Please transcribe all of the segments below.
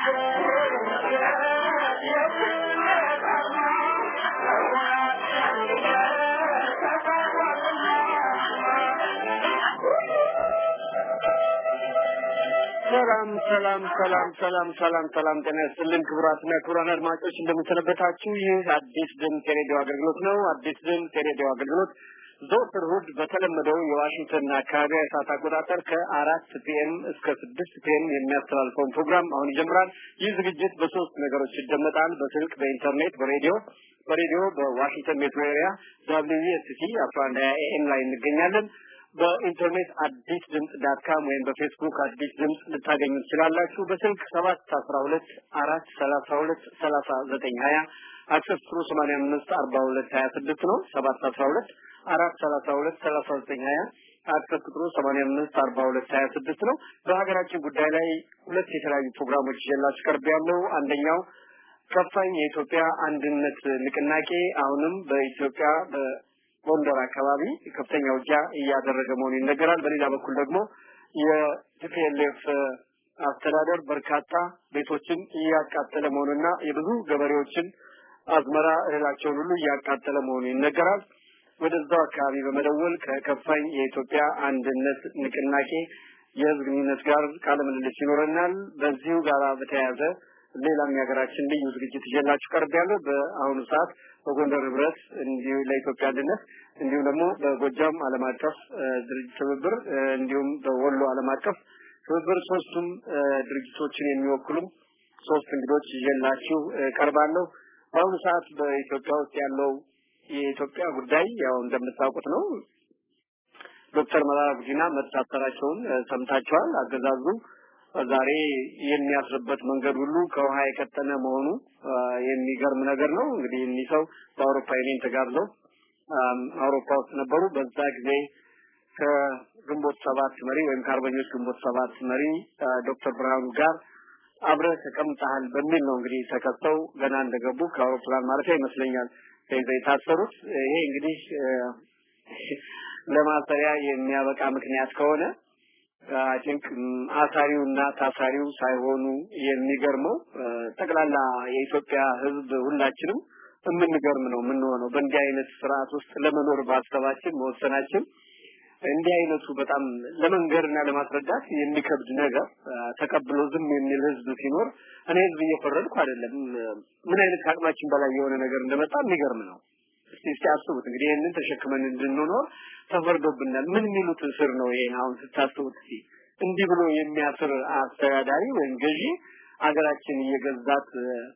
ሰላም ሰላም ሰላም ሰላም ሰላም ሰላም ጤና ይስጥልን ክቡራትና ክቡራን አድማጮች እንደምንሰነበታችሁ ይህ አዲስ ድምፅ የሬዲዮ አገልግሎት ነው አዲስ ድምፅ የሬዲዮ አገልግሎት ዘወትር እሑድ በተለመደው የዋሽንግተን አካባቢ ሰዓት አቆጣጠር ከአራት ፒኤም እስከ ስድስት ፒኤም የሚያስተላልፈውን ፕሮግራም አሁን ይጀምራል ይህ ዝግጅት በሶስት ነገሮች ይደመጣል በስልክ በኢንተርኔት በሬዲዮ በሬዲዮ በዋሽንግተን ሜትሮ ኤሪያ ዳብሊውኤስሲ አስራ አንድ ሀያ ኤኤም ላይ እንገኛለን በኢንተርኔት አዲስ ድምጽ ዳት ካም ወይም በፌስቡክ አዲስ ድምጽ ልታገኙ ትችላላችሁ። በስልክ ሰባት አስራ ሁለት አራት ሰላሳ ሁለት ሰላሳ ዘጠኝ ሀያ አክሰስ ትሩ ሰማንያ አምስት አርባ ሁለት ሀያ ስድስት ነው። ሰባት አስራ ሁለት አራት ሰላሳ ሁለት ሰላሳ ዘጠኝ ሀያ አክሰስ ቁጥሩ ሰማንያ አምስት አርባ ሁለት ሀያ ስድስት ነው። በሀገራችን ጉዳይ ላይ ሁለት የተለያዩ ፕሮግራሞች ይዤላችሁ ቀርብ ያለው አንደኛው ከፋኝ የኢትዮጵያ አንድነት ንቅናቄ አሁንም በኢትዮጵያ ጎንደር አካባቢ ከፍተኛ ውጊያ እያደረገ መሆኑ ይነገራል። በሌላ በኩል ደግሞ የቲፒኤልኤፍ አስተዳደር በርካታ ቤቶችን እያቃጠለ መሆኑና የብዙ ገበሬዎችን አዝመራ እህላቸውን ሁሉ እያቃጠለ መሆኑ ይነገራል። ወደዛው አካባቢ በመደወል ከከፋኝ የኢትዮጵያ አንድነት ንቅናቄ የህዝብ ግንኙነት ጋር ቃለ ምልልስ ይኖረናል። በዚሁ ጋር በተያያዘ ሌላም የሀገራችን ልዩ ዝግጅት ይዤላችሁ ቀርብ ያለው በአሁኑ ሰዓት በጎንደር ህብረት እንዲሁ ለኢትዮጵያ አንድነት እንዲሁም ደግሞ በጎጃም ዓለም አቀፍ ድርጅት ትብብር እንዲሁም በወሎ ዓለም አቀፍ ትብብር ሶስቱም ድርጅቶችን የሚወክሉም ሶስት እንግዶች ይዤላችሁ ቀርባለሁ። በአሁኑ ሰዓት በኢትዮጵያ ውስጥ ያለው የኢትዮጵያ ጉዳይ ያው እንደምታውቁት ነው። ዶክተር መረራ ጉዲና መታሰራቸውን ሰምታችኋል። አገዛዙ ዛሬ የሚያስርበት መንገድ ሁሉ ከውሃ የቀጠነ መሆኑ የሚገርም ነገር ነው። እንግዲህ እኒህ ሰው በአውሮፓ ዩኒየን ተጋብዘው አውሮፓ ውስጥ ነበሩ። በዛ ጊዜ ከግንቦት ሰባት መሪ ወይም ከአርበኞች ግንቦት ሰባት መሪ ዶክተር ብርሃኑ ጋር አብረህ ተቀምጠሃል በሚል ነው እንግዲህ ተከሰው ገና እንደገቡ ከአውሮፕላን ማረፊያ ይመስለኛል ተይዘው የታሰሩት። ይሄ እንግዲህ ለማሰሪያ የሚያበቃ ምክንያት ከሆነ አይ ቲንክ አሳሪውና ታሳሪው ሳይሆኑ የሚገርመው ጠቅላላ የኢትዮጵያ ሕዝብ ሁላችንም የምንገርም ነው የምንሆነው በእንዲህ አይነት ስርዓት ውስጥ ለመኖር ባሰባችን መወሰናችን እንዲህ አይነቱ በጣም ለመንገርና ለማስረዳት የሚከብድ ነገር ተቀብሎ ዝም የሚል ህዝብ ሲኖር እኔ ህዝብ እየፈረድኩ አይደለም። ምን አይነት ከአቅማችን በላይ የሆነ ነገር እንደመጣ የሚገርም ነው። እስቲ እስቲ አስቡት እንግዲህ ይህንን ተሸክመን እንድንኖር ተፈርዶብናል። ምን የሚሉት እስር ነው ይሄን አሁን ስታስቡት እስቲ እንዲህ ብሎ የሚያስር አስተዳዳሪ ወይም ገዢ አገራችን እየገዛት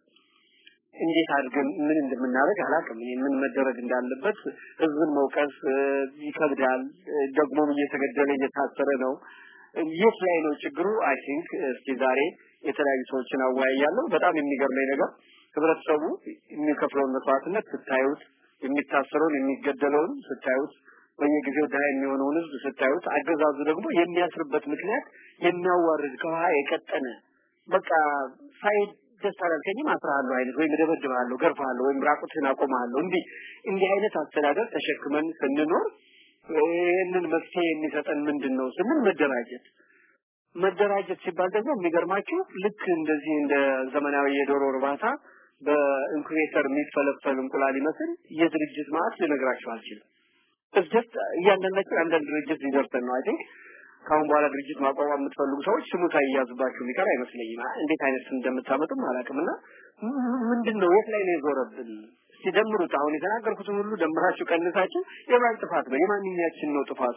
እንዴት አድርገን ምን እንደምናደርግ አላውቅም። እኔ ምን መደረግ እንዳለበት ህዝብን መውቀስ ይከብዳል። ደግሞም እየተገደለ እየታሰረ ነው። የት ላይ ነው ችግሩ? አይ ቲንክ እስቲ ዛሬ የተለያዩ ሰዎችን አወያያለሁ። በጣም የሚገርመኝ ነገር ህብረተሰቡ የሚከፍለውን መስዋዕትነት ስታዩት፣ የሚታሰረውን የሚገደለውን ስታዩት፣ በየጊዜው ድሀ የሚሆነውን ህዝብ ስታዩት፣ አገዛዙ ደግሞ የሚያስርበት ምክንያት የሚያዋርድ ከውሃ የቀጠነ በቃ ሳይድ ደስ አላልከኝም አስራለሁ አይነት ወይም እደበድብሃለሁ፣ ገርፋለሁ ወይም ራቁትህን አቆማለሁ እንዲህ እንዲህ አይነት አስተዳደር ተሸክመን ስንኖር ይህንን መፍትሄ የሚሰጠን ምንድን ነው ስንል መደራጀት መደራጀት ሲባል ደግሞ የሚገርማችሁ ልክ እንደዚህ እንደ ዘመናዊ የዶሮ እርባታ በኢንኩቤተር የሚፈለፈል እንቁላል ይመስል የድርጅት ማለት ልነግራችሁ አልችልም። እስጀት እያንዳንዳችን አንዳንድ ድርጅት ሊደርሰን ነው። አይ ቲንክ ከአሁን በኋላ ድርጅት ማቋቋም የምትፈልጉ ሰዎች ስሙ ሳይያዝባችሁ የሚቀር አይመስለኝም። እንዴት አይነት ስም እንደምታመጡም አላውቅም። እና ምንድን ነው የት ላይ ነው የዞረብን? ሲደምሩት አሁን የተናገርኩትን ሁሉ ደምራችሁ ቀንሳችሁ የማን ጥፋት ነው? የማንኛችን ነው ጥፋቱ?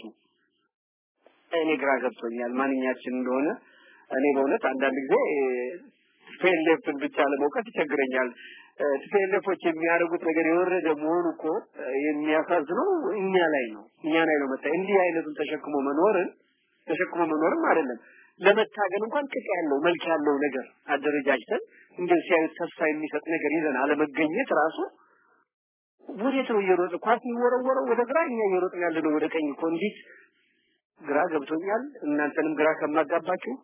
እኔ ግራ ገብቶኛል ማንኛችን እንደሆነ። እኔ በእውነት አንዳንድ ጊዜ ቲፒኤልኤፍን ብቻ ለመውቀስ ይቸግረኛል። ቲፒኤልኤፎች የሚያደርጉት ነገር የወረደ መሆኑ እኮ የሚያሳዝነው እኛ ላይ ነው እኛ ላይ ነው መታ እንዲህ አይነቱን ተሸክሞ መኖርን ተሸክሞ መኖርም አይደለም ለመታገል እንኳን ቅጥ ያለው መልክ ያለው ነገር አደረጃጅተን እንደዚህ ሲያዩት ተስፋ የሚሰጥ ነገር ይዘን አለመገኘት ራሱ ወዴት ነው እየሮጥ ኳስ የሚወረወረው ወደ ግራ እኛ እየሮጥን ያለ ነው ወደ ቀኝ እኮ እንዴት ግራ ገብቶኛል እናንተንም ግራ ከማጋባችሁ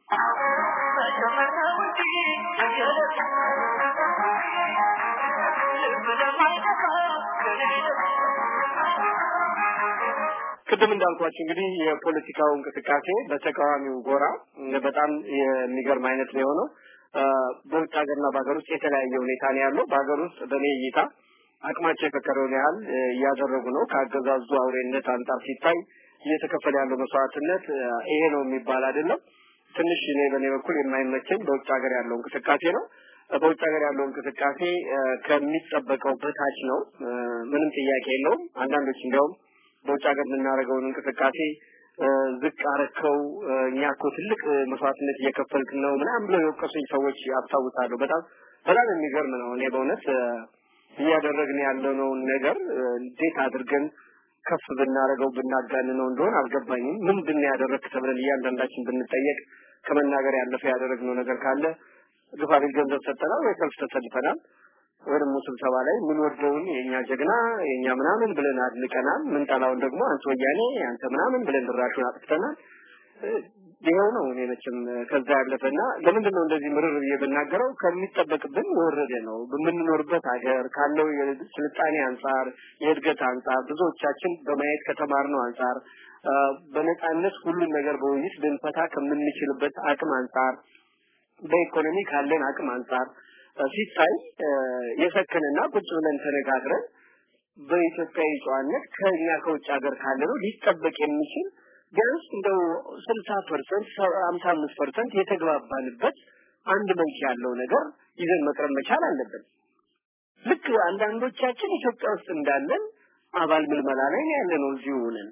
ቅድም እንዳልኳችሁ እንግዲህ የፖለቲካው እንቅስቃሴ በተቃዋሚው ጎራ በጣም የሚገርም አይነት ነው የሆነው። በውጭ ሀገርና በሀገር ውስጥ የተለያየ ሁኔታ ነው ያለው። በሀገር ውስጥ በእኔ እይታ አቅማቸው የፈቀደውን ያህል እያደረጉ ነው። ከአገዛዙ አውሬነት አንጻር ሲታይ እየተከፈለ ያለው መስዋዕትነት ይሄ ነው የሚባል አይደለም። ትንሽ እኔ በእኔ በኩል የማይመቸኝ በውጭ ሀገር ያለው እንቅስቃሴ ነው። በውጭ ሀገር ያለው እንቅስቃሴ ከሚጠበቀው በታች ነው። ምንም ጥያቄ የለውም። አንዳንዶች እንዲያውም በውጭ ሀገር የምናደርገውን እንቅስቃሴ ዝቅ አረከው፣ እኛ እኮ ትልቅ መስዋዕትነት እየከፈልክ ነው ምናምን ብለው የወቀሱኝ ሰዎች አስታውሳለሁ። በጣም በጣም የሚገርም ነው። እኔ በእውነት እያደረግን ያለነውን ነገር እንዴት አድርገን ከፍ ብናደርገው ብናጋንነው እንደሆነ አልገባኝም። ምንድን ነው ያደረግክ ተብለን እያንዳንዳችን ብንጠየቅ ከመናገር ያለፈ ያደረግነው ነገር ካለ ግፋ ቢል ገንዘብ ሰጠናል ወይ ሰልፍ ተሰልፈናል ወይ ደግሞ ስብሰባ ላይ የምንወደውን የእኛ ጀግና የእኛ ምናምን ብለን አድንቀናል። ምንጠላውን ደግሞ አንተ ወያኔ አንተ ምናምን ብለን ድራሹን አጥፍተናል። ይኸው ነው። እኔ መቼም ከዛ ያለፈና ለምንድን ነው እንደዚህ ምርር ብዬ ብናገረው ከሚጠበቅብን የወረደ ነው። በምንኖርበት ሀገር ካለው የስልጣኔ አንጻር፣ የእድገት አንጻር ብዙዎቻችን በማየት ከተማርነው አንጻር በነፃነት ሁሉን ነገር በውይይት ልንፈታ ከምንችልበት አቅም አንጻር በኢኮኖሚ ካለን አቅም አንጻር ሲታይ የሰከነና ቁጭ ብለን ተነጋግረን በኢትዮጵያዊ ጨዋነት ከኛ ከውጭ ሀገር ካለ ነው ሊጠበቅ የሚችል ቢያንስ እንደው ስልሳ ፐርሰንት ሀምሳ አምስት ፐርሰንት የተግባባንበት አንድ መልክ ያለው ነገር ይዘን መቅረብ መቻል አለብን። ልክ አንዳንዶቻችን ኢትዮጵያ ውስጥ እንዳለን አባል ምልመላ ላይ ያለ ነው። እዚሁ ሆነን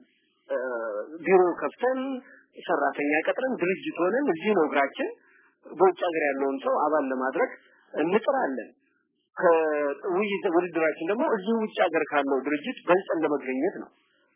ቢሮ ከፍተን ሰራተኛ ቀጥረን ድርጅት ሆነን እዚህ ነው እግራችን በውጭ ሀገር ያለውን ሰው አባል ለማድረግ እንጥራለን። ከውይይት ውድድራችን ደግሞ እዚህ ውጭ ሀገር ካለው ድርጅት በልጠን ለመገኘት ነው።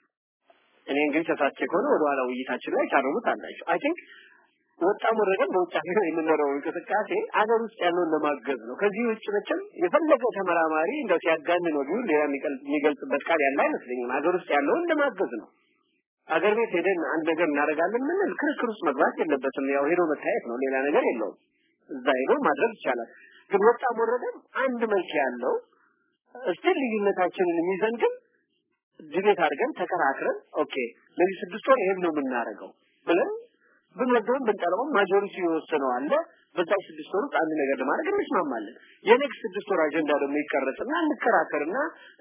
እኔ እንግዲህ ተሳትቼ ከሆነ ወደ ኋላ ውይይታችን ላይ ታረሙት አላችሁ። አይ ቲንክ ወጣም ወረደም በውጭ ሀገር የምንኖረው እንቅስቃሴ አገር ውስጥ ያለውን ለማገዝ ነው። ከዚህ ውጭ መቼም የፈለገ ተመራማሪ እንደው ሲያጋንን ወዲሁ ሌላ የሚገልጽበት ቃል ያለ አይመስለኝም። አገር ውስጥ ያለውን ለማገዝ ነው። አገር ቤት ሄደን አንድ ነገር እናደርጋለን ምንል ክርክር ውስጥ መግባት የለበትም። ያው ሄዶ መታየት ነው፣ ሌላ ነገር የለውም። እዛ ሄዶ ማድረግ ይቻላል። ግን ወጣም ወረደም አንድ መልክ ያለው እስቲል ልዩነታችንን ይዘን ግን ዲቤት አድርገን ተከራክረን ኦኬ ለዚህ ስድስት ወር ይሄን ነው የምናደርገው ብለን ብንወደውም ብንጠላውም ማጆሪቲ የወሰነው አለ። በዛ ስድስት ወር ውስጥ አንድ ነገር ለማድረግ እንስማማለን። የኔክስት ስድስት ወር አጀንዳ ደግሞ ይቀረጽና እንከራከርና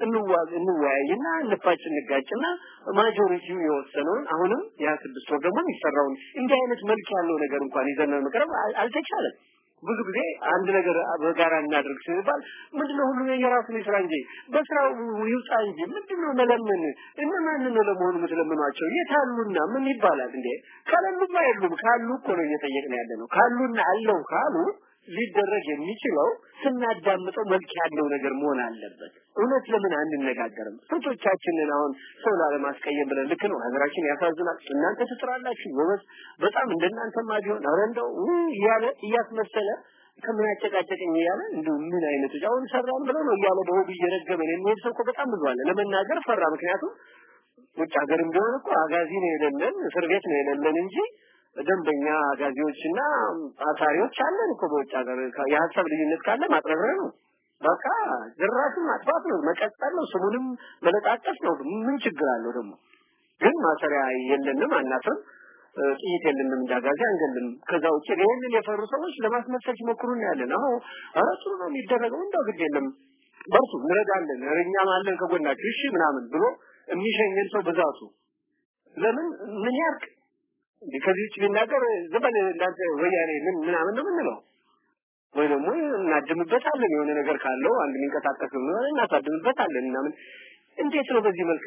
እንወያይና እንፋጭ እንጋጭና ማጆሪቲው የወሰነውን አሁንም ያ ስድስት ወር ደግሞ የሚሰራውን እንዲህ አይነት መልክ ያለው ነገር እንኳን ይዘን መቅረብ አልተቻለም። ብዙ ጊዜ አንድ ነገር በጋራ እናድርግ ሲባል ምንድነው ሁሉ የራሱን ይስራ እንጂ በስራው ይውጣ እንጂ ምንድነው መለመን እነማን ነው ለመሆኑ የምትለምኗቸው የታሉና ምን ይባላል እንዴ ካለሉማ የሉም ካሉ እኮ ነው እየጠየቅን ያለ ነው ካሉና አለው ካሉ ሊደረግ የሚችለው ስናዳምጠው መልክ ያለው ነገር መሆን አለበት። እውነት ለምን አንነጋገርም? ስንቶቻችንን አሁን ሰው ላለማስቀየም ብለን ልክ ነው ሀገራችን ያሳዝናል። እናንተ ትጥራላችሁ ጎበዝ፣ በጣም እንደናንተማ ቢሆን ኧረ እንደው እያለ እያስመሰለ ከምን ያጨቃጨቀኝ እያለ እንደው ምን አይነቱ አሁን ሰራን ብለው ነው እያለ በሆዱ እየረገመን የሚሄድ ሰው እኮ በጣም ብዙ አለ። ለመናገር ፈራ። ምክንያቱም ውጭ ሀገርም ቢሆን እኮ አጋዚ ነው የሌለን እስር ቤት ነው የሌለን እንጂ ደንበኛ አጋዚዎችና አሳሪዎች አለን እኮ በውጭ ሀገር የሀሳብ ልዩነት ካለ ማጥረግረ ነው በቃ ድራሹን ማጥፋት ነው መቀጠል ነው ስሙንም መለጣጠፍ ነው ምን ችግር አለው ደግሞ ግን ማሰሪያ የለንም አናፍርም ጥይት የለንም እንዳጋዚ አንገልም ከዛ ውጭ ይህንን የፈሩ ሰዎች ለማስመሰል ሲሞክሩ እናያለን አሁ ኧረ ጥሩ ነው የሚደረገው እንደው ግድ የለም በርቱ እንረዳለን እኛም አለን ከጎናችሁ እሺ ምናምን ብሎ የሚሸኘን ሰው ብዛቱ ለምን ምን ያርቅ እንዴ ከዚህ ውጭ ቢናገር ዝበል እንዳንተ ወያኔ ምን ምናምን ነው የምንለው ወይ ደግሞ እናድምበታለን የሆነ ነገር ካለው አንድ የሚንቀሳቀስ ነው እናሳድምበታለን ምናምን እንዴት ነው በዚህ መልክ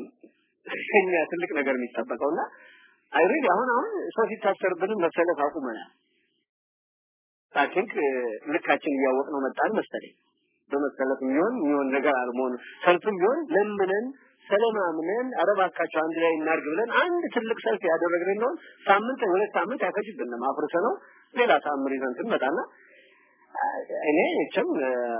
ከኛ ትልቅ ነገር የሚጠበቀውና አይሪድ አሁን አሁን ሰው ሲታሰርብንም መሰለፍ አቁመናል አይ ቲንክ ልካችን እያወቅ ነው መጣን መሰለኝ በመሰለፍ የሚሆን የሚሆን ነገር አልመሆኑ ሰልፍም ቢሆን ለምነን ሰለማምነን አረባካቸው አንድ ላይ እናርግ ብለን አንድ ትልቅ ሰልፍ ያደረግን ነው ሳምንት ሁለት ሳምንት ያፈጅብንም አፍርሰ ነው ሌላ ታምር ይዘን ስንመጣና እኔ እችም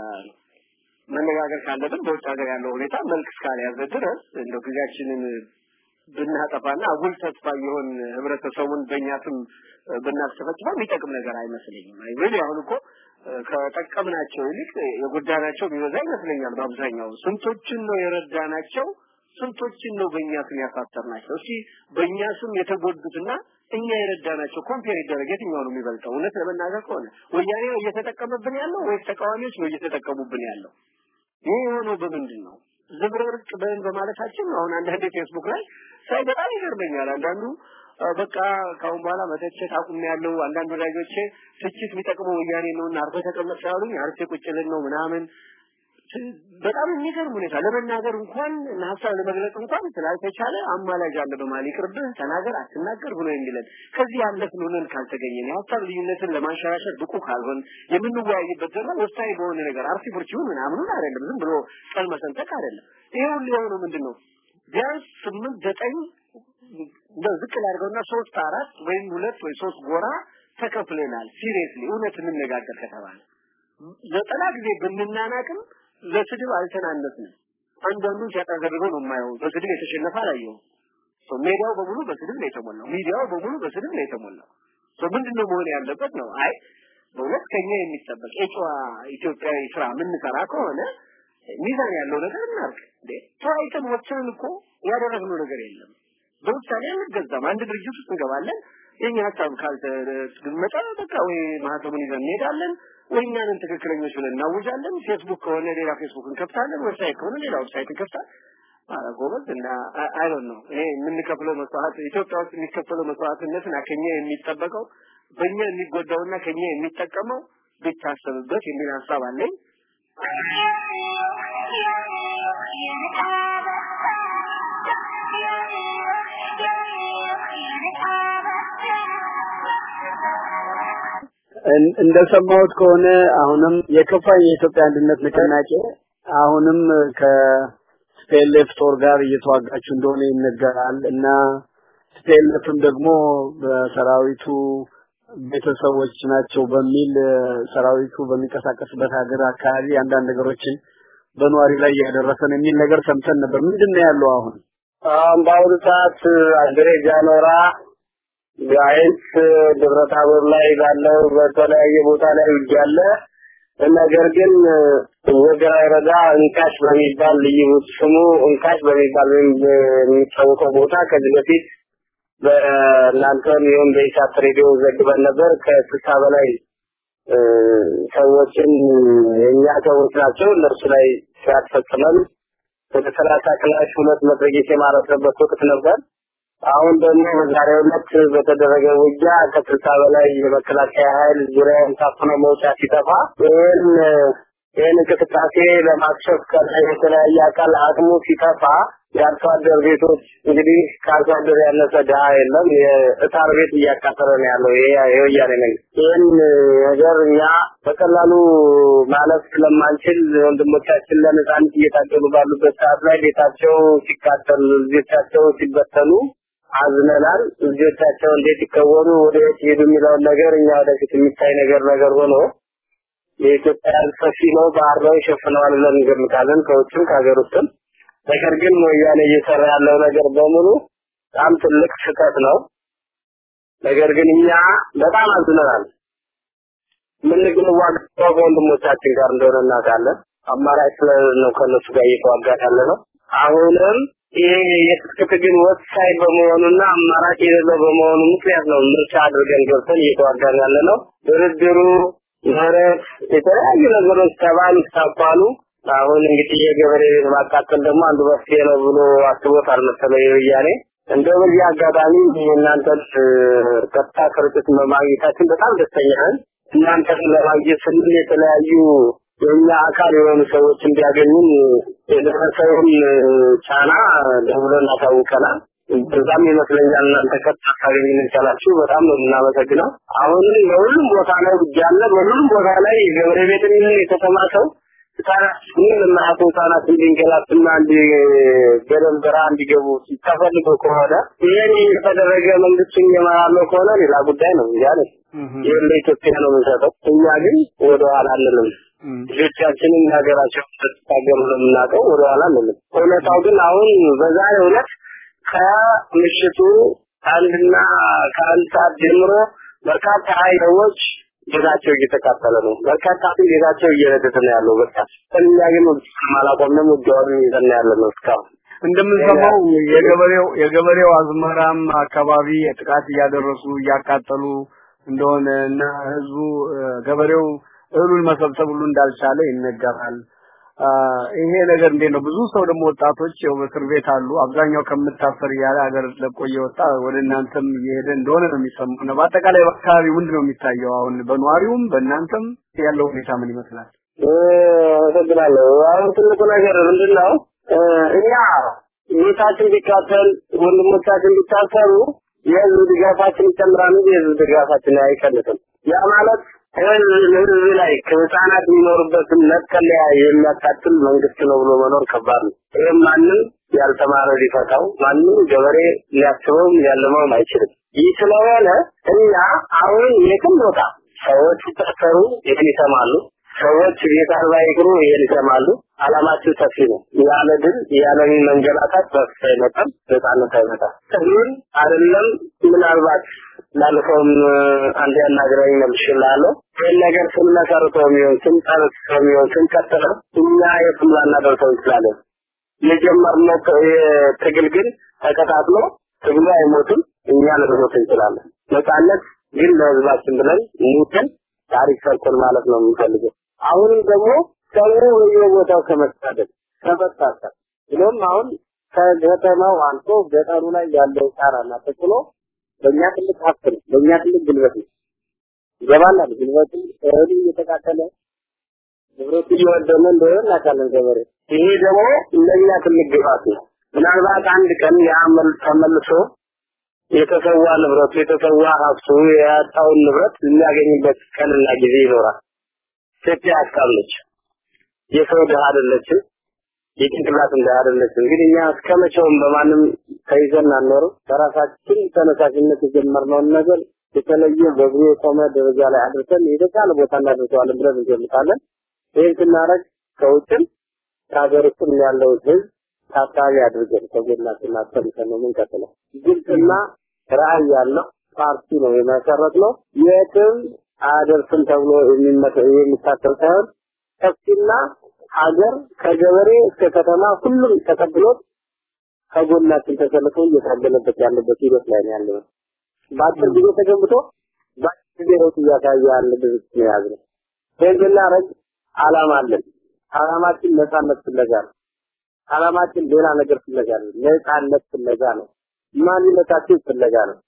መነጋገር ካለብን በውጭ ሀገር ያለው ሁኔታ መልክ እስካልያዘ ድረስ እንደው ጊዜያችንን ብናጠፋና አጉል ተስፋ የሆን ህብረተሰቡን በእኛ ስም ብናስፈጽመው የሚጠቅም ነገር አይመስለኝም። አይወል አሁን እኮ ከጠቀምናቸው ይልቅ የጎዳናቸው ቢበዛ ይመስለኛል። በአብዛኛው ስንቶችን ነው የረዳናቸው? ስንቶችን ነው በእኛ ስም ያሳሰርናቸው? እስኪ በእኛ ስም የተጎዱትና እኛ የረዳናቸው ኮምፔር ይደረግ የትኛው ነው የሚበልጠው? እውነት ለመናገር ከሆነ ወያኔ ነው እየተጠቀመብን ያለው ወይስ ተቃዋሚዎች ነው እየተጠቀሙብን ያለው? ይህ የሆነው በምንድን ነው? ዝብርርቅ በን በማለታችን አሁን አንዳንዴ ፌስቡክ ላይ ሳይ በጣም ይገርመኛል። አንዳንዱ በቃ ካሁን በኋላ መተቸት አቁም ያለው አንዳንድ ወዳጆቼ ትችት የሚጠቅመው ወያኔ ነውና አርፈህ ተቀመጥ ስላሉኝ አርፌ ቁጭ ልን ነው ምናምን በጣም የሚገርም ሁኔታ ለመናገር እንኳን ሀሳብ ለመግለጽ እንኳን ስላልተቻለ አማላጅ አለ በማለት ይቅርብህ ተናገር አትናገር ብሎ የሚለን ከዚህ ያለፍን ሆነን ካልተገኘን የሀሳብ ልዩነትን ለማንሸራሸር ብቁ ካልሆን የምንወያይበት ደግሞ ወሳኝ በሆነ ነገር አርሲ ቡርቺውን ምናምኑን አይደለም ዝም ብሎ ቀል መሰንጠቅ አይደለም ይሄ ሁሉ የሆነው ምንድን ነው ቢያንስ ስምንት ዘጠኝ እንደው ዝቅ ላድርገውና ሶስት አራት ወይም ሁለት ወይ ሶስት ጎራ ተከፍለናል ሲሪየስሊ እውነት እንነጋገር ከተባለ ዘጠና ጊዜ ብንናናቅም ለስድብ አልተናነስንም። አንዳንዱን ሲያጣዘርበው ነው የማየው። በስድብ የተሸነፈ አላየሁም። ሜዳው በሙሉ በስድብ ነው የተሞላው። ሚዲያው በሙሉ በስድብ ነው የተሞላው። ምንድነው መሆን ያለበት ነው? አይ በእውነት ከኛ የሚጠበቅ የጨዋ ኢትዮጵያዊ ስራ የምንሰራ ከሆነ ሚዛን ያለው ነገር እናርግ። እንዴ ተወያይተን ወጥተን እኮ ያደረግነው ነገር የለም። በውሳኔ አንገዛም። አንድ ድርጅት ውስጥ እንገባለን። የኛ ሀሳብ ካልተገመጠ በቃ ወይ ማህተሙን ይዘን እንሄዳለን ወይ እኛንን ትክክለኞች ብለን እናውጃለን። ፌስቡክ ከሆነ ሌላ ፌስቡክ እንከፍታለን። ዌብሳይት ከሆነ ሌላ ዌብሳይት እንከፍታለን። አረ ጎበዝ እና አይ ዶንት ኖ እኔ የምንከፍለው መስዋዕት ኢትዮጵያ ውስጥ የሚከፈለው መስዋዕትነትና ከኛ የሚጠበቀው በእኛ የሚጎዳውና ከኛ የሚጠቀመው ቢታሰብበት የሚል ሀሳብ አለኝ። እንደሰማሁት ከሆነ አሁንም የከፋኝ የኢትዮጵያ አንድነት ንቅናቄ አሁንም ከስፔልፍ ጦር ጋር እየተዋጋችሁ እንደሆነ ይነገራል እና ስፔልፍም ደግሞ በሰራዊቱ ቤተሰቦች ናቸው በሚል ሰራዊቱ በሚንቀሳቀስበት ሀገር አካባቢ አንዳንድ ነገሮችን በነዋሪ ላይ እያደረሰ ነው የሚል ነገር ሰምተን ነበር። ምንድን ነው ያለው አሁን? አሁን በአሁኑ ሰዓት አንድሬ ጃኖራ ጋይንት ደብረ ታቦር ላይ ባለው በተለያየ ቦታ ላይ ውጊያ አለ። ነገር ግን ወገራ ወረዳ እንካሽ በሚባል ልዩ ስሙ እንካሽ በሚባል የሚታወቀው ቦታ ከዚህ በፊት በእናንተም ይሁን በኢሳት ሬዲዮ ዘግበን ነበር። ከስልሳ በላይ ሰዎችን የእኛ ሰዎች ናቸው እነሱ ላይ ሲያስፈጽመን ወደ ሰላሳ ክላሽ ሁለት መትረየስ የማረስንበት ወቅት ነበር። አሁን ደግሞ በዛሬው ዕለት በተደረገ ውጊያ ከስልሳ በላይ የመከላከያ ኃይል ዙሪያውን ታፍኖ መውጫ ሲጠፋ ይህን ይህን እንቅስቃሴ ለማክሸፍ ከላይ የተለያየ አካል አቅሙ ሲጠፋ የአርሶ አደር ቤቶች እንግዲህ ከአርሶ አደር ያነሰ ድሀ የለም። የእታር ቤት እያካፈለ ነው ያለው የወያኔ መንግስት። ይህን ነገር እኛ በቀላሉ ማለፍ ስለማንችል ወንድሞቻችን ለነጻነት እየታገሉ ባሉበት ሰዓት ላይ ቤታቸው ሲቃጠል፣ ልጆቻቸው ሲበተኑ አዝነናል። ልጆቻቸው እንዴት ይከወኑ ወደ የት ሄዱ የሚለውን ነገር እኛ ወደፊት የሚታይ ነገር ነገር ሆኖ የኢትዮጵያ ሰፊ ነው፣ ባህር ነው ይሸፍነዋል ብለን እንገምታለን ከውጭም ከሀገር ውስጥም። ነገር ግን ወያኔ እየሰራ ያለው ነገር በሙሉ በጣም ትልቅ ስህተት ነው። ነገር ግን እኛ በጣም አዝነናል። የምንዋጋው ከወንድሞቻችን ጋር እንደሆነ እናውቃለን። አማራጭ ስለሌለ ነው ከእነሱ ጋር እየተዋጋን ያለ ነው። አሁንም ይሄ የትጥቅ ትግል ወሳኝ በመሆኑና አማራጭ የሌለው በመሆኑ ምክንያት ነው ምርጫ አድርገን ገብተን እየተዋጋን ያለ ነው። ድርድሩ፣ ምህረት፣ የተለያዩ ነገሮች ተባሉ ታባሉ አሁን እንግዲህ የገበሬ ቤት ማቃጠል ደግሞ አንዱ መፍትሄ ነው ብሎ አስቦታል መሰለኝ የወያኔ። እንደው በዚህ አጋጣሚ እናንተን ቀጥታ ስርጭት በማግኘታችን በጣም ደስተኛ ነን። እናንተን ለማግኘት ስንል የተለያዩ የእኛ አካል የሆኑ ሰዎች እንዲያገኙን የደረሰውን ጫና ደውለን እናሳውቀናል። በዛም ይመስለኛል እናንተ ቀጥታ ታገኙን የቻላችሁ በጣም ነው የምናመሰግነው። አሁንም በሁሉም ቦታ ላይ ውጊያ አለ። በሁሉም ቦታ ላይ የገበሬ ቤት የተሰማ ሰው ህጻናት ምን የማያውቁ ህጻናት እንዲንገላቱና እንዲ ገደል በረሃ እንዲገቡ ተፈልጎ ከሆነ ይህን የተደረገ መንግስቱን እየመራለው ከሆነ ሌላ ጉዳይ ነው እያለ ይህን ለኢትዮጵያ ነው የምንሰጠው። እኛ ግን ወደኋላ አንልም። ልጆቻችንን ሀገራቸው ተታገሉ ነው የምናውቀው። ወደኋላ አንልም። እውነታው ግን አሁን በዛሬው ዕለት ከምሽቱ አንድና ከአንድ ሰዓት ጀምሮ በርካታ ኃይሎች ቤታቸው እየተቃጠለ ነው። በርካታ ቤታቸው እየነደደ ነው ያለው። በቃ እኛ ግን አላቆምንም። ውጊያውን ይዘን ያለ ነው እስካሁን። እንደምንሰማው የገበሬው የገበሬው አዝመራም አካባቢ ጥቃት እያደረሱ እያቃጠሉ እንደሆነ እና ህዝቡ ገበሬው እህሉን መሰብሰብ ሁሉ እንዳልቻለ ይነገራል። ይሄ ነገር እንዴት ነው? ብዙ ሰው ደግሞ ወጣቶች ያው በእስር ቤት አሉ። አብዛኛው ከምታሰር እያለ ሀገር ለቆ እየወጣ ወደ እናንተም እየሄደ እንደሆነ ነው የሚሰማው። እና በአጠቃላይ በአካባቢ ምንድን ነው የሚታየው? አሁን በነዋሪውም በእናንተም ያለው ሁኔታ ምን ይመስላል? አመሰግናለሁ። አሁን ትልቁ ነገር ምንድን ነው? እኛ ቤታችን ቢቃጠል ወንድሞቻችን ቢታሰሩ የህዝብ ድጋፋችን ይጨምራል እንጂ የህዝብ ድጋፋችን አይቀንስም። ያ ማለት ህዝብ ህዝብ ላይ ከህፃናት የሚኖሩበትን መጠለያ የሚያቃጥል መንግስት ነው ብሎ መኖር ከባድ ነው። ይህም ማንም ያልተማረ ሊፈታው ማንም ገበሬ ሊያስበውም ሊያለመውም አይችልም። ይህ ስለሆነ እኛ አሁን የትም ቦታ ሰዎች ሲታሰሩ ይህን ይሰማሉ። ሰዎች ቤት አልባ ይቅሩ ይሄን ይሰማሉ። አላማችን ሰፊ ነው። ያለ ድል ያለ መንገላታት በፍታ አይመጣም፣ ነጻነት አይመጣም። ግን አይደለም ምናልባት ላለፈውም አንድ ያናግረኝ መልሽላለሁ። ይህን ነገር ስንመሰርተው የሚሆን ስንጨርሰው የሚሆን ስንቀጥለው እኛ የትም ላናደርሰው እንችላለን። የጀመርነው ትግል ግን ተቀጣጥሎ ትግሉ አይሞትም፣ እኛ ልንሞት እንችላለን። ነጻነት ግን ለህዝባችን ብለን ሙተን ታሪክ ሰርተን ማለት ነው የምንፈልገው። አሁንም ደግሞ ሰው በየቦታው ከመሳደድ ከመሳሰብ ብሎም አሁን ከገጠማው አልፎ ገጠሩ ላይ ያለው ጣራና ተጥሎ በእኛ ትልቅ ሀብት ነው፣ በእኛ ትልቅ ጉልበት ነው። ይገባናል። ጉልበቱ እህሉ እየተቃጠለ ንብረቱ እየወደመ እንደሆነ እናውቃለን ገበሬ። ይሄ ደግሞ ለእኛ ትልቅ ግባት ነው። ምናልባት አንድ ቀን ያመል ተመልሶ የተሰዋ ንብረቱ የተሰዋ ሀብቱ ያጣውን ንብረት የሚያገኝበት ቀንና ጊዜ ይኖራል። ኢትዮጵያ አስቃለች። የሰው ድሃ አይደለችም። የጭንቅላት እንደ አይደለችም። እንግዲህ እኛ እስከ መቼውም በማንም ተይዘን አንኖርም። በራሳችን ተነሳሽነት የጀመርነውን ነገር የተለየ በብዙ የቆመ ደረጃ ላይ አድርሰን የተሻለ ቦታ እናደርሰዋለን ብለን እንገምታለን። ይህን ስናደርግ ከውጭም ከሀገር ውስጥም ያለው ህዝብ ታሳቢ አድርገን ከጎናችን አሰልፈን ነው የምንቀጥለው። ግልጽና ራዕይ ያለው ፓርቲ ነው የመሰረት ነው። የትም አያደርስም ተብሎ የሚታሰብ ሳይሆን ሰፊና ሀገር ከገበሬ እስከ ከተማ ሁሉም ተቀብሎት ከጎናችን ተሰልፎ እየታገለበት ያለበት ሂደት ላይ ነው ያለው። በአጭር ጊዜ ተገንብቶ በአጭር ጊዜ ለውጥ እያሳየ ያለ ድርጅት ነው የያዝነው። ይህን ስናደርግ አላማ አለን። አላማችን ነፃነት ፍለጋ ነው። አላማችን ሌላ ነገር ፍለጋ ነው። ነፃነት ፍለጋ ነው። ማንነታችን ፍለጋ ነው።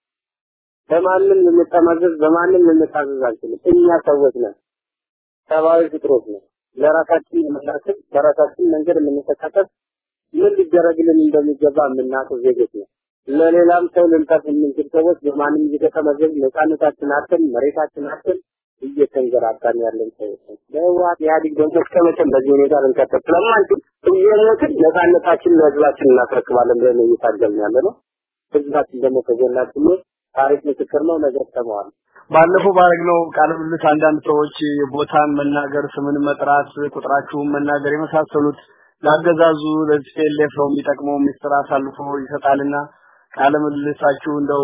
በማንም ልንጠመዘዝ በማንም ልንታዘዝ አንችልም። እኛ ሰዎች ነን። ሰብአዊ ፍጥሮች ነን። ለራሳችን የምናስብ በራሳችን መንገድ የምንተካከል ምን ሊደረግልን እንደሚገባ የምናውቅ ዜጎች ነን። ለሌላም ሰው ልንጠፍ የምንችል ሰዎች በማንም እየተጠመዘዝ ነፃነታችን አጥተን መሬታችን አጥተን እየተንገራታን ያለን ሰዎች ነን። በህወሓት ኢህአዴግ ደግሞ እስከ መቼም በዚህ ሁኔታ ልንቀጥል ስለማንችል እየሞትን ነፃነታችን ለህዝባችን እናስረክባለን ብለን እየታገልን ያለ ነው። ህዝባችን ደግሞ ከጎናችን ነው። ታሪክ ምስክር ነው። ነገር ሰማዋል። ባለፈው ባረግነው ቃለ ምልልስ አንዳንድ ሰዎች ቦታን መናገር፣ ስምን መጥራት፣ ቁጥራችሁን መናገር የመሳሰሉት ላገዛዙ ለቲፒኤልኤፍ ነው የሚጠቅመው ሚስጥር አሳልፎ ይሰጣልና ቃለ ምልልሳችሁ እንደው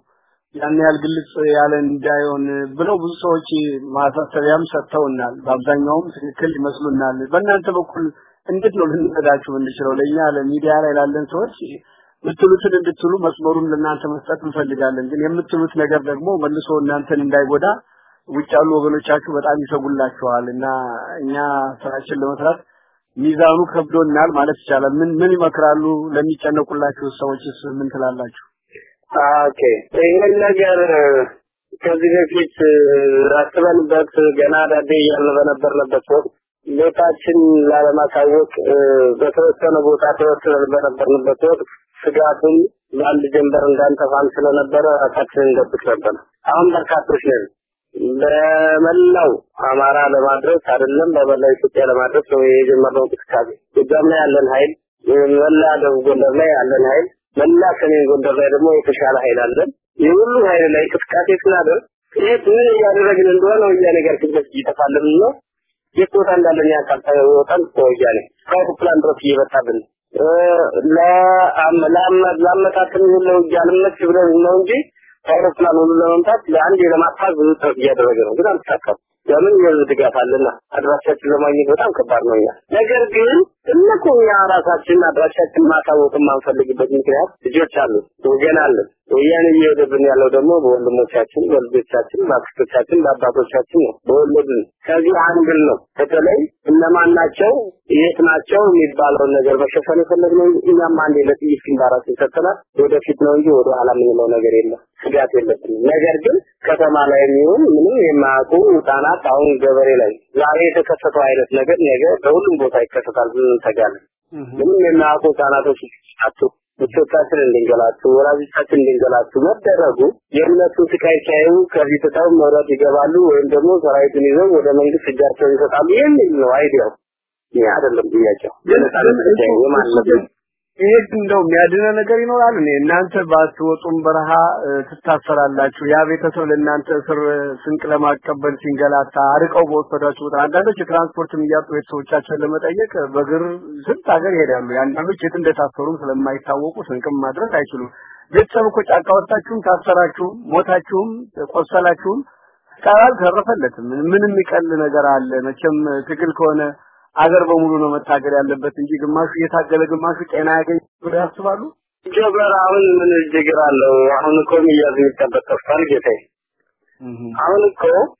ያን ያህል ግልጽ ያለ እንዳይሆን ብለው ብዙ ሰዎች ማሳሰቢያም ሰጥተውናል። በአብዛኛውም ትክክል ይመስሉናል። በእናንተ በኩል እንዴት ነው ልንረዳችሁ የምንችለው? ለእኛ ለሚዲያ ላይ ላለን ሰዎች የምትሉትን እንድትሉ መስመሩን ለእናንተ መስጠት እንፈልጋለን። ግን የምትሉት ነገር ደግሞ መልሶ እናንተን እንዳይጎዳ ውጭ ያሉ ወገኖቻችሁ በጣም ይሰጉላችኋል እና እኛ ስራችን ለመስራት ሚዛኑ ከብዶናል ማለት ይቻላል። ምን ምን ይመክራሉ? ለሚጨነቁላችሁ ሰዎችስ ምን ትላላችሁ? ኦኬ ይህን ነገር ከዚህ በፊት አስበንበት ገና ዳዴ እያልን በነበርንበት ወቅት ቤታችን ላለማሳወቅ በተወሰነ ቦታ ተወስነን በነበርንበት ወቅት ስጋቱን በአንድ ጀንበር እንዳንጠፋም ስለነበረ ራሳችንን እንደብቅ ነበር። አሁን በርካቶች ነን። በመላው አማራ ለማድረስ አይደለም በመላው ኢትዮጵያ ለማድረስ ነው የጀመርነው እንቅስቃሴ። ጎጃም ላይ ያለን ኃይል፣ መላ ደቡብ ጎንደር ላይ ያለን ኃይል፣ መላ ሰሜን ጎንደር ላይ ደግሞ የተሻለ ኃይል አለን። የሁሉ ኃይል ላይ እንቅስቃሴ ስናደርግ ይህ ምን እያደረግን እንደሆነ ወያኔ ጋር ፊት እየተፋለምን ነው። የት ቦታ እንዳለን ያውቃል። ወጣን ከወያኔ ከአውሮፕላን ድረስ እየመጣብን ለአመታትም ይሁን ለውጊያ ልመች ብለን ነው እንጂ ከአውሮፕላን ሁሉ ለመምታት ለአንድ ለማጥፋት ብዙ ጥረት እያደረገ ነው፣ ግን አልተሳካም። ለምን የህዝብ ድጋፍ አለና አድራሻችን ለማግኘት በጣም ከባድ ነው እኛ ነገር ግን እነኮ እኛ ራሳችን አድራሻችን ማሳወቅ የማንፈልግበት ምክንያት ልጆች አሉ ወገን አለ ወያኔ እየሄደብን ያለው ደግሞ በወንድሞቻችን በልጆቻችን በአክስቶቻችን በአባቶቻችን ነው በወለድን ከዚህ አንግል ነው በተለይ እነማን ናቸው የት ናቸው የሚባለውን ነገር መሸፈን የፈለግነው እኛም አንድ ለጥይት ግንባራችን ሰጥተናል ወደፊት ነው እንጂ ወደ ኋላ የምንለው ነገር የለም ስጋት የለብንም ነገር ግን ከተማ ላይ የሚሆን ምንም የማያውቁ ህጻናት አሁን ገበሬ ላይ ዛሬ የተከሰተው አይነት ነገር ነገ በሁሉም ቦታ ይከሰታል ብለን እንሰጋለን ምንም የማያውቁ ህጻናቶች አቱ ልጆቻችን እንድንገላቱ ወላጆቻችን እንድንገላቱ መደረጉ የእነሱ ስቃይ ሲያዩ ከዚህ ትተው መውረድ ይገባሉ ወይም ደግሞ ሰራዊቱን ይዘው ወደ መንግስት እጃቸውን ይሰጣሉ የሚል ነው አይዲያው ይህ አይደለም ጥያቄው የማንነት ይሄ እንደው የሚያድነ ነገር ይኖራል እኔ እናንተ ባትወጡም በረሃ ትታሰራላችሁ ያ ቤተሰብ ለእናንተ እስር ስንቅ ለማቀበል ሲንገላታ አርቀው በወሰዷችሁ ቁጥር አንዳንዶች የትራንስፖርትም እያጡ ቤተሰቦቻቸውን ለመጠየቅ በእግር ስንት ሀገር ይሄዳሉ የአንዳንዶች የት እንደታሰሩም ስለማይታወቁ ስንቅም ማድረስ አይችሉም ቤተሰብ እኮ ጫካ ወጣችሁም ታሰራችሁም ሞታችሁም ቆሰላችሁም ቃል ተረፈለትም ምን የሚቀል ነገር አለ መቼም ትግል ከሆነ አገር በሙሉ ነው መታገል ያለበት እንጂ ግማሹ እየታገለ ግማሹ ጤና ያገኝ ብለው ያስባሉ። ጀበር አሁን ምን ችግር አለው? አሁን እኮ የሚያዝ የሚጠበቅ ጠፍቷል ጌታዬ። አሁን እኮ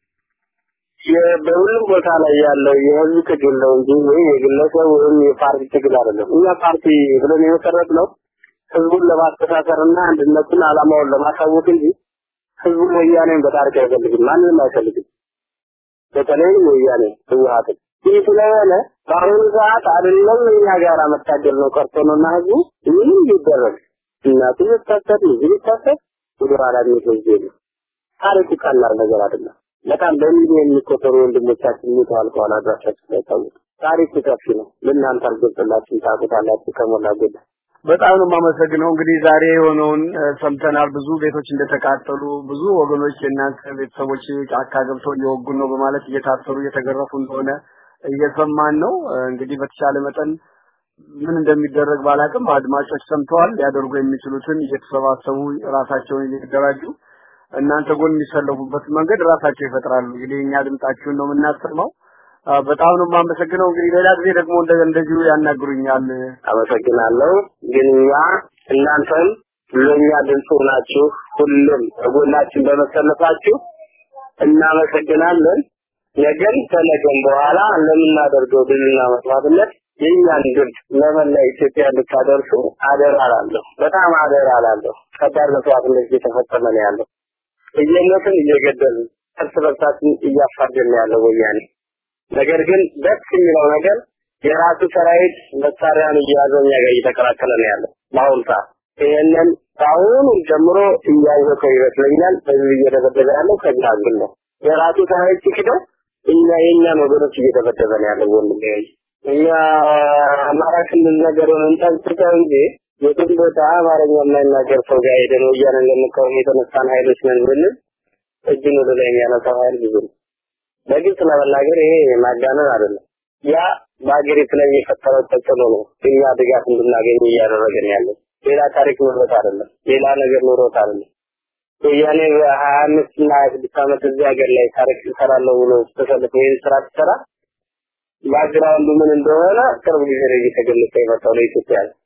በሁሉም ቦታ ላይ ያለው የህዝብ ትግል ነው እንጂ ወይ የግለሰብ ወይም የፓርቲ ትግል አይደለም። እኛ ፓርቲ ብለን የመሰረት ነው ህዝቡን ለማስተሳሰርና አንድነቱን አላማውን ለማሳወቅ እንጂ ህዝቡ ወያኔን በታሪክ አይፈልግም፣ ማንንም አይፈልግም። በተለይ ወያኔ ህወሓትን ይህ ስለሆነ በአሁኑ ሰዓት አይደለም እኛ ጋር መታገል ነው ቀርቶ ነውና ህዝቡ ምንም ይደረግ እናቱ ይታሰር ልጅ ይታሰር ወደ ኋላ የሚወስድ የለም። ታሪኩ ቀላል ነገር አይደለም። በጣም በሚሊዮን የሚቆጠሩ ወንድሞቻችን ሞተው አልቀዋል። አድራሻችን ሳይታወቅ ታሪኩ ሰፊ ነው። ለእናንተ አልገልጽላችሁም፣ ታውቁታላችሁ ከሞላ ጎደል። በጣም ነው የማመሰግነው። እንግዲህ ዛሬ የሆነውን ሰምተናል። ብዙ ቤቶች እንደተቃጠሉ፣ ብዙ ወገኖች የእናንተ ቤተሰቦች ጫካ ገብተው እየወጉን ነው በማለት እየታሰሩ እየተገረፉ እንደሆነ እየሰማን ነው። እንግዲህ በተቻለ መጠን ምን እንደሚደረግ ባላቅም አድማጮች ሰምተዋል። ሊያደርጉ የሚችሉትን እየተሰባሰቡ ራሳቸውን እየተደራጁ እናንተ ጎን የሚሰለፉበት መንገድ ራሳቸው ይፈጥራሉ። እንግዲህ እኛ ድምጣችሁን ነው የምናሰማው። በጣም ነው የማመሰግነው። እንግዲህ ሌላ ጊዜ ደግሞ እንደ እንደዚሁ ያናግሩኛል። አመሰግናለሁ። ግን እኛ እናንተም ለእኛ ድምፅ ናችሁ። ሁሉም ከጎናችን በመሰለፋችሁ እናመሰግናለን። ነገን ከነገም በኋላ ለምናደርገው ድልና መስዋዕትነት የእኛን ድምፅ ለመላ ኢትዮጵያ እንድታደርሱ አደራ እላለሁ። በጣም አደራ እላለሁ። ከባድ መስዋዕትነት እየተፈጸመ ነው ያለው። እየሞትን እየገደልን እርስ በርሳችን እያፋጀን ነው ያለው ወያኔ። ነገር ግን ደስ የሚለው ነገር የራሱ ሰራዊት መሳሪያን እየያዘ እኛ ጋር እየተቀላቀለ ነው ያለው በአሁኑ ሰዓት። ይህንን ከአሁኑ ጀምሮ እያወቀው ይመስለኛል። በዚህ እየደበደበ ያለው ከዚህ አንግል ነው። የራሱ ሰራዊት ሲክደው እኛ የእኛን ወገኖች እየደበደበ ነው ያለው ወንድሜ። እኛ አማራ ክልል ነገሩን እንጠንቅቀው እንጂ የትም ቦታ አማርኛ የማይናገር ሰው ጋር ሄደን ወያኔን ለመቃወም የተነሳን ኃይሎች ነን ብንል እጅን ወደ ላይ የሚያነሳው ኃይል ብዙ ነው። በግልጽ ለመናገር ይሄ ማጋነን አይደለም። ያ በሀገሪቱ ላይ የፈጠረው ተጽዕኖ ነው እኛ ድጋፍ እንድናገኝ እያደረገን ያለው። ሌላ ታሪክ ኖሮት አይደለም፣ ሌላ ነገር ኖሮት አይደለም። ወያኔ በሀያ አምስት እና ሀያ ስድስት ዓመት እዚህ ሀገር ላይ ታሪክ እሰራለሁ ብሎ ተሰልፎ ይህን ስራ ሲሰራ ባግራውንዱ ምን እንደሆነ ቅርብ ጊዜ ላይ እየተገለጸ የመጣው ለኢትዮጵያ ነው።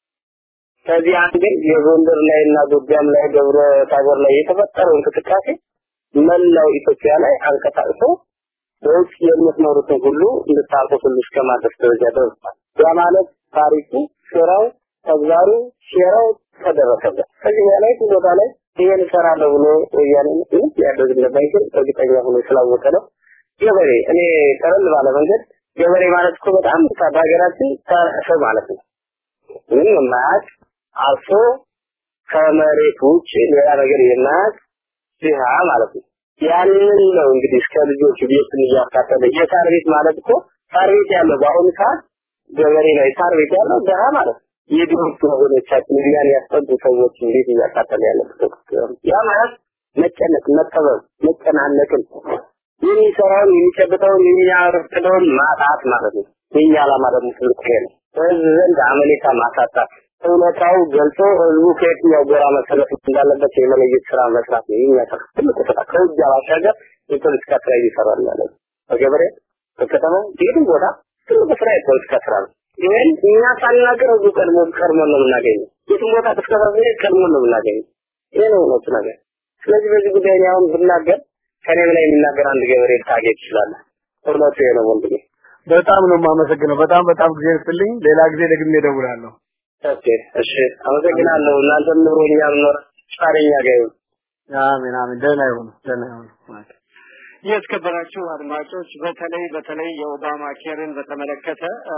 ከዚህ አንግል የጎንደር ላይ እና ጎጃም ላይ ደብረ ታቦር ላይ የተፈጠረው እንቅስቃሴ መላው ኢትዮጵያ ላይ አንቀሳቅሶ በውጭ የምትኖሩትን ሁሉ እንድታውቁት ሁሉ እስከ ማድረስ ደረጃ ደርሷል። ያ ማለት ታሪኩ፣ ስራው፣ ተግባሩ፣ ሴራው ተደረሰበት። ከዚህ በላይ ቦታ ላይ ይሄን እሰራለሁ ብሎ ወያኔ ምንም ሊያደርግ እንደማይችል እርግጠኛ ሆኖ ስላወቀ ነው። ገበሬ እኔ ቀለል ባለ መንገድ ገበሬ ማለት እኮ በጣም በሀገራችን ሰው ማለት ነው። ምንም የማያውቅ አርሶ ከመሬት ውጭ ሌላ ነገር የማያውቅ ድሃ ማለት ነው። ያንን ነው እንግዲህ እስከ ልጆች ቤትን እያካተለ የሳር ቤት ማለት እኮ ሳር ቤት ያለው በአሁኑ ሰዓት ገበሬ ላይ ሳር ቤት ያለው ድሃ ማለት ነው። የድሮቹ ወገኖቻችን እኛን ያስጠጉ ሰዎች እንዴት እያካተለ ያለበት ያ ማለት መጨነቅ፣ መጠበብ፣ መጨናነቅን የሚሰራውን የሚጨብጠውን የሚያረፍደውን ማጣት ማለት ነው። የኛ ዓላማ ደግሞ ትልቁ ይሄ ነው። በህዝብ ዘንድ አመኔታ ማሳጣት፣ እውነታው ገልጾ ህዝቡ ከየትኛው ጎራ መሰለፍ እንዳለበት የመለየት ስራ መስራት ነው የኛ ትልቁ ስራ። ከውጊያ ባሻገር የፖለቲካ ስራ እየሰራን ያለ በገበሬ በከተማው የትም ቦታ ትልቁ ስራ የፖለቲካ ስራ ነው። ይህን እኛ ሳናገር ህዝቡ ቀድሞ ቀድሞ ነው የምናገኘው። የትም ቦታ ቅስቀሳ ስንሄድ ቀድሞ ነው የምናገኘው። ይህ ነው እውነቱ ነገር። ስለዚህ በዚህ ጉዳይ እኔ አሁን ብናገር ከኔ በላይ የሚናገር አንድ ገበሬ ልታገኝ ትችላለህ። እውነቱ ይሄ ነው ወንድሜ። በጣም ነው የማመሰግነው። በጣም በጣም ጊዜ ይስጥልኝ። ሌላ ጊዜ ደግሜ እደውላለሁ። ኦኬ፣ እሺ፣ አመሰግናለሁ። እናንተም ኑሮኛ ኖር ጻረኛ ጋር ይሁን። አሜን አሜን። ደህና ይሁኑ፣ ደህና ይሁኑ ማለት የተከበራችሁ አድማጮች በተለይ በተለይ የኦባማ ኬርን በተመለከተ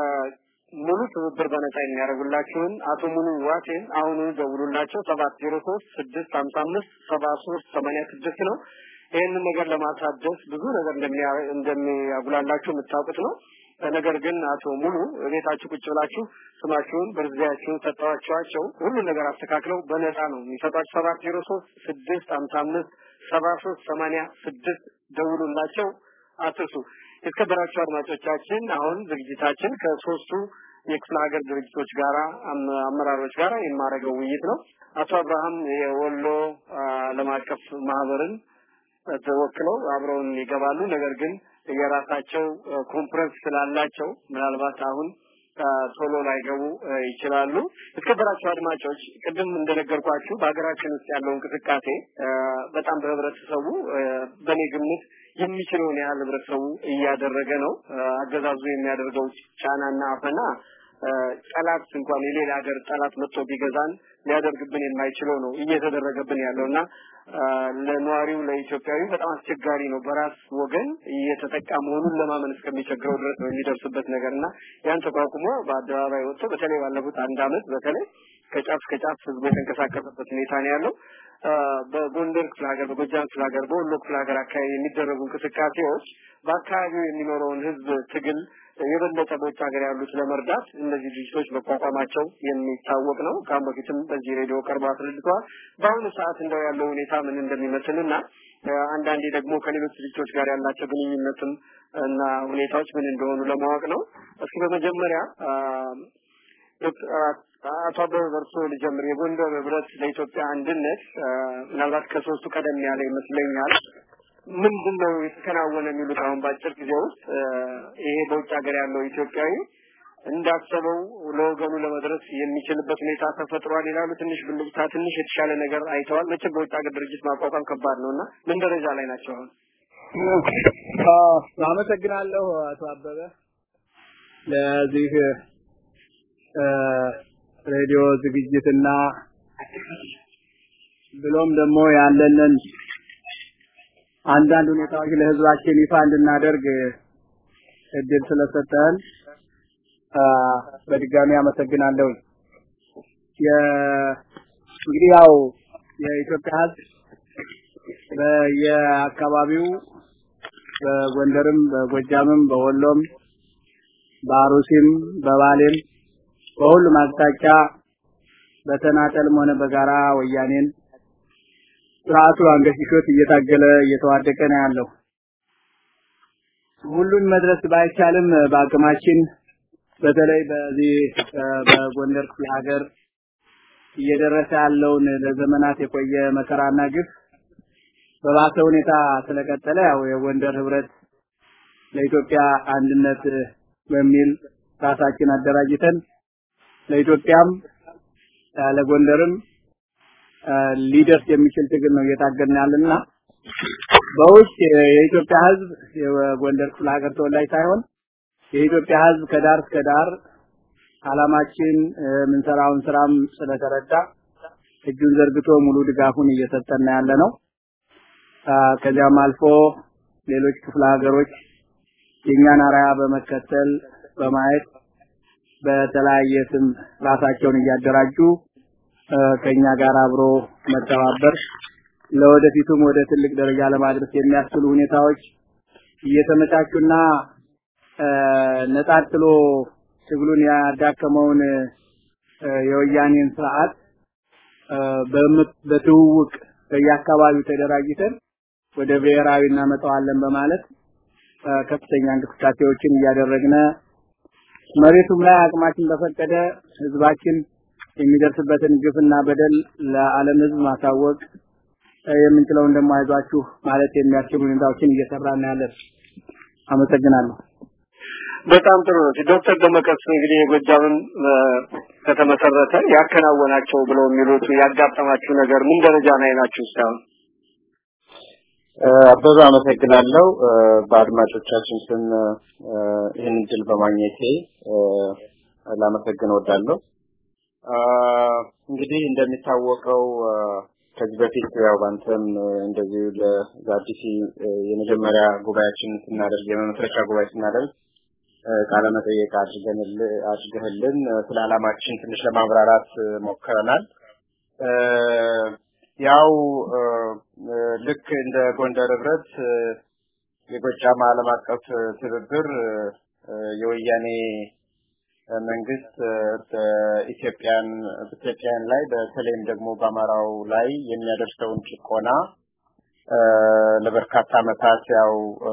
ሙሉ ትብብር በነጻ የሚያደርጉላችሁን አቶ ሙሉ ዋቴን አሁኑ ደውሉላቸው ሰባት ዜሮ ሶስት ስድስት ሀምሳ አምስት ሰባ ሶስት ሰማንያ ስድስት ነው። ይህንን ነገር ለማሳደስ ብዙ ነገር እንደሚያጉላላችሁ የምታውቁት ነው። ነገር ግን አቶ ሙሉ ቤታችሁ ቁጭ ብላችሁ ስማችሁን በርዚያችሁን ሰጠዋቸዋቸው ሁሉን ነገር አስተካክለው በነፃ ነው የሚሰጧችሁ። ሰባት ዜሮ ሶስት ስድስት ሀምሳ አምስት ሰባ ሶስት ሰማንያ ስድስት ደውሉላቸው አትርሱ። የተከበራችሁ አድማጮቻችን አሁን ዝግጅታችን ከሶስቱ የክፍለ ሀገር ድርጅቶች ጋራ አመራሮች ጋራ የማደርገው ውይይት ነው። አቶ አብርሃም የወሎ ዓለም አቀፍ ማህበርን ተወክለው አብረውን ይገባሉ። ነገር ግን የራሳቸው ኮንፈረንስ ስላላቸው ምናልባት አሁን ቶሎ ላይገቡ ይችላሉ። የተከበራችሁ አድማጮች ቅድም እንደነገርኳችሁ በሀገራችን ውስጥ ያለው እንቅስቃሴ በጣም በህብረተሰቡ በእኔ ግምት የሚችለውን ያህል ህብረተሰቡ እያደረገ ነው። አገዛዙ የሚያደርገው ጫናና አፈና ጠላት እንኳን የሌላ ሀገር ጠላት መጥቶ ቢገዛን ሊያደርግብን የማይችለው ነው እየተደረገብን ያለውና ለነዋሪው ለኢትዮጵያዊ በጣም አስቸጋሪ ነው። በራስ ወገን እየተጠቃ መሆኑን ለማመን እስከሚቸግረው ድረስ ነው የሚደርስበት ነገርና ያን ተቋቁሞ በአደባባይ ወጥቶ በተለይ ባለፉት አንድ አመት በተለይ ከጫፍ እስከ ጫፍ ህዝቡ የተንቀሳቀሰበት ሁኔታ ነው ያለው። በጎንደር ክፍለ ሀገር፣ በጎጃም ክፍለ ሀገር፣ በወሎ ክፍለ ሀገር አካባቢ የሚደረጉ እንቅስቃሴዎች በአካባቢው የሚኖረውን ህዝብ ትግል የበለጠ በውጭ ሀገር ያሉት ለመርዳት እነዚህ ድርጅቶች መቋቋማቸው የሚታወቅ ነው። ከአሁን በፊትም በዚህ ሬዲዮ ቀርበው አስረድተዋል። በአሁኑ ሰዓት እንደው ያለው ሁኔታ ምን እንደሚመስልና አንዳንዴ ደግሞ ከሌሎች ድርጅቶች ጋር ያላቸው ግንኙነትም እና ሁኔታዎች ምን እንደሆኑ ለማወቅ ነው። እስኪ በመጀመሪያ አቶ አበበ በርሶ ልጀምር። የጎንደር ህብረት ለኢትዮጵያ አንድነት ምናልባት ከሶስቱ ቀደም ያለ ይመስለኛል። ምንድን ነው የተከናወነ የሚሉት አሁን በአጭር ጊዜ ውስጥ ይሄ በውጭ ሀገር ያለው ኢትዮጵያዊ እንዳሰበው ለወገኑ ለመድረስ የሚችልበት ሁኔታ ተፈጥሯል ይላሉ። ትንሽ ብልጭታ፣ ትንሽ የተሻለ ነገር አይተዋል። መቼም በውጭ ሀገር ድርጅት ማቋቋም ከባድ ነው እና ምን ደረጃ ላይ ናቸው አሁን? አመሰግናለሁ አቶ አበበ ለዚህ ሬዲዮ ዝግጅትና ብሎም ደግሞ ያለንን አንዳንድ ሁኔታዎች ለህዝባችን ይፋ እንድናደርግ እድል ስለሰጠን በድጋሚ አመሰግናለሁ። እንግዲህ ያው የኢትዮጵያ ህዝብ በየአካባቢው በጎንደርም፣ በጎጃምም፣ በወሎም፣ በአሩሲም፣ በባሌም በሁሉም አቅጣጫ በተናጠልም ሆነ በጋራ ወያኔን ስርዓቱ አንገሽሾት እየታገለ እየተዋደቀ ነው ያለው። ሁሉን መድረስ ባይቻልም በአቅማችን በተለይ በዚህ በጎንደር ክፍለ ሀገር እየደረሰ ያለውን ለዘመናት የቆየ መከራና ግፍ በባሰ ሁኔታ ስለቀጠለ ያው የጎንደር ህብረት ለኢትዮጵያ አንድነት በሚል ራሳችን አደራጅተን ለኢትዮጵያም ለጎንደርም ሊደርስ የሚችል ትግል ነው እየታገልን ያለና በውስጥ የኢትዮጵያ ህዝብ የጎንደር ክፍለ ሀገር ተወላጅ ሳይሆን የኢትዮጵያ ህዝብ ከዳር እስከ ዳር አላማችን የምንሰራውን ስራም ስለተረዳ እጁን ዘርግቶ ሙሉ ድጋፉን እየሰጠን ያለ ነው። ከዚያም አልፎ ሌሎች ክፍለ ሀገሮች የእኛን አርአያ በመከተል በማየት በተለያየ ስም ራሳቸውን እያደራጁ ከኛ ጋር አብሮ መተባበር ለወደፊቱም ወደ ትልቅ ደረጃ ለማድረስ የሚያስችሉ ሁኔታዎች እየተመቻቹና ነጣጥሎ ትግሉን ያዳከመውን የወያኔን ስርዓት በትውውቅ በየአካባቢው ተደራጅተን ወደ ብሔራዊ እናመጣዋለን በማለት ከፍተኛ እንቅስቃሴዎችን እያደረግነ መሬቱም ላይ አቅማችን በፈቀደ ህዝባችን የሚደርስበትን ግፍና በደል ለዓለም ሕዝብ ማሳወቅ የምንችለውን ደግሞ አይዟችሁ ማለት የሚያስችሉ ሁኔታዎችን እየሰራን ያለን። አመሰግናለሁ። በጣም ጥሩ ነው። ዶክተር ደመቀስ እንግዲህ የጎጃምን ከተመሰረተ ያከናወናቸው ብለው የሚሉት ያጋጠማችሁ ነገር ምን ደረጃ ላይ ናችሁ እስካሁን? አበበ አመሰግናለሁ። በአድማጮቻችን ስም ይህን እድል በማግኘቴ ላመሰግን እወዳለሁ። እንግዲህ እንደሚታወቀው ከዚህ በፊት ያው ባንተም እንደዚሁ ለዛዲሲ የመጀመሪያ ጉባኤያችን ስናደርግ የመመስረቻ ጉባኤ ስናደርግ ቃለ መጠየቅ አድርገህልን ስለ ዓላማችን ትንሽ ለማብራራት ሞክረናል። ያው ልክ እንደ ጎንደር ህብረት የጎጃም ዓለም አቀፍ ትብብር የወያኔ መንግስት በኢትዮጵያን በኢትዮጵያን ላይ በተለይም ደግሞ በአማራው ላይ የሚያደርሰውን ጭቆና ለበርካታ ዓመታት ያው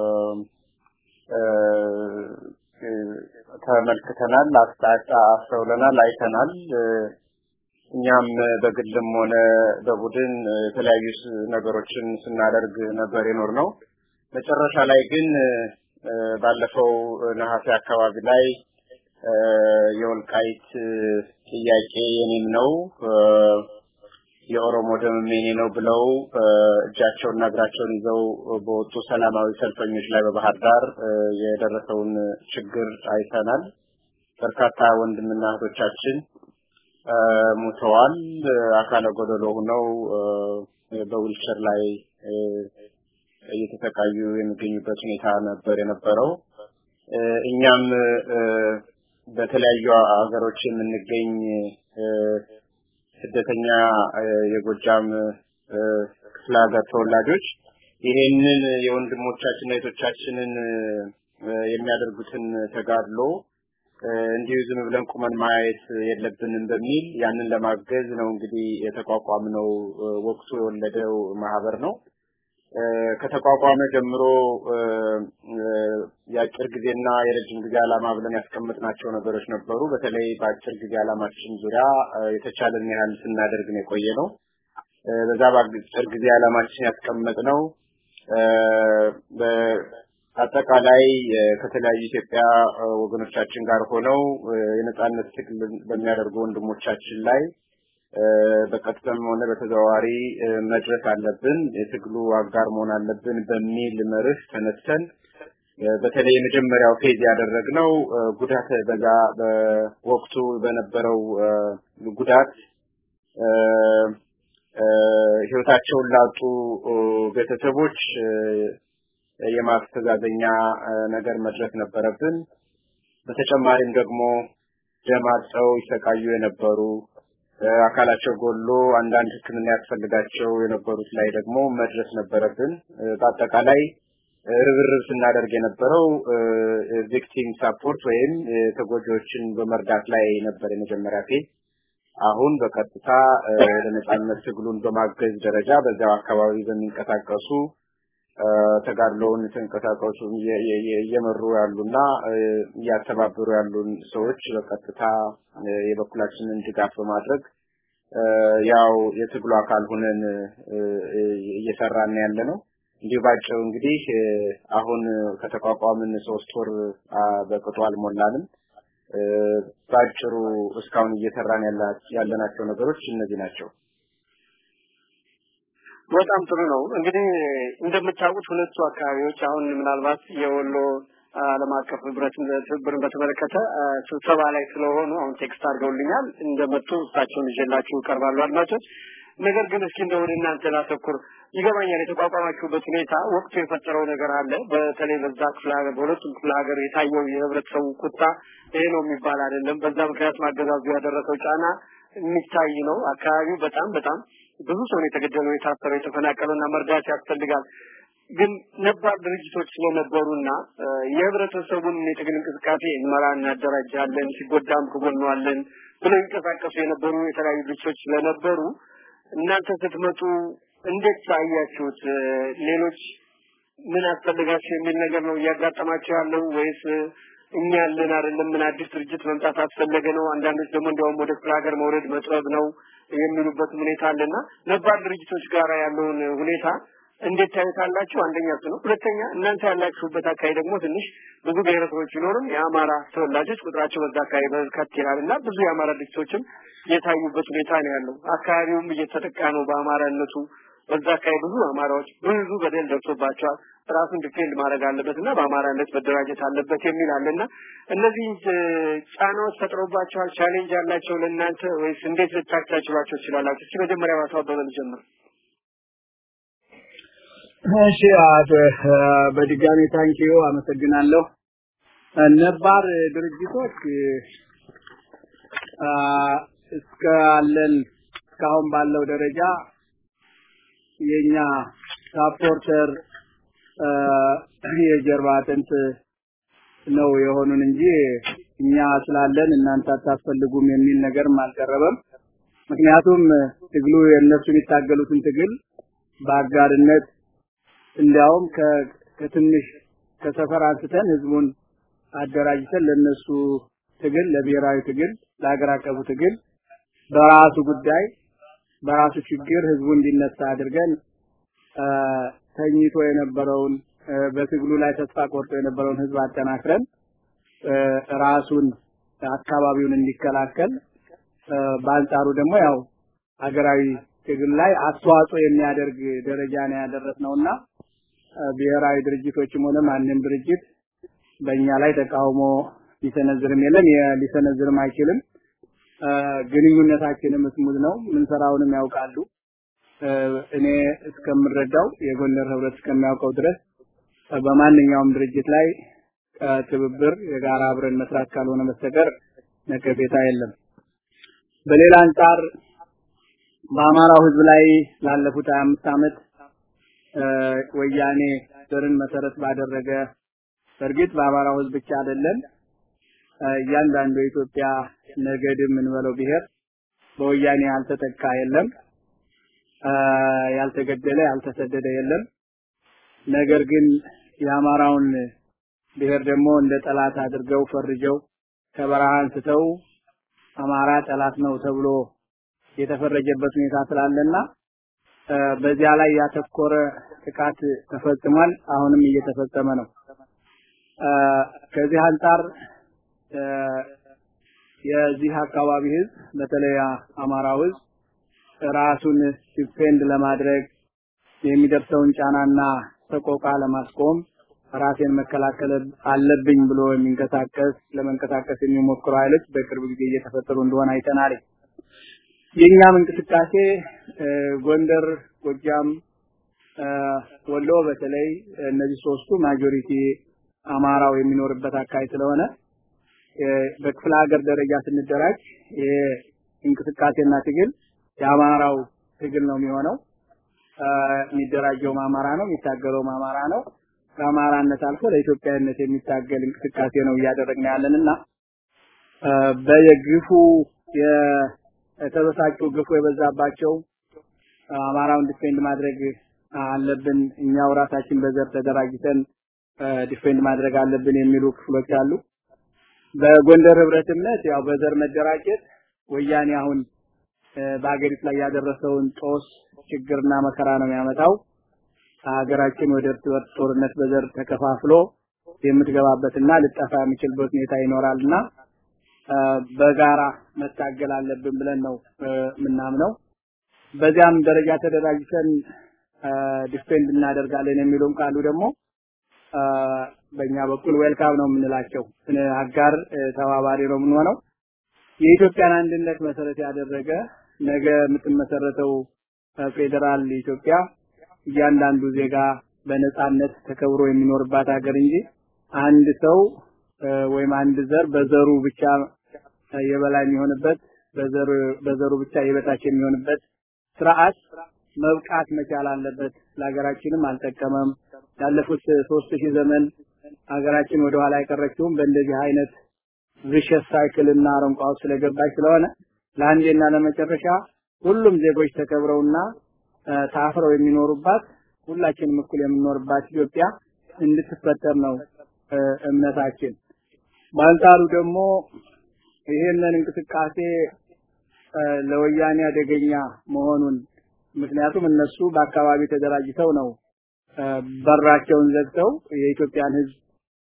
ተመልክተናል፣ አስተውለናል፣ አይተናል። እኛም በግልም ሆነ በቡድን የተለያዩ ነገሮችን ስናደርግ ነበር የኖር ነው። መጨረሻ ላይ ግን ባለፈው ነሐሴ አካባቢ ላይ የወልቃይት ጥያቄ የኔም ነው የኦሮሞ ደምም የኔ ነው ብለው እጃቸውና እግራቸውን ይዘው በወጡ ሰላማዊ ሰልፈኞች ላይ በባህር ዳር የደረሰውን ችግር አይተናል። በርካታ ወንድምና እህቶቻችን ሙተዋል። አካለ ጎደሎ ሆነው በዊልቸር ላይ እየተሰቃዩ የሚገኙበት ሁኔታ ነበር የነበረው። እኛም በተለያዩ ሀገሮች የምንገኝ ስደተኛ የጎጃም ክፍለ ሀገር ተወላጆች ይሄንን የወንድሞቻችን እህቶቻችንን የሚያደርጉትን ተጋድሎ እንዲሁ ዝም ብለን ቁመን ማየት የለብንም በሚል ያንን ለማገዝ ነው እንግዲህ የተቋቋምነው ወቅቱ የወለደው ማህበር ነው። ከተቋቋመ ጀምሮ የአጭር ጊዜና የረጅም ጊዜ ዓላማ ብለን ያስቀመጥናቸው ነገሮች ነበሩ። በተለይ በአጭር ጊዜ ዓላማችን ዙሪያ የተቻለን ያህል ስናደርግ ነው የቆየ ነው። በዛ በአጭር ጊዜ ዓላማችን ያስቀመጥነው አጠቃላይ ከተለያዩ ኢትዮጵያ ወገኖቻችን ጋር ሆነው የነጻነት ትግል በሚያደርጉ ወንድሞቻችን ላይ በቀጥታም ሆነ በተዘዋዋሪ መድረስ አለብን፣ የትግሉ አጋር መሆን አለብን በሚል መርህ ተነስተን በተለይ የመጀመሪያው ፌዝ ያደረግነው ጉዳት በዛ በወቅቱ በነበረው ጉዳት ህይወታቸውን ላጡ ቤተሰቦች የማስተዛዘኛ ነገር መድረስ ነበረብን። በተጨማሪም ደግሞ ደም አጥተው ይሰቃዩ የነበሩ አካላቸው ጎሎ አንዳንድ ሕክምና ያስፈልጋቸው የነበሩት ላይ ደግሞ መድረስ ነበረብን። በአጠቃላይ ርብርብ ስናደርግ የነበረው ቪክቲም ሳፖርት ወይም ተጎጂዎችን በመርዳት ላይ ነበር የመጀመሪያ ፌዝ። አሁን በቀጥታ ወደ ነጻነት ትግሉን በማገዝ ደረጃ በዚያው አካባቢ በሚንቀሳቀሱ ተጋድሎውን የተንቀሳቀሱ እየመሩ ያሉና እያስተባበሩ ያሉን ሰዎች በቀጥታ የበኩላችንን ድጋፍ በማድረግ ያው የትግሉ አካል ሆነን እየሰራን ያለ ነው። እንዲሁ ባጭሩ እንግዲህ አሁን ከተቋቋምን ሶስት ወር በቅጡ አልሞላንም። ባጭሩ እስካሁን እየሰራን ያለናቸው ነገሮች እነዚህ ናቸው። በጣም ጥሩ ነው። እንግዲህ እንደምታውቁት ሁለቱ አካባቢዎች አሁን ምናልባት የወሎ ዓለም አቀፍ ህብረት ትብብርን በተመለከተ ስብሰባ ላይ ስለሆኑ አሁን ቴክስት አድርገውልኛል እንደመጡ እሳቸውን ይዤላችሁ ይቀርባሉ አድማጮች። ነገር ግን እስኪ እንደ ወደ እናንተ ላተኩር። ይገባኛል የተቋቋማችሁበት ሁኔታ ወቅቱ የፈጠረው ነገር አለ። በተለይ በዛ ክፍለ ሀገር በሁለቱም ክፍለ ሀገር የታየው የህብረተሰቡ ቁጣ ይሄ ነው የሚባል አይደለም። በዛ ምክንያት ማገዛዙ ያደረሰው ጫና የሚታይ ነው። አካባቢው በጣም በጣም ብዙ ሰው ነው የተገደለው፣ የታሰረው፣ የተፈናቀለውና መርዳት ያስፈልጋል። ግን ነባር ድርጅቶች ስለነበሩና የህብረተሰቡን የትግል እንቅስቃሴ እንመራ እናደራጃለን፣ ሲጎዳም ከጎኗለን ብለው ይንቀሳቀሱ የነበሩ የተለያዩ ድርጅቶች ስለነበሩ እናንተ ስትመጡ እንዴት ታያችሁት? ሌሎች ምን አስፈልጋቸው የሚል ነገር ነው እያጋጠማቸው ያለው ወይስ እኛ ያለን አይደለም ምን አዲስ ድርጅት መምጣት አስፈለገ ነው አንዳንዶች ደግሞ እንዲያውም ወደ ክፍለ ሀገር መውረድ መጥበብ ነው የሚሉበት ሁኔታ አለና ነባር ድርጅቶች ጋር ያለውን ሁኔታ እንዴት ታዩታላችሁ? አንደኛ እሱ ነው። ሁለተኛ እናንተ ያላችሁበት አካባቢ ደግሞ ትንሽ ብዙ ብሔረሰቦች ቢኖርም የአማራ ተወላጆች ቁጥራቸው በዛ አካባቢ በርከት ይላል እና ብዙ የአማራ ድርጅቶችም የታዩበት ሁኔታ ነው ያለው። አካባቢውም እየተጠቃ ነው በአማራነቱ። በዛ አካባቢ ብዙ አማራዎች ብዙ በደል ደርሶባቸዋል። ራሱን ዲፌንድ ማድረግ አለበት እና በአማራነት መደራጀት አለበት የሚል አለና እነዚህ ጫናዎች ፈጥሮባቸዋል። ቻሌንጅ አላቸው ለእናንተ ወይስ እንዴት ልታቻችሏቸው ትችላላችሁ? እስኪ መጀመሪያ ባቶ አበበ ልጀምር። እሺ በድጋሚ ታንኪዩ አመሰግናለሁ። ነባር ድርጅቶች እስካለን እስካሁን ባለው ደረጃ የኛ ሳፖርተር የጀርባ አጥንት ነው የሆኑን እንጂ እኛ ስላለን እናንተ አታስፈልጉም የሚል ነገርም አልቀረበም። ምክንያቱም ትግሉ የእነሱ የሚታገሉትን ትግል በአጋርነት እንዲያውም ከትንሽ ከሰፈር አንስተን ህዝቡን አደራጅተን ለነሱ ትግል ለብሔራዊ ትግል ለሀገር አቀፉ ትግል በራሱ ጉዳይ በራሱ ችግር ህዝቡ እንዲነሳ አድርገን ተኝቶ የነበረውን በትግሉ ላይ ተስፋ ቆርጦ የነበረውን ህዝብ አጠናክረን ራሱን አካባቢውን እንዲከላከል በአንጻሩ ደግሞ ያው ሀገራዊ ትግል ላይ አስተዋጽኦ የሚያደርግ ደረጃ ነው ያደረስነውና ብሔራዊ ድርጅቶችም ሆነ ማንም ድርጅት በእኛ ላይ ተቃውሞ ሊሰነዝርም የለም ሊሰነዝርም አይችልም። ግንኙነታችንም ስሙዝ ነው። ምንሰራውንም ያውቃሉ። እኔ እስከምረዳው የጎንደር ህብረት እስከሚያውቀው ድረስ በማንኛውም ድርጅት ላይ ትብብር የጋራ አብረን መስራት ካልሆነ በስተቀር ነቀፌታ የለም። በሌላ አንጻር በአማራው ህዝብ ላይ ላለፉት 25 ዓመት ወያኔ ዘርን መሰረት ባደረገ በእርግጥ በአማራው ህዝብ ብቻ አይደለም እያንዳንዱ የኢትዮጵያ ነገድም እንበለው ብሔር በወያኔ ያልተጠቃ የለም፣ ያልተገደለ ያልተሰደደ የለም። ነገር ግን የአማራውን ብሔር ደግሞ እንደ ጠላት አድርገው ፈርጀው ከበረሃ አንስተው አማራ ጠላት ነው ተብሎ የተፈረጀበት ሁኔታ ስላለና በዚያ ላይ ያተኮረ ጥቃት ተፈጽሟል። አሁንም እየተፈጸመ ነው። ከዚህ አንጻር የዚህ አካባቢ ህዝብ በተለይ አማራው ህዝብ ራሱን ዲፌንድ ለማድረግ የሚደርሰውን ጫናና ሰቆቃ ለማስቆም ራሴን መከላከል አለብኝ ብሎ የሚንቀሳቀስ ለመንቀሳቀስ የሚሞክሩ ኃይሎች በቅርብ ጊዜ እየተፈጠሩ እንደሆነ አይተናል። የኛም እንቅስቃሴ ጎንደር፣ ጎጃም፣ ወሎ በተለይ እነዚህ ሶስቱ ማጆሪቲ አማራው የሚኖርበት አካባቢ ስለሆነ በክፍለ ሀገር ደረጃ ስንደራጅ እንቅስቃሴና ትግል የአማራው ትግል ነው የሚሆነው። የሚደራጀውም አማራ ነው፣ የሚታገለውም አማራ ነው። ከአማራነት አልፎ ለኢትዮጵያዊነት የሚታገል እንቅስቃሴ ነው እያደረግን ያለንና በየግፉ የተበሳጩ ግፉ የበዛባቸው አማራውን ዲፌንድ ማድረግ አለብን፣ እኛው ራሳችን በዘር ተደራጅተን ዲፌንድ ማድረግ አለብን የሚሉ ክፍሎች አሉ። በጎንደር ህብረት እምነት ያው በዘር መደራጀት ወያኔ አሁን በአገሪቱ ላይ ያደረሰውን ጦስ ችግርና መከራ ነው የሚያመጣው። ሀገራችን ወደ እርስ በርስ ጦርነት በዘር ተከፋፍሎ የምትገባበትና ልጠፋ የሚችልበት ሁኔታ ይኖራልና በጋራ መታገል አለብን ብለን ነው የምናምነው። በዚያም ደረጃ ተደራጅተን ዲፌንድ እናደርጋለን የሚሉም ካሉ ደግሞ በእኛ በኩል ዌልካም ነው የምንላቸው። አጋር ተባባሪ ነው የምንሆነው። የኢትዮጵያን አንድነት መሰረት ያደረገ ነገ የምትመሰረተው ፌዴራል ኢትዮጵያ እያንዳንዱ ዜጋ በነጻነት ተከብሮ የሚኖርባት ሀገር እንጂ አንድ ሰው ወይም አንድ ዘር በዘሩ ብቻ የበላይ የሚሆንበት በዘሩ በዘሩ ብቻ የበታች የሚሆንበት ስርዓት መብቃት መቻል አለበት። ለሀገራችንም አልጠቀመም። ያለፉት ሶስት ሺህ ዘመን ሀገራችን ወደ ኋላ የቀረችውም በእንደዚህ አይነት ቪሸስ ሳይክል እና አረንቋ ውስጥ ስለገባች ስለሆነ ለአንዴና ለመጨረሻ ሁሉም ዜጎች ተከብረውና ታፍረው የሚኖሩባት ሁላችንም እኩል የምንኖርባት ኢትዮጵያ እንድትፈጠር ነው እምነታችን። በአንጻሩ ደግሞ ይሄንን እንቅስቃሴ ለወያኔ አደገኛ መሆኑን ምክንያቱም እነሱ በአካባቢ ተደራጅተው ነው በራቸውን ዘግተው የኢትዮጵያን ህዝብ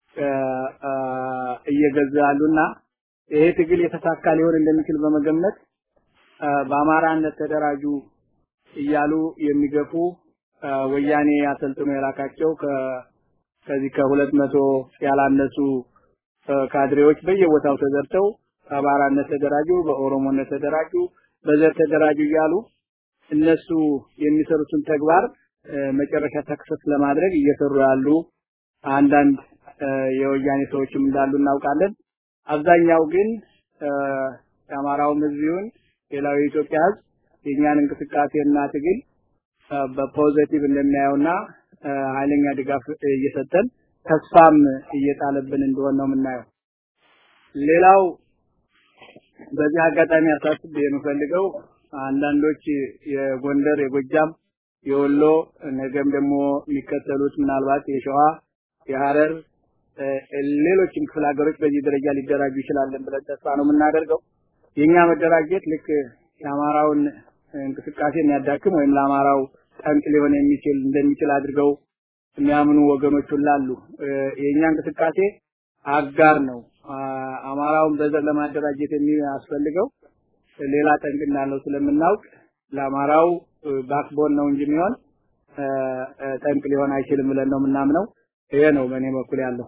እየገዙ ያሉና ይሄ ትግል የተሳካ ሊሆን እንደሚችል በመገመት በአማራነት ተደራጁ እያሉ የሚገፉ ወያኔ አሰልጥኖ የላካቸው ከዚህ ከሁለት መቶ ያላነሱ ካድሬዎች በየቦታው ተዘርተው በአማራነት ተደራጁ፣ በኦሮሞነት ተደራጁ፣ በዘር ተደራጁ እያሉ እነሱ የሚሰሩትን ተግባር መጨረሻ ሰክሰስ ለማድረግ እየሰሩ ያሉ አንዳንድ የወያኔ ሰዎችም እንዳሉ እናውቃለን። አብዛኛው ግን የአማራውም ህዝብ ይሁን ሌላው የኢትዮጵያ ህዝብ የእኛን እንቅስቃሴና ትግል በፖዚቲቭ እንደሚያየውና ኃይለኛ ድጋፍ እየሰጠን ተስፋም እየጣለብን እንደሆነ ነው የምናየው። ሌላው በዚህ አጋጣሚ አሳስብ የምፈልገው አንዳንዶች የጎንደር፣ የጎጃም፣ የወሎ ነገም ደግሞ የሚከተሉት ምናልባት የሸዋ፣ የሐረር ሌሎችም ክፍለ ሀገሮች በዚህ ደረጃ ሊደራጁ ይችላለን ብለን ተስፋ ነው የምናደርገው። የኛ መደራጀት ልክ የአማራውን እንቅስቃሴ የሚያዳክም ወይም ለአማራው ጠንቅ ሊሆን የሚችል እንደሚችል አድርገው የሚያምኑ ወገኖች ሁሉ አሉ። የኛ እንቅስቃሴ አጋር ነው። አማራውን በዘር ለማደራጀት የሚያስፈልገው ሌላ ጠንቅ እንዳለው ስለምናውቅ ለአማራው ባክቦን ነው እንጂ የሚሆን ጠንቅ ሊሆን አይችልም ብለን ነው የምናምነው። ይሄ ነው በእኔ በኩል ያለው።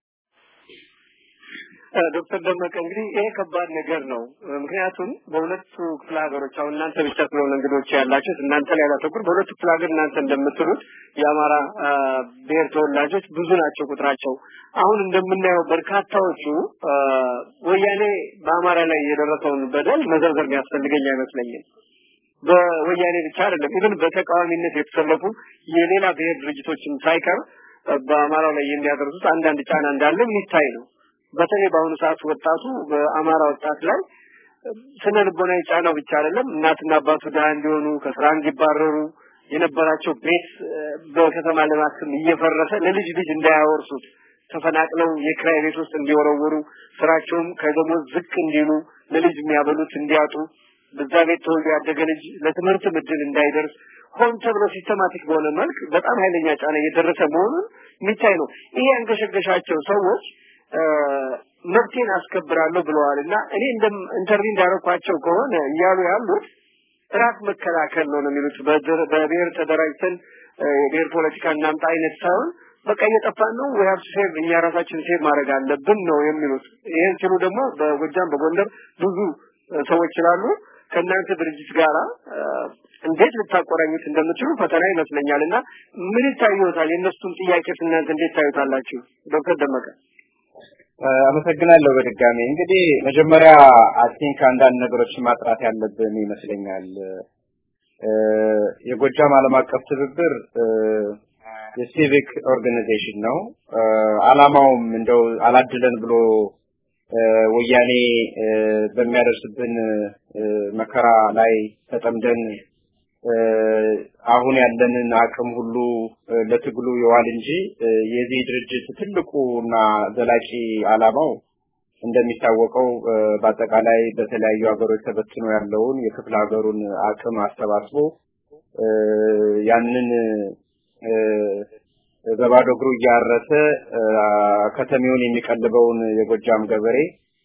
ዶክተር ደመቀ እንግዲህ ይሄ ከባድ ነገር ነው። ምክንያቱም በሁለቱ ክፍለ ሀገሮች አሁን እናንተ ብቻ ስለሆነ እንግዶች ያላችሁት እናንተ ላይ ያላተኩር በሁለቱ ክፍለ ሀገር እናንተ እንደምትሉት የአማራ ብሔር ተወላጆች ብዙ ናቸው ቁጥራቸው። አሁን እንደምናየው በርካታዎቹ ወያኔ በአማራ ላይ የደረሰውን በደል መዘርዘር የሚያስፈልገኝ አይመስለኝም። በወያኔ ብቻ አይደለም፣ ኢቭን በተቃዋሚነት የተሰለፉ የሌላ ብሔር ድርጅቶችም ሳይቀር በአማራው ላይ የሚያደርሱት አንዳንድ ጫና እንዳለ የሚታይ ነው። በተለይ በአሁኑ ሰዓት ወጣቱ በአማራ ወጣት ላይ ስነ ልቦናዊ ጫናው ብቻ አይደለም እናትና አባቱ ድሃ እንዲሆኑ ከስራ እንዲባረሩ የነበራቸው ቤት በከተማ ልማት ስም እየፈረሰ ለልጅ ልጅ እንዳያወርሱት ተፈናቅለው የክራይ ቤት ውስጥ እንዲወረወሩ ስራቸውም ከደሞዝ ዝቅ እንዲሉ ለልጅ የሚያበሉት እንዲያጡ በዛ ቤት ተወልዶ ያደገ ልጅ ለትምህርት እድል እንዳይደርስ ሆን ተብሎ ሲስተማቲክ በሆነ መልክ በጣም ኃይለኛ ጫና እየደረሰ መሆኑን የሚታይ ነው። ይሄ ያንገሸገሻቸው ሰዎች መብቴን አስከብራለሁ ብለዋል እና እኔ እንደም ኢንተርቪው እንዳረኳቸው ከሆነ እያሉ ያሉት ራስ መከላከል ነው ነው የሚሉት በብሔር ተደራጅተን የብሔር ፖለቲካ እናምጣ አይነት ሳይሆን በቃ እየጠፋን ነው ወይ ሀብት ሴቭ እኛ ራሳችን ሴቭ ማድረግ አለብን ነው የሚሉት። ይህን ሲሉ ደግሞ በጎጃም በጎንደር ብዙ ሰዎች ስላሉ ከእናንተ ድርጅት ጋራ እንዴት ልታቆራኙት እንደምትችሉ ፈተና ይመስለኛል እና ምን ይታዩታል? የእነሱን ጥያቄ እናንተ እንዴት ታዩታላችሁ? ዶክተር ደመቀ አመሰግናለሁ በድጋሚ እንግዲህ መጀመሪያ አይ ቲንክ አንዳንድ ነገሮችን ማጥራት ያለብን ይመስለኛል የጎጃም ዓለም አቀፍ ትብብር የሲቪክ ኦርጋናይዜሽን ነው አላማውም እንደው አላድለን ብሎ ወያኔ በሚያደርስብን መከራ ላይ ተጠምደን አሁን ያለንን አቅም ሁሉ ለትግሉ ይዋል እንጂ የዚህ ድርጅት ትልቁና ዘላቂ አላማው እንደሚታወቀው በአጠቃላይ በተለያዩ ሀገሮች ተበትኖ ያለውን የክፍለ ሀገሩን አቅም አሰባስቦ ያንን በባዶ እግሩ እያረሰ ከተሜውን የሚቀልበውን የጎጃም ገበሬ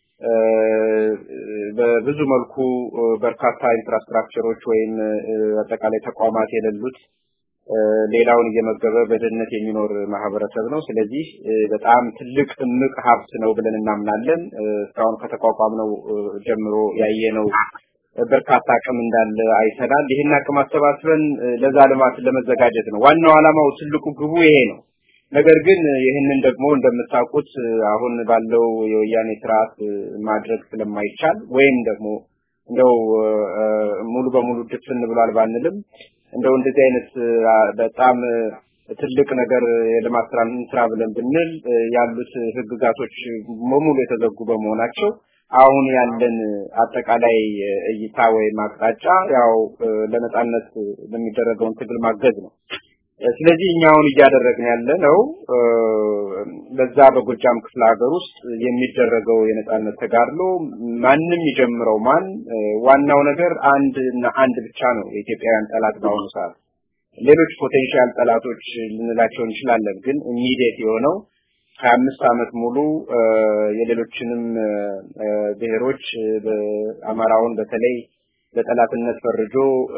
በብዙ መልኩ በርካታ ኢንፍራስትራክቸሮች ወይም አጠቃላይ ተቋማት የሌሉት ሌላውን እየመገበ በድህነት የሚኖር ማህበረሰብ ነው። ስለዚህ በጣም ትልቅ እምቅ ሀብት ነው ብለን እናምናለን። እስካሁን ከተቋቋምነው ጀምሮ ያየነው በርካታ አቅም እንዳለ አይተናል። ይህን አቅም አሰባስበን ለዛ ልማት ለመዘጋጀት ነው ዋናው ዓላማው፣ ትልቁ ግቡ ይሄ ነው። ነገር ግን ይህንን ደግሞ እንደምታውቁት አሁን ባለው የወያኔ ስርዓት ማድረግ ስለማይቻል ወይም ደግሞ እንደው ሙሉ በሙሉ ድፍን ብሏል ባንልም እንደው እንደዚህ አይነት በጣም ትልቅ ነገር የልማት ስራ ስራ ብለን ብንል ያሉት ህግጋቶች በሙሉ የተዘጉ በመሆናቸው አሁን ያለን አጠቃላይ እይታ ወይም አቅጣጫ ያው ለነጻነት ለሚደረገውን ትግል ማገዝ ነው። ስለዚህ እኛ አሁን እያደረግን ያለ ነው በዛ በጎጃም ክፍለ ሀገር ውስጥ የሚደረገው የነጻነት ተጋድሎ ማንም ይጀምረው ማን ዋናው ነገር አንድ እና አንድ ብቻ ነው የኢትዮጵያውያን ጠላት በአሁኑ ሰዓት ሌሎች ፖቴንሻል ጠላቶች ልንላቸው እንችላለን ግን ኢሚዲየት የሆነው ሀያ አምስት ዓመት ሙሉ የሌሎችንም ብሔሮች አማራውን በተለይ በጠላትነት ፈርጆ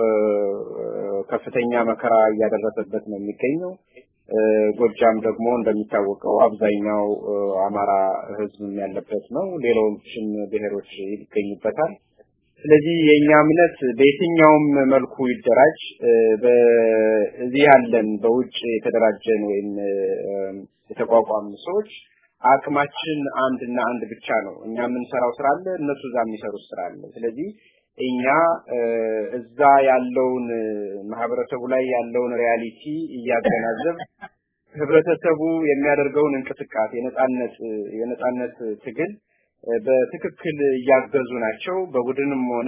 ከፍተኛ መከራ እያደረሰበት ነው የሚገኘው። ጎጃም ደግሞ እንደሚታወቀው አብዛኛው አማራ ህዝብም ያለበት ነው። ሌሎችም ብሔሮች ይገኙበታል። ስለዚህ የእኛ እምነት በየትኛውም መልኩ ይደራጅ በዚህ ያለን በውጭ የተደራጀን ወይም የተቋቋሙ ሰዎች አቅማችን አንድና አንድ ብቻ ነው። እኛ የምንሰራው ስራ አለ፣ እነሱ እዛ የሚሰሩት ስራ አለ። ስለዚህ እኛ እዛ ያለውን ማህበረሰቡ ላይ ያለውን ሪያሊቲ እያገናዘብ ህብረተሰቡ የሚያደርገውን እንቅስቃሴ የነጻነት የነጻነት ትግል በትክክል እያገዙ ናቸው። በቡድንም ሆነ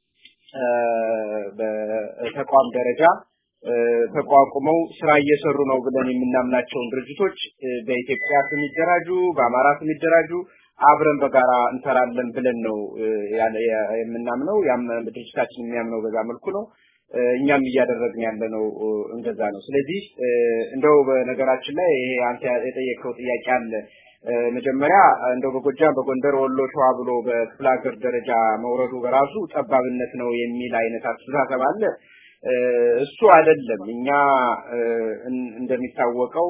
በተቋም ደረጃ ተቋቁመው ስራ እየሰሩ ነው ብለን የምናምናቸውን ድርጅቶች በኢትዮጵያ ስም ይደራጁ፣ በአማራ ስም ይደራጁ፣ አብረን በጋራ እንሰራለን ብለን ነው የምናምነው። ያም ድርጅታችን የሚያምነው በዛ መልኩ ነው። እኛም እያደረግን ያለ ነው እንደዛ ነው። ስለዚህ እንደው በነገራችን ላይ ይሄ አንተ የጠየቀው ጥያቄ አለ። መጀመሪያ እንደው በጎጃም፣ በጎንደር፣ ወሎ፣ ሸዋ ብሎ በክፍለ ሀገር ደረጃ መውረዱ በራሱ ጠባብነት ነው የሚል አይነት አስተሳሰብ አለ። እሱ አይደለም። እኛ እንደሚታወቀው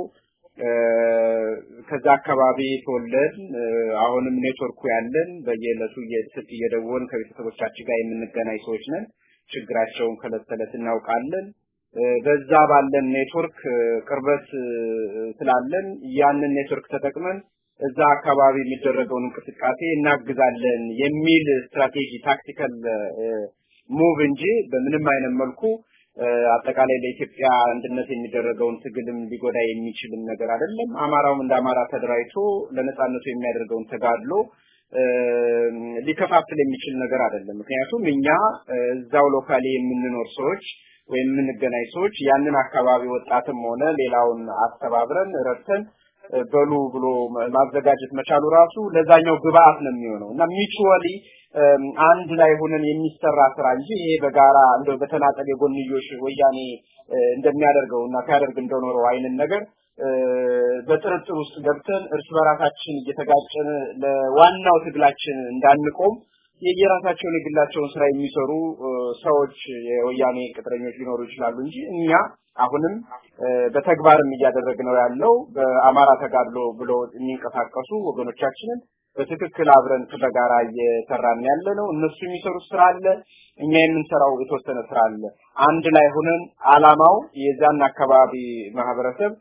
ከዛ አካባቢ ተወለድን። አሁንም ኔትወርኩ ያለን በየዕለቱ ስልክ እየደወልን ከቤተሰቦቻችን ጋር የምንገናኝ ሰዎች ነን። ችግራቸውን ከዕለት ተዕለት እናውቃለን። በዛ ባለን ኔትወርክ ቅርበት ስላለን ያንን ኔትወርክ ተጠቅመን እዛ አካባቢ የሚደረገውን እንቅስቃሴ እናግዛለን የሚል ስትራቴጂ ታክቲካል ሙቭ እንጂ በምንም አይነት መልኩ አጠቃላይ ለኢትዮጵያ አንድነት የሚደረገውን ትግልም ሊጎዳ የሚችልም ነገር አይደለም። አማራውም እንደ አማራ ተደራጅቶ ለነጻነቱ የሚያደርገውን ተጋድሎ ሊከፋፍል የሚችል ነገር አይደለም። ምክንያቱም እኛ እዛው ሎካሊ የምንኖር ሰዎች ወይም የምንገናኝ ሰዎች ያንን አካባቢ ወጣትም ሆነ ሌላውን አስተባብረን ረድተን በሉ ብሎ ማዘጋጀት መቻሉ ራሱ ለዛኛው ግብአት ነው የሚሆነው እና ሚቹዋሊ አንድ ላይ ሆነን የሚሰራ ስራ እንጂ ይሄ በጋራ እንደው በተናጠል የጎንዮሽ ወያኔ እንደሚያደርገው እና ሲያደርግ እንደኖረው አይነት ነገር በጥርጥር ውስጥ ገብተን እርስ በራሳችን እየተጋጨን ለዋናው ትግላችን እንዳንቆም የየራሳቸውን የግላቸውን ስራ የሚሰሩ ሰዎች የወያኔ ቅጥረኞች ሊኖሩ ይችላሉ እንጂ እኛ አሁንም በተግባርም እያደረግነው ያለው በአማራ ተጋድሎ ብሎ የሚንቀሳቀሱ ወገኖቻችንን በትክክል አብረን በጋራ እየሰራን ያለ ነው። እነሱ የሚሰሩት ስራ አለ፣ እኛ የምንሰራው የተወሰነ ስራ አለ። አንድ ላይ ሆነን አላማው የዛን አካባቢ ማህበረሰብ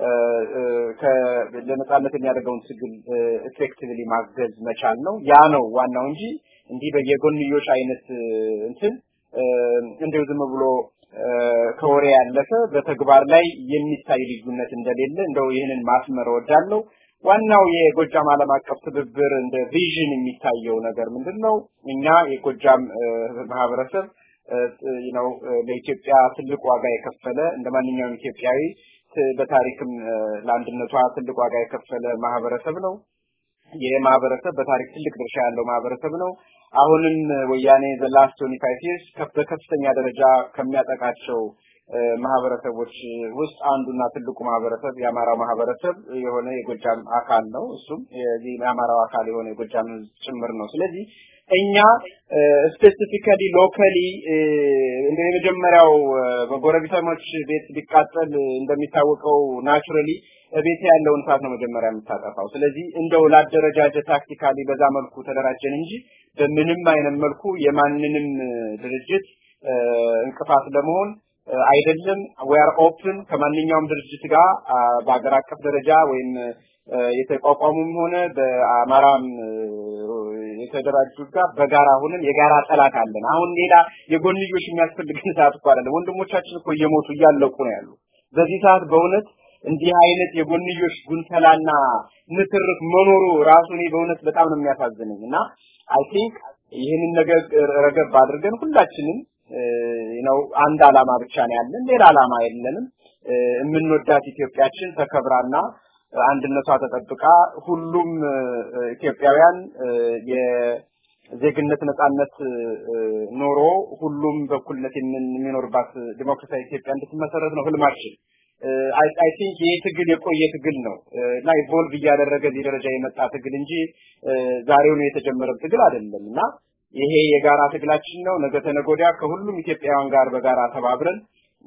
ለነጻነት የሚያደርገውን ትግል ኤፌክቲቭሊ ማገዝ መቻል ነው። ያ ነው ዋናው እንጂ እንዲህ በየጎንዮሽ አይነት እንትን እንደው ዝም ብሎ ከወሬ ያለፈ በተግባር ላይ የሚታይ ልዩነት እንደሌለ እንደው ይህንን ማስመር እወዳለሁ። ዋናው የጎጃም ዓለም አቀፍ ትብብር እንደ ቪዥን የሚታየው ነገር ምንድን ነው? እኛ የጎጃም ማህበረሰብ ነው ለኢትዮጵያ ትልቅ ዋጋ የከፈለ እንደ ማንኛውም ኢትዮጵያዊ በታሪክም ለአንድነቷ ትልቅ ዋጋ የከፈለ ማህበረሰብ ነው። ይህ ማህበረሰብ በታሪክ ትልቅ ድርሻ ያለው ማህበረሰብ ነው። አሁንም ወያኔ ዘ ላስት 25 ይርስ በከፍተኛ ደረጃ ከሚያጠቃቸው ማህበረሰቦች ውስጥ አንዱና ትልቁ ማህበረሰብ የአማራው ማህበረሰብ የሆነ የጎጃም አካል ነው። እሱም የዚህ የአማራው አካል የሆነ የጎጃም ህዝብ ጭምር ነው። ስለዚህ እኛ ስፔሲፊካሊ ሎካሊ እንደ የመጀመሪያው በጎረቤታሞች ቤት ቢቃጠል እንደሚታወቀው ናቹራሊ ቤት ያለውን እሳት ነው መጀመሪያ የምታጠፋው። ስለዚህ እንደው ላደረጃጀት ታክቲካሊ በዛ መልኩ ተደራጀን እንጂ በምንም አይነት መልኩ የማንንም ድርጅት እንቅፋት ለመሆን አይደለም። ዊ አር ኦፕን ከማንኛውም ድርጅት ጋር በአገር አቀፍ ደረጃ ወይም የተቋቋሙም ሆነ በአማራም የተደራጁት ጋር በጋራ ሆነን የጋራ ጠላት አለን። አሁን ሌላ የጎንዮሽ የሚያስፈልገን ሰዓት እኮ አይደለም። ወንድሞቻችን እኮ እየሞቱ እያለቁ ነው ያሉ። በዚህ ሰዓት በእውነት እንዲህ አይነት የጎንዮሽ ጉንተላና ንትርክ መኖሩ ራሱ እኔ በእውነት በጣም ነው የሚያሳዝነኝ እና አይ ቲንክ ይህንን ነገር ረገብ አድርገን ሁላችንም ነው አንድ አላማ ብቻ ነው ያለን፣ ሌላ አላማ የለንም። የምንወዳት ኢትዮጵያችን ተከብራና አንድነቷ ተጠብቃ ሁሉም ኢትዮጵያውያን የዜግነት ነጻነት ኖሮ ሁሉም በኩልነት የሚኖርባት ዲሞክራሲያዊ ኢትዮጵያ እንድትመሰረት ነው ህልማችን። አይ ቲንክ ይህ ትግል የቆየ ትግል ነው እና ኢቮልቭ እያደረገ እዚህ ደረጃ የመጣ ትግል እንጂ ዛሬው ነው የተጀመረ ትግል አይደለም እና ይሄ የጋራ ትግላችን ነው። ነገ ተነገ ወዲያ ከሁሉም ኢትዮጵያውያን ጋር በጋራ ተባብረን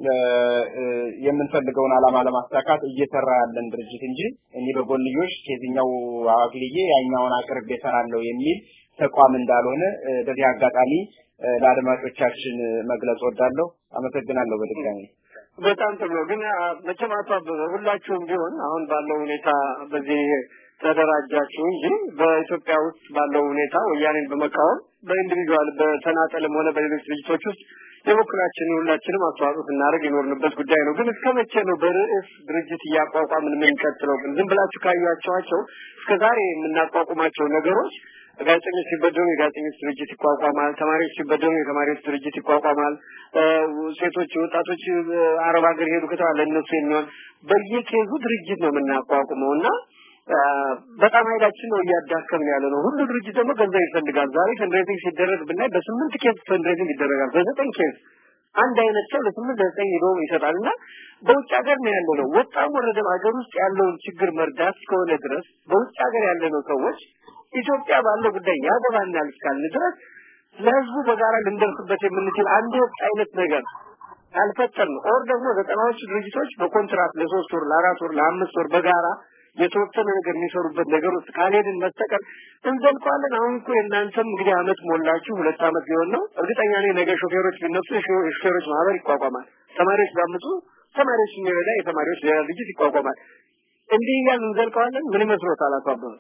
የምንፈልገውን ዓላማ ለማሳካት እየሰራ ያለን ድርጅት እንጂ እኔ በጎንዮሽ ከዚህኛው አግልዬ ያኛውን አቅርቤ እሰራለሁ የሚል ተቋም እንዳልሆነ በዚህ አጋጣሚ ለአድማጮቻችን መግለጽ ወዳለሁ። አመሰግናለሁ በድጋሚ። በጣም ጥሩ ነው። ግን መቼም አቶ አበበ ሁላችሁም ቢሆን አሁን ባለው ሁኔታ በዚህ ተደራጃችሁ እንጂ በኢትዮጵያ ውስጥ ባለው ሁኔታ ወያኔን በመቃወም በኢንዲቪጁዋል በተናጠልም ሆነ በሌሎች ድርጅቶች ውስጥ የበኩላችን ሁላችንም አስተዋጽኦ ስናደርግ የኖርንበት ጉዳይ ነው። ግን እስከ መቼ ነው በርዕስ ድርጅት እያቋቋምን የምንቀጥለው? ግን ዝም ብላችሁ ካያቸዋቸው እስከ ዛሬ የምናቋቁማቸው ነገሮች ጋዜጠኞች ሲበደሉ የጋዜጠኞች ድርጅት ይቋቋማል። ተማሪዎች ሲበደሉ የተማሪዎች ድርጅት ይቋቋማል። ሴቶች፣ ወጣቶች አረብ ሀገር ሄዱ ከተባለ እነሱ የሚሆን በየኬዙ ድርጅት ነው የምናቋቁመው እና በጣም ኃይላችን ነው እያዳከምን ያለ ነው። ሁሉ ድርጅት ደግሞ ገንዘብ ይፈልጋል። ዛሬ ፈንድሬዚንግ ሲደረግ ብናይ በስምንት ኬዝ ፈንድሬዚንግ ይደረጋል። በዘጠኝ ኬዝ አንድ አይነት ሰው ለስምንት ለዘጠኝ ሄዶ ይሰጣል እና በውጭ ሀገር ነው ያለው ነው ወጣም ወረደም ሀገር ውስጥ ያለውን ችግር መርዳት እስከሆነ ድረስ በውጭ ሀገር ያለ ነው ሰዎች ኢትዮጵያ ባለው ጉዳይ ያገባናል እስካልን ድረስ ለህዝቡ በጋራ ልንደርስበት የምንችል አንድ ወጥ አይነት ነገር አልፈጠርን ኦር ደግሞ ዘጠናዎቹ ድርጅቶች በኮንትራት ለሶስት ወር ለአራት ወር ለአምስት ወር በጋራ የተወሰነ ነገር የሚሰሩበት ነገር ውስጥ ካልሄድን በስተቀር እንዘልቀዋለን። አሁን እኮ የእናንተም እንግዲህ አመት ሞላችሁ፣ ሁለት አመት ሊሆን ነው። እርግጠኛ ነኝ ነገ ሾፌሮች ቢነሱ የሾፌሮች ማህበር ይቋቋማል። ተማሪዎች ቢያምፁ ተማሪዎች የሚረዳ የተማሪዎች ሌላ ድርጅት ይቋቋማል። እንዲህ እያልን እንዘልቀዋለን። ምን ይመስሎታል አቶ አበበ?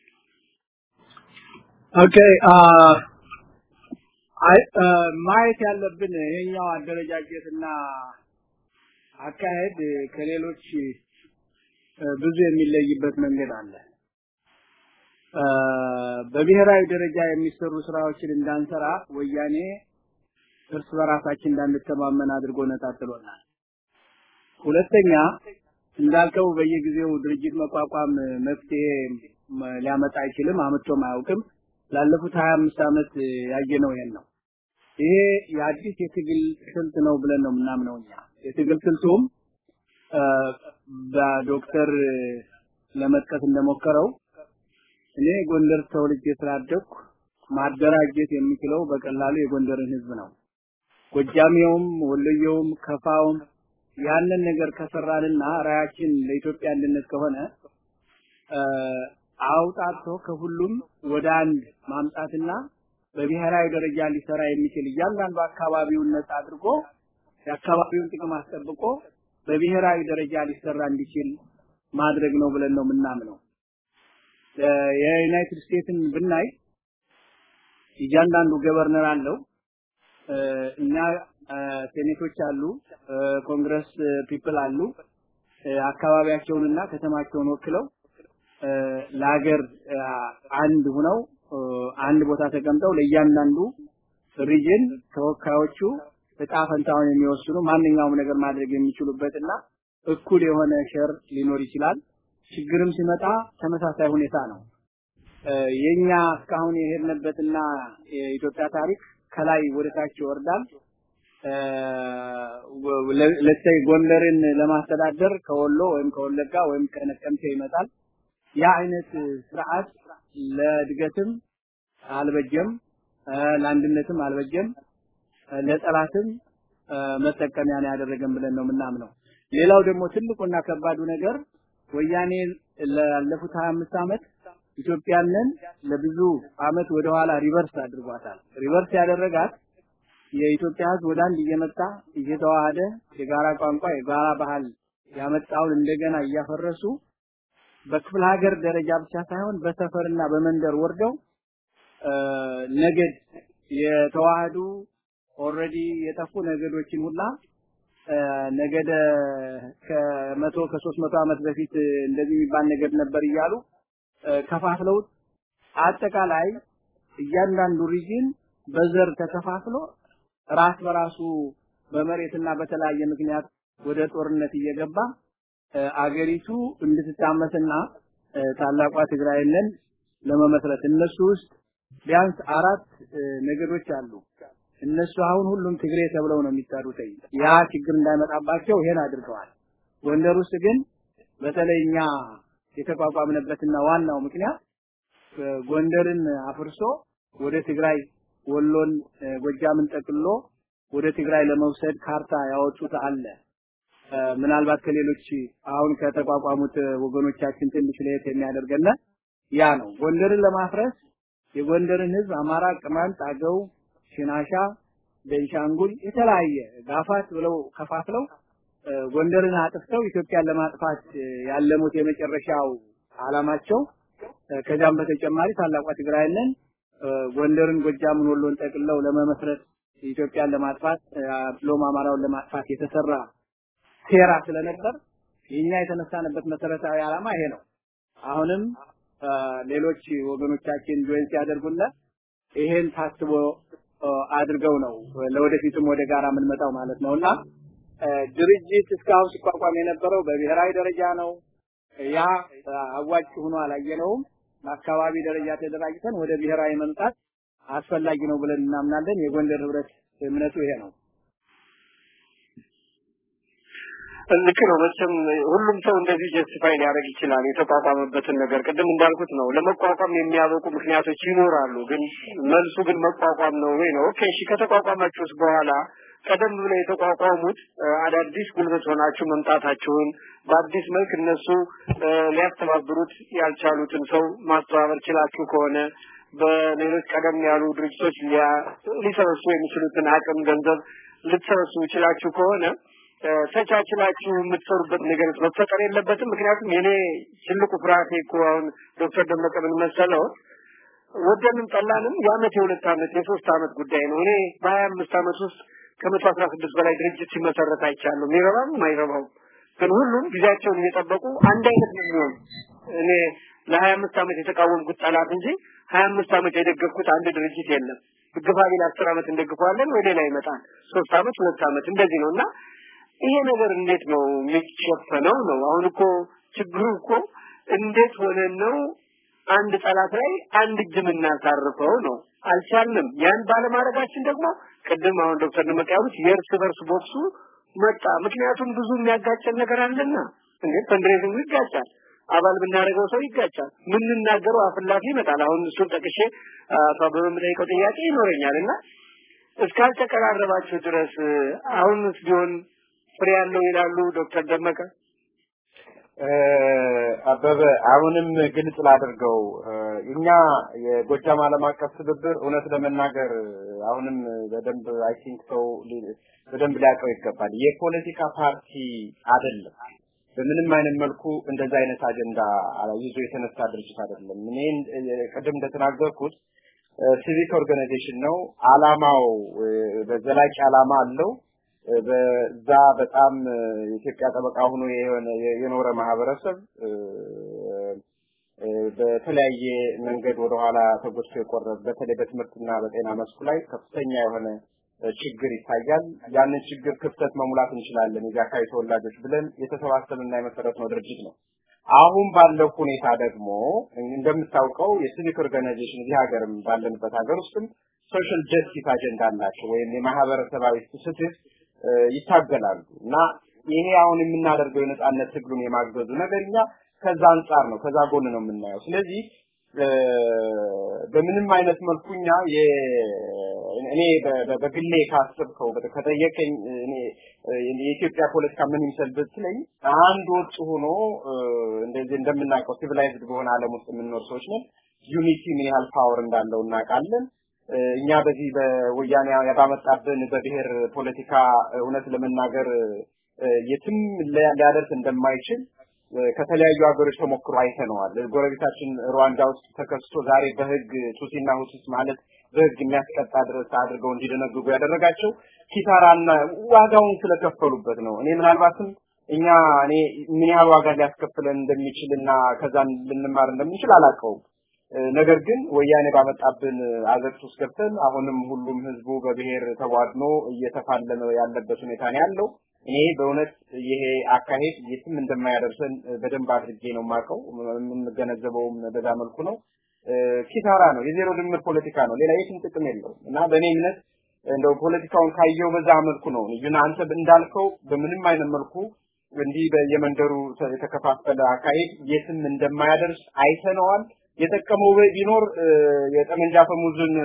ኦኬ ማየት ያለብን ይሄኛው አደረጃጀትና አካሄድ ከሌሎች ብዙ የሚለይበት መንገድ አለ። በብሔራዊ ደረጃ የሚሰሩ ስራዎችን እንዳንሰራ ወያኔ እርስ በራሳችን እንዳንተማመን አድርጎ ነጣጥሎናል። ሁለተኛ እንዳልከው በየጊዜው ድርጅት መቋቋም መፍትሄ ሊያመጣ አይችልም፣ አመቶም አያውቅም። ላለፉት 25 ዓመት ያየነው ይሄን ነው። ይሄ የአዲስ የትግል ስልት ነው ብለን ነው የምናምነው እኛ። የትግል ስልቱም በዶክተር ለመጥቀስ እንደሞከረው እኔ ጎንደር ተወልጄ ስላደግኩ ማደራጀት የሚችለው በቀላሉ የጎንደርን ህዝብ ነው። ጎጃሜውም፣ ወሎየውም፣ ከፋውም ያንን ነገር ከሰራንና ራያችን ለኢትዮጵያ አንድነት ከሆነ አውጣቶ ከሁሉም ወደ አንድ ማምጣትና በብሔራዊ ደረጃ ሊሰራ የሚችል እያንዳንዱ አካባቢውን ነጻ አድርጎ የአካባቢውን ጥቅም አስጠብቆ በብሔራዊ ደረጃ ሊሰራ እንዲችል ማድረግ ነው ብለን ነው የምናምነው። የዩናይትድ ስቴትስን ብናይ እያንዳንዱ ገቨርነር አለው። እኛ ሴኔቶች አሉ፣ ኮንግረስ ፒፕል አሉ። አካባቢያቸውንና ከተማቸውን ወክለው ለሀገር አንድ ሁነው አንድ ቦታ ተቀምጠው ለእያንዳንዱ ሪጅን ተወካዮቹ እጣ ፈንታውን የሚወስኑ ማንኛውም ነገር ማድረግ የሚችሉበትና እኩል የሆነ ሸር ሊኖር ይችላል። ችግርም ሲመጣ ተመሳሳይ ሁኔታ ነው። የኛ እስካሁን የሄድንበትና የኢትዮጵያ ታሪክ ከላይ ወደ ታች ይወርዳል። ለሰይ ጎንደርን ለማስተዳደር ከወሎ ወይም ከወለጋ ወይም ከነቀምቴ ይመጣል። ያ አይነት ስርዓት ለእድገትም አልበጀም፣ ለአንድነትም አልበጀም፣ ለጠላትም መጠቀሚያ ነው ያደረገን ብለን ነው የምናምነው። ሌላው ደግሞ ትልቁና ከባዱ ነገር ወያኔ ላለፉት 25 ዓመት ኢትዮጵያንን ለብዙ አመት ወደኋላ ሪቨርስ አድርጓታል። ሪቨርስ ያደረጋት የኢትዮጵያ ህዝብ ወደ አንድ እየመጣ እየተዋሃደ የጋራ ቋንቋ፣ የጋራ ባህል ያመጣውን እንደገና እያፈረሱ በክፍለ ሀገር ደረጃ ብቻ ሳይሆን በሰፈርና በመንደር ወርደው ነገድ የተዋህዱ ኦልሬዲ የጠፉ ነገዶችን ሁላ ነገደ ከመቶ ከሶስት መቶ ዓመት በፊት እንደዚህ የሚባል ነገድ ነበር እያሉ ከፋፍለው አጠቃላይ እያንዳንዱ ሪጅን በዘር ተከፋፍሎ ራስ በራሱ በመሬትና በተለያየ ምክንያት ወደ ጦርነት እየገባ አገሪቱ እንድትታመስና ታላቋ ትግራይንን ለመመስረት እነሱ ውስጥ ቢያንስ አራት ነገዶች አሉ። እነሱ አሁን ሁሉም ትግሬ ተብለው ነው የሚጠሩት። ያ ችግር እንዳይመጣባቸው ይሄን አድርገዋል። ጎንደር ውስጥ ግን በተለይ እኛ የተቋቋምንበትና ዋናው ምክንያት ጎንደርን አፍርሶ ወደ ትግራይ ወሎን፣ ጎጃምን ጠቅልሎ ወደ ትግራይ ለመውሰድ ካርታ ያወጡት አለ። ምናልባት ከሌሎች አሁን ከተቋቋሙት ወገኖቻችን ትንሽ ለየት የሚያደርገን ያ ነው። ጎንደርን ለማፍረስ የጎንደርን ህዝብ አማራ፣ ቅማንት፣ አገው፣ ሽናሻ፣ ቤንሻንጉል የተለያየ ጋፋት ብለው ከፋፍለው ጎንደርን አጥፍተው ኢትዮጵያን ለማጥፋት ያለሙት የመጨረሻው አላማቸው ከዛም በተጨማሪ ታላቋ ትግራይንን ጎንደርን፣ ጎጃምን፣ ወሎን ጠቅልለው ለመመስረት ኢትዮጵያን ለማጥፋት ብሎም አማራውን ለማጥፋት የተሰራ ሴራ ስለነበር የኛ የተነሳንበት መሰረታዊ ዓላማ ይሄ ነው። አሁንም ሌሎች ወገኖቻችን ጆይን ሲያደርጉልን ይሄን ታስቦ አድርገው ነው ለወደፊትም ወደ ጋራ የምንመጣው ማለት ነውና ድርጅት እስካሁን ሲቋቋም የነበረው በብሔራዊ ደረጃ ነው። ያ አዋጭ ሆኖ አላየነውም። በአካባቢ ደረጃ ተደራጅተን ወደ ብሔራዊ መምጣት አስፈላጊ ነው ብለን እናምናለን። የጎንደር ህብረት እምነቱ ይሄ ነው። ልክ ነው። መቼም ሁሉም ሰው እንደዚህ ጀስቲፋይ ሊያደርግ ይችላል የተቋቋመበትን ነገር። ቅድም እንዳልኩት ነው ለመቋቋም የሚያበቁ ምክንያቶች ይኖራሉ። ግን መልሱ ግን መቋቋም ነው ወይ ነው። ኦኬ እሺ፣ ከተቋቋማችሁስ በኋላ ቀደም ብለው የተቋቋሙት አዳዲስ ጉልበት ሆናችሁ መምጣታችሁን በአዲስ መልክ እነሱ ሊያስተባብሩት ያልቻሉትን ሰው ማስተባበር ችላችሁ ከሆነ በሌሎች ቀደም ያሉ ድርጅቶች ሊሰበስቡ የሚችሉትን አቅም፣ ገንዘብ ልትሰበስቡ ይችላችሁ ከሆነ ተቻችላችሁ የምትሰሩበት ነገር መፈጠር የለበትም። ምክንያቱም የኔ ትልቁ ፍርሃቴ እኮ አሁን ዶክተር ደመቀ ምን መሰለው ወደንም ጠላንም የአመት የሁለት አመት የሶስት አመት ጉዳይ ነው። እኔ በሀያ አምስት አመት ውስጥ ከመቶ አስራ ስድስት በላይ ድርጅት ሲመሰረት አይቻለሁ። የሚረባም አይረባውም፣ ግን ሁሉም ጊዜያቸውን እየጠበቁ አንድ አይነት ነው የሚሆን። እኔ ለሀያ አምስት አመት የተቃወምኩት ጠላት እንጂ ሀያ አምስት አመት የደገፍኩት አንድ ድርጅት የለም። ግፋ ቢል አስር አመት እንደግፈዋለን ወይ ሌላ ይመጣል። ሶስት አመት ሁለት አመት እንደዚህ ነው እና ይሄ ነገር እንዴት ነው የሚሸፈነው ነው? አሁን እኮ ችግሩ እኮ እንዴት ሆነን ነው አንድ ጠላት ላይ አንድ እጅ የምናሳርፈው ነው። አልቻልንም። ያን ባለማድረጋችን ደግሞ ቅድም አሁን ዶክተር ደመቀ ያሉት የእርስ በርስ ቦክሱ መጣ። ምክንያቱም ብዙ የሚያጋጨን ነገር አለና እንዴ ፈንድሬዚንግ ይጋጫል። አባል ብናደርገው ሰው ይጋጫል። ምንናገረው አፍላፊ ይመጣል። አሁን እሱን ጠቅሼ አቶ አበበ የምጠይቀው ጥያቄ ይኖረኛል እና እስካልተቀራረባችሁ ድረስ አሁንስ ቢሆን ፍሬ ያለው ይላሉ ዶክተር ደመቀ። አበበ አሁንም ግልጽ ላድርገው እኛ የጎጃም ዓለም አቀፍ ትብብር እውነት ለመናገር አሁንም በደንብ አይ ቲንክ ሰው በደንብ ሊያውቀው ይገባል። የፖለቲካ ፓርቲ አይደለም። በምንም አይነት መልኩ እንደዛ አይነት አጀንዳ ይዞ የተነሳ ድርጅት አይደለም። እኔ ቅድም እንደተናገርኩት ሲቪክ ኦርጋናይዜሽን ነው። አላማው በዘላቂ አላማ አለው። በዛ በጣም የኢትዮጵያ ጠበቃ ሆኖ የኖረ ማህበረሰብ በተለያየ መንገድ ወደኋላ ተጎድቶ የቆረበ በተለይ በትምህርትና በጤና መስኩ ላይ ከፍተኛ የሆነ ችግር ይታያል። ያንን ችግር ክፍተት መሙላት እንችላለን የዚህ አካባቢ ተወላጆች ብለን የተሰባሰብና የመሰረትነው ድርጅት ነው። አሁን ባለው ሁኔታ ደግሞ እንደምታውቀው የሲቪክ ኦርጋናይዜሽን እዚህ ሀገርም ባለንበት ሀገር ውስጥም ሶሻል ጀስቲስ አጀንዳ አላቸው ወይም የማህበረሰባዊ ፍትህ ይታገላሉ እና ይሄ አሁን የምናደርገው የነጻነት ትግሉን የማገዙ ነገር እኛ ከዛ አንጻር ነው ከዛ ጎን ነው የምናየው። ስለዚህ በምንም አይነት መልኩ እኛ እኔ በግሌ ካስብከው ከጠየቀኝ እኔ የኢትዮጵያ ፖለቲካ ምን ይመስል ብትለኝ አንድ ወጥ ሆኖ እንደዚህ እንደምናውቀው ሲቪላይዝድ በሆነ ዓለም ውስጥ የምንኖር ሰዎች ነን። ዩኒቲ ምን ያህል ፓወር እንዳለው እናውቃለን። እኛ በዚህ በወያኔ ባመጣብን በብሔር ፖለቲካ እውነት ለመናገር የትም ሊያደርስ እንደማይችል ከተለያዩ ሀገሮች ተሞክሮ አይተነዋል። ጎረቤታችን ሩዋንዳ ውስጥ ተከስቶ ዛሬ በህግ ቱሲና ሁቱስ ማለት በህግ የሚያስቀጣ ድረስ አድርገው እንዲደነግጉ ያደረጋቸው ኪሳራና ዋጋውን ስለከፈሉበት ነው። እኔ ምናልባትም እኛ እኔ ምን ያህል ዋጋ ሊያስከፍለን እንደሚችልና ከዛን ልንማር እንደምንችል አላውቀውም። ነገር ግን ወያኔ ባመጣብን አዘቅት ውስጥ ገብተን አሁንም ሁሉም ህዝቡ በብሔር ተቧድኖ እየተፋለመ ያለበት ሁኔታ ነው ያለው። እኔ በእውነት ይሄ አካሄድ የትም እንደማያደርሰን በደንብ አድርጌ ነው የማውቀው። የምንገነዘበውም በዛ መልኩ ነው። ኪሳራ ነው፣ የዜሮ ድምር ፖለቲካ ነው። ሌላ የትም ጥቅም የለውም እና በእኔ እምነት እንደው ፖለቲካውን ካየው በዛ መልኩ ነው ይሁን አንተ እንዳልከው በምንም አይነት መልኩ እንዲህ በየመንደሩ የተከፋፈለ አካሄድ የትም እንደማያደርስ አይተነዋል። የጠቀመው ቢኖር የጠመንጃ ፈሙዝን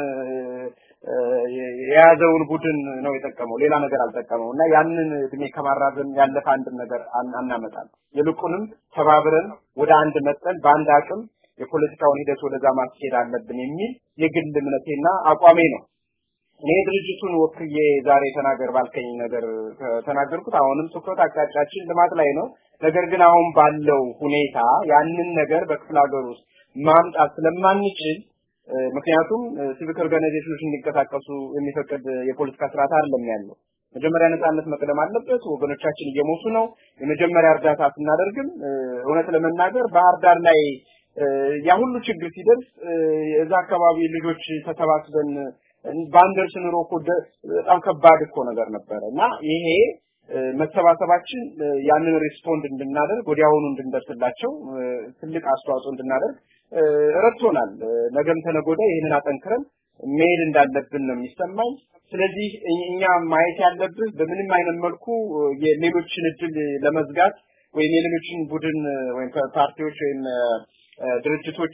የያዘውን ቡድን ነው የጠቀመው፣ ሌላ ነገር አልጠቀመው እና ያንን እድሜ ከማራዘም ያለፈ አንድም ነገር አናመጣም። ይልቁንም ተባብረን ወደ አንድ መጠን በአንድ አቅም የፖለቲካውን ሂደት ወደዛ ማስኬድ አለብን የሚል የግል እምነቴና አቋሜ ነው። እኔ ድርጅቱን ወክዬ ዛሬ ተናገር ባልከኝ ነገር ተናገርኩት። አሁንም ትኩረት አቅጣጫችን ልማት ላይ ነው። ነገር ግን አሁን ባለው ሁኔታ ያንን ነገር በክፍለ ሀገር ውስጥ ማምጣት ስለማንችል ምክንያቱም ሲቪክ ኦርጋናይዜሽኖች እንዲንቀሳቀሱ የሚፈቅድ የፖለቲካ ስርዓት አይደለም ያለው። መጀመሪያ ነጻነት መቅደም አለበት። ወገኖቻችን እየሞቱ ነው። የመጀመሪያ እርዳታ ስናደርግም እውነት ለመናገር ባህር ዳር ላይ ያ ሁሉ ችግር ሲደርስ እዛ አካባቢ ልጆች ተሰባስበን ባንደርስ ኑሮ እኮ በጣም ከባድ እኮ ነገር ነበረ እና ይሄ መሰባሰባችን ያንን ሪስፖንድ እንድናደርግ ወዲያውኑ እንድንደርስላቸው ትልቅ አስተዋጽኦ እንድናደርግ ረድቶናል። ነገም ተነጎዳ ይህንን አጠንክረን መሄድ እንዳለብን ነው የሚሰማኝ። ስለዚህ እኛ ማየት ያለብን በምንም አይነት መልኩ የሌሎችን እድል ለመዝጋት ወይም የሌሎችን ቡድን ወይም ፓርቲዎች ወይም ድርጅቶች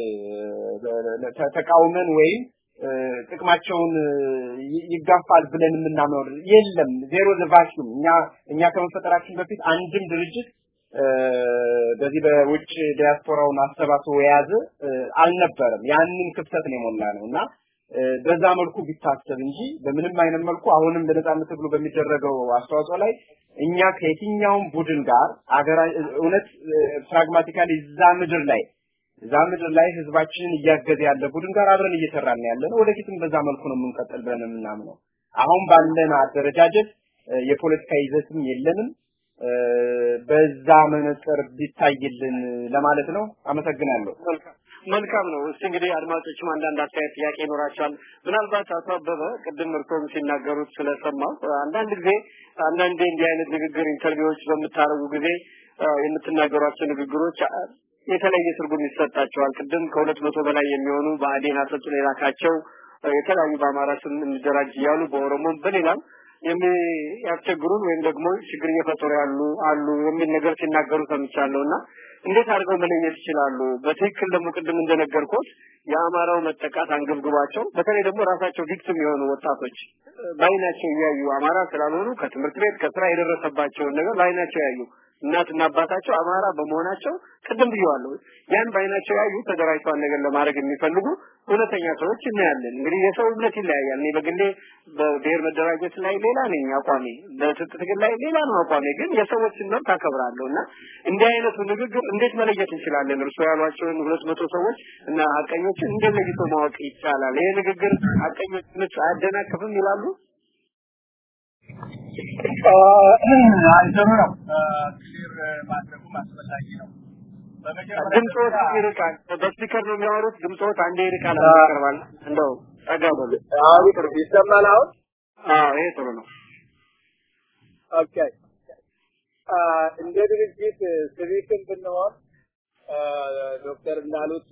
ተቃውመን ወይም ጥቅማቸውን ይጋፋል ብለን የምናምነው የለም። ዜሮ ዘ ቫኪዩም እኛ እኛ ከመፈጠራችን በፊት አንድም ድርጅት በዚህ በውጭ ዲያስፖራውን አሰባስቦ የያዘ አልነበረም። ያንን ክፍተት ነው የሞላ ነው እና በዛ መልኩ ቢታሰብ እንጂ በምንም አይነት መልኩ አሁንም ለነጻነት ትግሉ በሚደረገው አስተዋጽኦ ላይ እኛ ከየትኛውም ቡድን ጋር አገራ እውነት ፕራግማቲካሊ እዛ ምድር ላይ እዛ ምድር ላይ ህዝባችንን እያገዘ ያለ ቡድን ጋር አብረን እየሰራን ያለ ነው። ወደፊትም በዛ መልኩ ነው የምንቀጥል ብለን የምናምነው። አሁን ባለን አደረጃጀት የፖለቲካ ይዘትም የለንም። በዛ መነጽር ቢታይልን ለማለት ነው። አመሰግናለሁ። መልካም ነው። እስቲ እንግዲህ አድማጮችም አንዳንድ አስተያየት ጥያቄ ይኖራቸዋል። ምናልባት አቶ አበበ ቅድም እርሶም ሲናገሩት ስለሰማው አንዳንድ ጊዜ አንዳንዴ እንዲህ አይነት ንግግር ኢንተርቪዎች በምታደርጉ ጊዜ የምትናገሯቸው ንግግሮች የተለየ ትርጉም ይሰጣቸዋል። ቅድም ከሁለት መቶ በላይ የሚሆኑ በአዴን አሰልጥኖ የላካቸው የተለያዩ በአማራ ስም እንደራጅ እያሉ በኦሮሞም በሌላም የሚያስቸግሩን ወይም ደግሞ ችግር እየፈጠሩ ያሉ አሉ የሚል ነገር ሲናገሩ ሰምቻለሁ እና እንዴት አድርገው መለየት ይችላሉ? በትክክል ደግሞ ቅድም እንደነገርኩት የአማራው መጠቃት አንገብግቧቸው በተለይ ደግሞ ራሳቸው ቪክቲም የሆኑ ወጣቶች በአይናቸው እያዩ አማራ ስላልሆኑ ከትምህርት ቤት ከስራ የደረሰባቸውን ነገር በአይናቸው ያዩ እናትና አባታቸው አማራ በመሆናቸው ቅድም ብየዋለሁ። ያን በአይናቸው ያዩ ተደራጅተዋል ነገር ለማድረግ የሚፈልጉ እውነተኛ ሰዎች እናያለን። እንግዲህ የሰው እምነት ይለያያል። እኔ በግሌ በብሔር መደራጀት ላይ ሌላ ነኝ አቋሜ፣ በትጥቅ ትግል ላይ ሌላ ነው አቋሜ። ግን የሰዎችን መብት አከብራለሁ እና እንዲህ አይነቱ ንግግር እንዴት መለየት እንችላለን? እርሶ ያሏቸውን ሁለት መቶ ሰዎች እና ሀቀኞችን እንዴት ለይቶ ማወቅ ይቻላል? ይሄ ንግግር ሀቀኞች አያደናቅፍም ይላሉ? አይተሩ ነው ክሊር ማድረጉም አስፈላጊ ነው። ድምፆት ይርቃል። በስፒከር ነው የሚያወሩት። ድምፆት አንዴ ይርቃል፣ አንዴ ይቀርባል። እንደው ጠጋ በሉ። አሁን ይሰማል። አሁን አዎ፣ ይሄ ጥሩ ነው። ኦኬ እንደ ድርጅት ሲቪክም ብንሆን ዶክተር እንዳሉት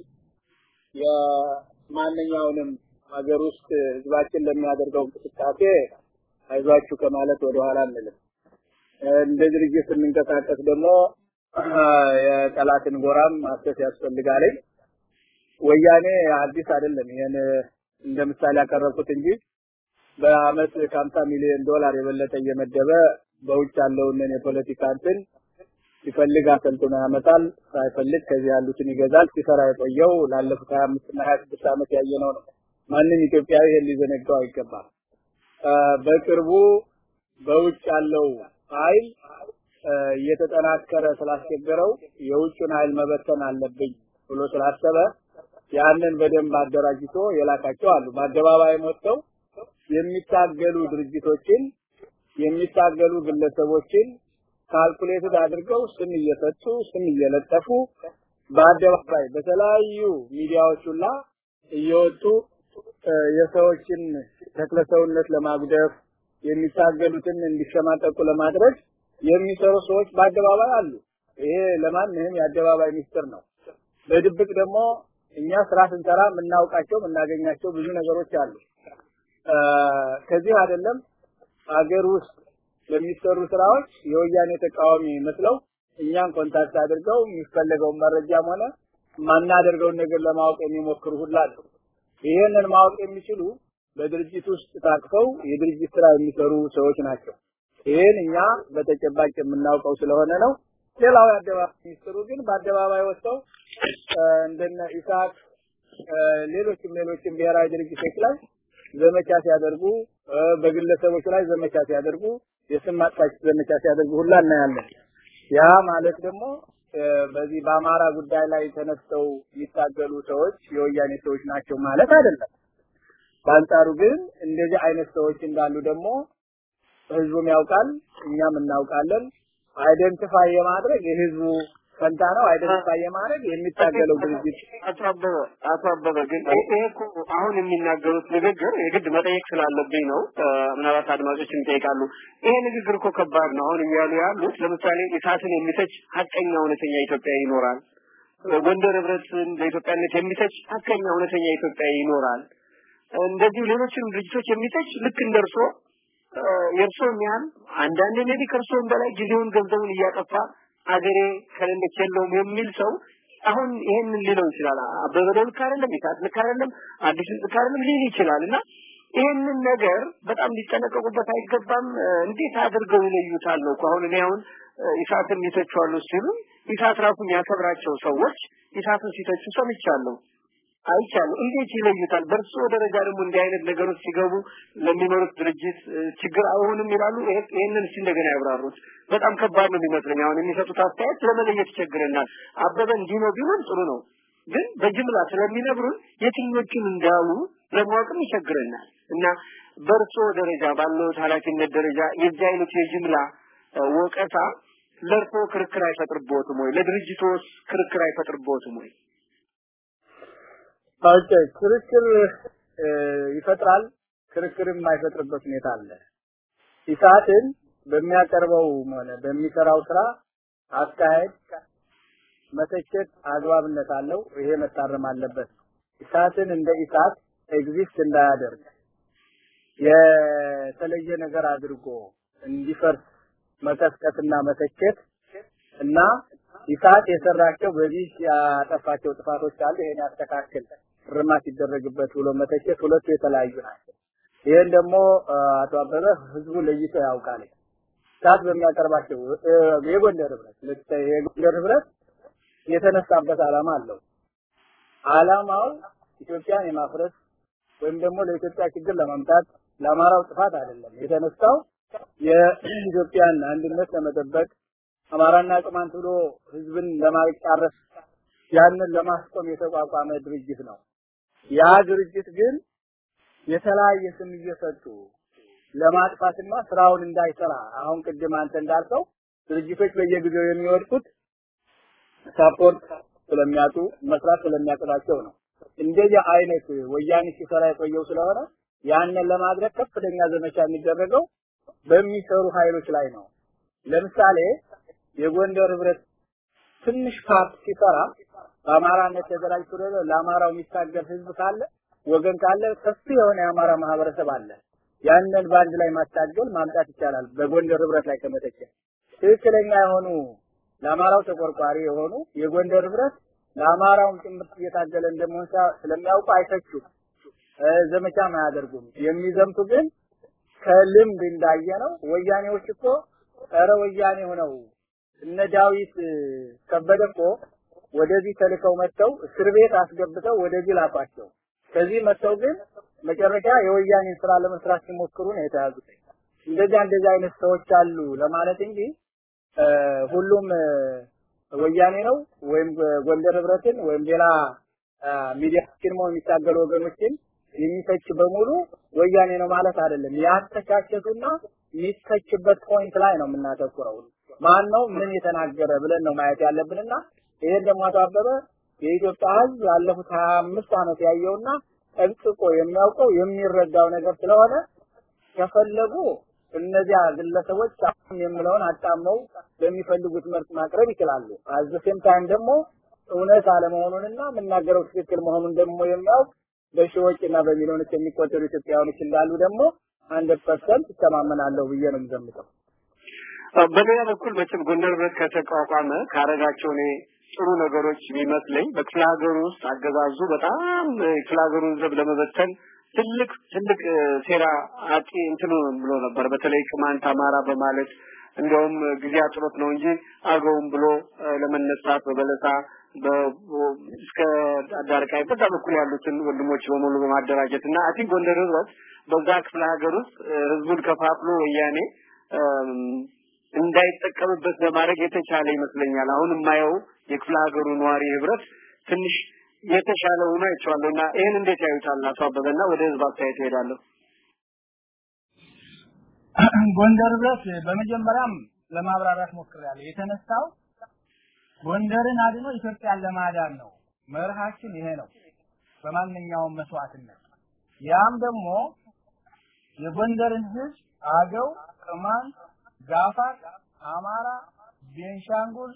የማንኛውንም ሀገር ውስጥ ህዝባችን ለሚያደርገው እንቅስቃሴ አይዟችሁ ከማለት ወደኋላ አንልም። እንደ ድርጅት ስንንቀሳቀስ ደግሞ የጠላትን ጎራም ማሰስ ያስፈልጋል። ወያኔ አዲስ አይደለም። ይሄን እንደ ምሳሌ ያቀረብኩት እንጂ በአመት ከሀምሳ ሚሊዮን ዶላር የበለጠ እየመደበ በውጭ ያለውን የፖለቲካ እንትን ሲፈልግ አሰልጥኖ ያመጣል፣ ሳይፈልግ ከዚህ ያሉትን ይገዛል። ሲሰራ የቆየው ላለፉት ሀያ አምስት እና ሀያ ስድስት ዓመት ያየነው ነው። ማንም ኢትዮጵያዊ ይሄን ሊዘነጋው አይገባም። በቅርቡ በውጭ ያለው ኃይል እየተጠናከረ ስላስቸገረው የውጭን ኃይል መበተን አለብኝ ብሎ ስላሰበ ያንን በደንብ አደራጅቶ የላካቸው አሉ። በአደባባይም ወጥተው የሚታገሉ ድርጅቶችን የሚታገሉ ግለሰቦችን ካልኩሌትድ አድርገው ስም እየሰጡ ስም እየለጠፉ በአደባባይ በተለያዩ ሚዲያዎች ሁላ እየወጡ የሰዎችን ተክለሰውነት ለማጉደፍ የሚታገሉትን እንዲሸማቀቁ ለማድረግ የሚሰሩ ሰዎች በአደባባይ አሉ። ይሄ ለማንኛውም የአደባባይ ሚስጥር ነው። በድብቅ ደግሞ እኛ ስራ ስንሰራ የምናውቃቸው የምናገኛቸው ብዙ ነገሮች አሉ። ከዚህ አይደለም አገር ውስጥ ለሚሰሩ ስራዎች የወያኔ ተቃዋሚ መስለው እኛን ኮንታክት አድርገው የሚፈለገውን መረጃም ሆነ ማናደርገውን ነገር ለማወቅ የሚሞክሩ ሁላ አሉ። ይሄንን ማወቅ የሚችሉ በድርጅት ውስጥ ታቅፈው የድርጅት ስራ የሚሰሩ ሰዎች ናቸው። ይሄን እኛ በተጨባጭ የምናውቀው ስለሆነ ነው። ሌላው የአደባባይ ሚኒስትሩ ግን በአደባባይ ወጥተው እንደነ ኢሳት ሌሎችም ሌሎችም ብሔራዊ ድርጅቶች ላይ ዘመቻ ሲያደርጉ በግለሰቦች ላይ ዘመቻ ሲያደርጉ የስም ማጥፋት ዘመቻ ሲያደርጉ ሁላ እናያለን። ያ ማለት ደግሞ በዚህ በአማራ ጉዳይ ላይ ተነስተው የሚታገሉ ሰዎች የወያኔ ሰዎች ናቸው ማለት አይደለም። በአንጻሩ ግን እንደዚህ አይነት ሰዎች እንዳሉ ደግሞ ህዝቡም ያውቃል፣ እኛም እናውቃለን። አይደንቲፋይ የማድረግ የህዝቡ ፈንታ ነው። አይደንቲፋይ የማድረግ የሚታገለው ድርጅት አቶ አበበ አቶ አበበ ግን ይሄ እኮ አሁን የሚናገሩት ንግግር የግድ መጠየቅ ስላለብኝ ነው። ምናልባት አድማጮች ይጠይቃሉ። ይሄ ንግግር እኮ ከባድ ነው። አሁን እያሉ ያሉት ለምሳሌ እሳትን የሚተች ሀቀኛ እውነተኛ ኢትዮጵያ ይኖራል። ጎንደር ህብረትን በኢትዮጵያነት የሚተች ሀቀኛ እውነተኛ ኢትዮጵያ ይኖራል። እንደዚሁ ሌሎችንም ድርጅቶች የሚተች ልክ እንደርሶ የእርሶም ያህል አንዳንድ ሜቢ ከእርሶም በላይ ጊዜውን ገንዘቡን እያጠፋ አገሬ ከሌለች የለውም የሚል ሰው አሁን ይሄንን ሊለው ይችላል። አበበ ልክ አይደለም፣ ይሳት ልክ አይደለም፣ አዲስ ልክ አይደለም ሊል ይችላል እና ይሄንን ነገር በጣም ሊጠነቀቁበት አይገባም። እንዴት አድርገው ይለዩታል ነው እኮ አሁን እኔ አሁን ኢሳትን ይተቿሉ ሲሉ ኢሳት ራሱ የሚያከብራቸው ሰዎች ኢሳትን ሲተቹ ሰምቻለሁ። አይቻሉ እንዴት ይለዩታል? በእርሶ ደረጃ ደግሞ እንዲህ አይነት ነገሮች ሲገቡ ለሚኖሩት ድርጅት ችግር አይሆንም ይላሉ። ይሄንን እስቲ እንደገና ያብራሩት። በጣም ከባድ ነው የሚመስለኝ። አሁን የሚሰጡት አስተያየት ለመለየት ይቸግረናል። አበበ እንዲህ ነው ቢሆን ጥሩ ነው፣ ግን በጅምላ ስለሚነግሩን የትኞቹን እንዳሉ ለማወቅም ይቸግረናል እና በእርሶ ደረጃ ባለው ኃላፊነት ደረጃ የዚህ አይነት የጅምላ ወቀሳ ለእርሶ ክርክር አይፈጥርቦትም ወይ? ለድርጅቶስ ክርክር አይፈጥርቦትም ወይ? ኦኬ ክርክር ይፈጥራል። ክርክርም የማይፈጥርበት ሁኔታ አለ። ኢሳትን በሚያቀርበው ሆነ በሚሰራው ስራ አካሄድ መተቸት አግባብነት አለው። ይሄ መታረም አለበት። ኢሳትን እንደ ኢሳት ኤግዚስት እንዳያደርግ የተለየ ነገር አድርጎ እንዲፈርስ መቀስቀስና መተቸት እና ኢሳት የሰራቸው በዚህ ያጠፋቸው ጥፋቶች አሉ፣ ይሄን ያስተካክል እርማት ይደረግበት ብሎ መተቸት ሁለቱ የተለያዩ ናቸው። ይሄን ደግሞ አቶ አበበ ህዝቡ ለይቶ ያውቃል። ኢሳት በሚያቀርባቸው የጎንደር ህብረት የጎንደር ህብረት የተነሳበት ዓላማ አለው። ዓላማው ኢትዮጵያን የማፍረስ ወይም ደግሞ ለኢትዮጵያ ችግር ለማምጣት ለአማራው ጥፋት አይደለም። የተነሳው የኢትዮጵያን አንድነት ለመጠበቅ አማራና ቅማንት ብሎ ህዝብን ለማጫረስ ያንን ለማስቆም የተቋቋመ ድርጅት ነው። ያ ድርጅት ግን የተለያየ ስም እየሰጡ ለማጥፋትና ስራውን እንዳይሰራ አሁን ቅድም አንተ እንዳልከው ድርጅቶች በየጊዜው የሚወድቁት ሳፖርት ስለሚያጡ መስራት ስለሚያቅታቸው ነው። እንደዚህ አይነት ወያኔ ሲሰራ የቆየው ስለሆነ ያንን ለማድረግ ከፍተኛ ዘመቻ የሚደረገው በሚሰሩ ኃይሎች ላይ ነው። ለምሳሌ የጎንደር ህብረት ትንሽ ፓርት ሲሰራ በአማራነት ተደራጅቶ ለአማራው የሚታገል ህዝብ ካለ ወገን ካለ ሰፊ የሆነ የአማራ ማህበረሰብ አለ። ያንን በአንድ ላይ ማታገል ማምጣት ይቻላል። በጎንደር ህብረት ላይ ከመተቸ ትክክለኛ የሆኑ ለአማራው ተቆርቋሪ የሆኑ የጎንደር ህብረት ለአማራውም ጭምር እየታገለ እንደመሆን ስለሚያውቁ አይተቹም፣ ዘመቻም አያደርጉም። የሚዘምቱ ግን ከልምድ እንዳየነው ወያኔዎች እኮ ኧረ ወያኔ ሆነው እነ ዳዊት ከበደ እኮ ወደዚህ ተልከው መጥተው እስር ቤት አስገብተው ወደዚህ ላኳቸው። ከዚህ መጥተው ግን መጨረሻ የወያኔን ስራ ለመስራት ሲሞክሩ ነው የተያዙት። እንደዚያ እንደዚህ አይነት ሰዎች አሉ ለማለት እንጂ ሁሉም ወያኔ ነው ወይም ጎንደር ህብረትን ወይም ሌላ ሚዲያችን ነው የሚታገሉ ወገኖችን የሚተች በሙሉ ወያኔ ነው ማለት አይደለም። ያተቻቸቱና የሚተችበት ፖይንት ላይ ነው የምናተኩረው። ማን ነው ምን የተናገረ ብለን ነው ማየት ያለብንና ይሄን ደግሞ አቶ አበበ የኢትዮጵያ ህዝብ ያለፉት 25 ዓመት ያየውና ጠንቅቆ የሚያውቀው የሚረዳው ነገር ስለሆነ ከፈለጉ እነዚያ ግለሰቦች አሁን የምለውን አጣመው ለሚፈልጉት መልስ ማቅረብ ይችላሉ። አዘ ሴም ታይም ደግሞ እውነት አለመሆኑንና የምናገረው ትክክል መሆኑን ደግሞ የሚያውቅ በሺዎች እና በሚሊዮኖች የሚቆጠሩ ኢትዮጵያውያኖች እንዳሉ ደግሞ ሀንድረድ ፐርሰንት ይተማመናለሁ ብዬ ነው የምገምተው። በሌላ በኩል መቼም ጎንደር ህብረት ከተቋቋመ ካረጋቸው እኔ ጥሩ ነገሮች ቢመስለኝ በክፍለ ሀገሩ ውስጥ አገዛዙ በጣም ክፍለ ሀገሩን ዘብ ለመበተን ትልቅ ትልቅ ሴራ አቂ እንትኑ ብሎ ነበር። በተለይ ቅማንት አማራ በማለት እንደውም ጊዜ አጥሮት ነው እንጂ አገውም ብሎ ለመነሳት በበለሳ እስከ አዳርቃይ በዛ በኩል ያሉትን ወንድሞች በሙሉ በማደራጀት እና አይ ቲንክ ጎንደር ህብረት በዛ ክፍለ ሀገር ውስጥ ህዝቡን ከፋፍሎ ወያኔ እንዳይጠቀምበት ለማድረግ የተቻለ ይመስለኛል። አሁን የማየው የክፍለ ሀገሩ ነዋሪ ህብረት ትንሽ የተሻለ ሆኖ አይቼዋለሁ እና ይህን እንዴት ያዩታል አቶ አበበና ወደ ህዝብ አስተያየት እሄዳለሁ። ጎንደር ህብረት በመጀመሪያም ለማብራራት ሞክሬያለሁ። የተነሳው ጎንደርን አድኖ ኢትዮጵያን ለማዳን ነው። መርሃችን ይሄ ነው። በማንኛውም መስዋዕትነት ያም ደግሞ የጎንደርን ህዝብ አገው፣ ቅማንት፣ ጋፋት፣ አማራ፣ ቤንሻንጉል፣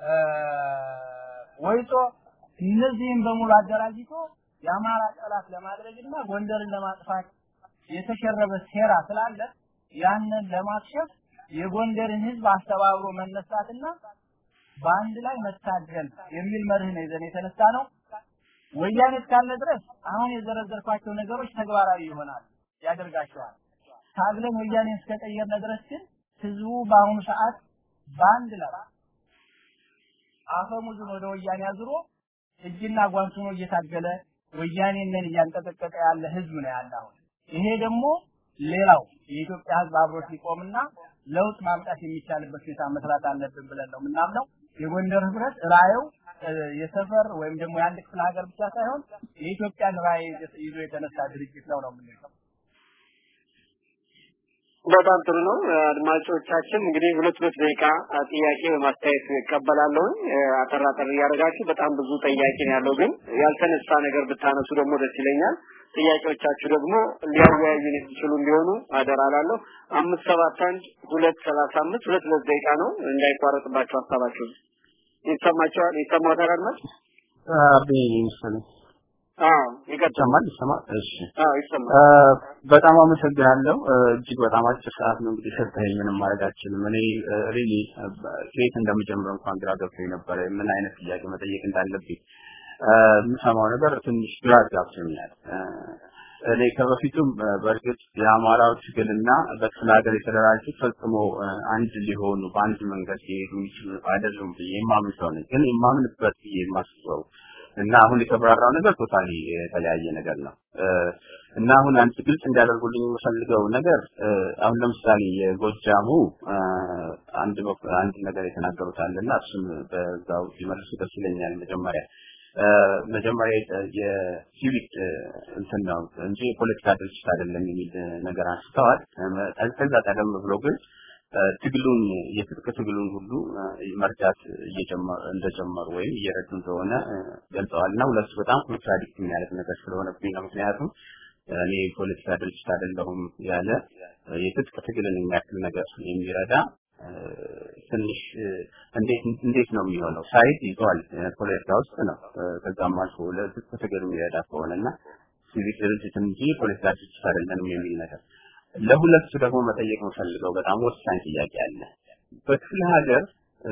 ወይጦ እነዚህም በሙሉ አደራጅቶ የአማራ ጠላት ለማድረግና ጎንደርን ለማጥፋት የተሸረበ ሴራ ስላለ ያንን ለማክሸፍ የጎንደርን ህዝብ አስተባብሮ መነሳትና በአንድ ላይ መታገል የሚል መርህ ነው ይዘን የተነሳ ነው። ወያኔ እስካለ ድረስ አሁን የዘረዘርኳቸው ነገሮች ተግባራዊ ይሆናል ያደርጋቸዋል። ታግለን ወያኔ እስከቀየርነ ድረስ ግን ህዝቡ በአሁኑ ሰዓት በአንድ ላይ አፈሙዙን ወደ ወያኔ አዙሮ እጅና ጓንት ሆኖ እየታገለ ወያኔንን እያንቀጠቀጠ ያለ ህዝብ ነው ያለ አሁን። ይሄ ደግሞ ሌላው የኢትዮጵያ ህዝብ አብሮ ሲቆምና ለውጥ ማምጣት የሚቻልበት ሁኔታ መስራት አለብን ብለን ነው የምናምነው። የጎንደር ህብረት ራዕዩ የሰፈር ወይም ደግሞ የአንድ ክፍለ ሀገር ብቻ ሳይሆን የኢትዮጵያን ራዕይ ይዞ የተነሳ ድርጅት ነው ነው የምንለው። በጣም ጥሩ ነው። አድማጮቻችን እንግዲህ ሁለት ሁለት ደቂቃ ጥያቄ በማስተያየት እቀበላለሁ። አጠር አጠር እያደረጋችሁ በጣም ብዙ ጥያቄ ነው ያለው፣ ግን ያልተነሳ ነገር ብታነሱ ደግሞ ደስ ይለኛል። ጥያቄዎቻችሁ ደግሞ ሊያወያዩን የሚችሉ እንዲሆኑ አደራ እላለሁ። አምስት ሰባት አንድ ሁለት ሰላሳ አምስት ሁለት ሁለት ደቂቃ ነው እንዳይቋረጥባቸው ሀሳባችሁ ይሰማቸዋል። ይሰማዎታል አድማጭ? አቤ መሰለኝ አዎ ይቀጥል። ይሰማል ይሰማል። እሺ አዎ ይሰማል። በጣም አመሰግናለሁ። እጅግ በጣም አጭር ሰዓት ነው እንግዲህ ሰጠኸኝ። ምንም ማድረግ አልችልም። እኔ ሪሊ ከየት እንደምጀምር እንኳን ግራ ገብቶኝ ነበረ። ምን አይነት ጥያቄ መጠየቅ እንዳለብኝ የምሰማው ነገር ትንሽ ግራ ጋብቶኛል። እኔ ከበፊቱም በእርግጥ የአማራው ትግልና በክፍለ ሀገር የተደራጁት ፈጽሞ አንድ ሊሆኑ በአንድ መንገድ ሊሄዱ የሚችሉ አይደሉም ብዬ የማምን ሰው ነኝ። ግን የማምንበት ብዬ የማስበው እና አሁን የተብራራው ነገር ቶታሊ የተለያየ ነገር ነው እና አሁን አንድ ግልጽ እንዲያደርጉልኝ የምፈልገው ነገር አሁን ለምሳሌ የጎጃሙ አንድ አንድ ነገር የተናገሩት አለና እሱም በዛው ቢመልሱ ደስ ይለኛል። መጀመሪያ መጀመሪያ የሲቪክ እንትን ነው እንጂ የፖለቲካ ድርጅት አይደለም የሚል ነገር አንስተዋል። ከዛ ቀደም ብሎ ግን ትግሉን የትጥቅ ትግሉን ሁሉ መርዳት እንደጀመሩ ወይም እየረዱ እንደሆነ ገልጸዋል እና ሁለቱ በጣም ኮንትራዲክት የሚያደርግ ነገር ስለሆነብኝ ነው። ምክንያቱም እኔ የፖለቲካ ድርጅት አይደለሁም ያለ የትጥቅ ትግልን የሚያክል ነገር የሚረዳ ትንሽ እንዴት እንዴት ነው የሚሆነው? ሳይድ ይዟል ፖለቲካ ውስጥ ነው። ከዛም አልፎ ለትጥቅ ትግል የሚረዳ ከሆነና ሲቪክ ድርጅት እንጂ ፖለቲካ ድርጅት አይደለንም የሚል ነገር ለሁለቱ ደግሞ መጠየቅ የምፈልገው በጣም ወሳኝ ጥያቄ አለ። በክፍለ ሀገር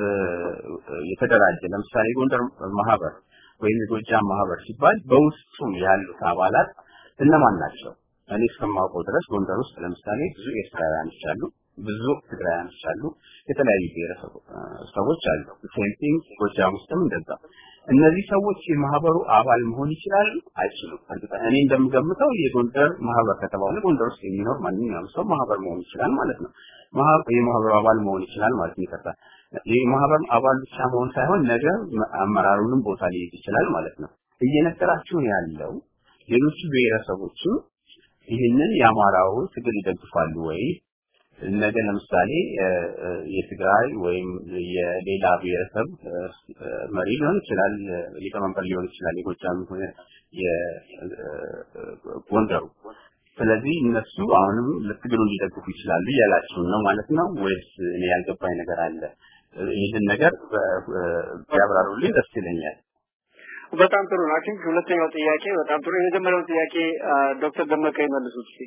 የተደራጀ ለምሳሌ የጎንደር ማህበር ወይም የጎጃም ማህበር ሲባል በውስጡ ያሉት አባላት እነማን ናቸው? እኔ እስከማውቀው ድረስ ጎንደር ውስጥ ለምሳሌ ብዙ ኤርትራውያኖች አሉ፣ ብዙ ትግራውያኖች አሉ፣ የተለያዩ ብሔረሰብ ሰዎች አሉ። ሴንቲንግ ጎጃም ውስጥም እንደዛ። እነዚህ ሰዎች የማህበሩ አባል መሆን ይችላሉ አይችሉም? እኔ እንደምገምተው የጎንደር ማህበር ከተባለ ጎንደር ውስጥ የሚኖር ማንኛውም ሰው ማህበር መሆን ይችላል ማለት ነው። የማህበሩ አባል መሆን ይችላል ማለት ነው። ይቀርታል። የማህበር አባል ብቻ መሆን ሳይሆን ነገ አመራሩንም ቦታ ሊይዝ ይችላል ማለት ነው። እየነገራችሁ ያለው ሌሎቹ ብሔረሰቦችም ይህንን የአማራው ትግል ይደግፋሉ ወይ? ነገ ለምሳሌ የትግራይ ወይም የሌላ ብሔረሰብ መሪ ሊሆን ይችላል፣ ሊቀመንበር ሊሆን ይችላል፣ የጎጃም ሆነ የጎንደሩ ስለዚህ እነሱ አሁንም ለትግሉን ሊደግፉ ይችላሉ እያላችሁን ነው ማለት ነው ወይስ እኔ ያልገባኝ ነገር አለ? ይህን ነገር ቢያብራሩልኝ ደስ ይለኛል። በጣም ጥሩ ነው። አይ ሁለተኛው ጥያቄ በጣም ጥሩ። የመጀመሪያው ጥያቄ ዶክተር ደመቀ ይመልሱት እስኪ።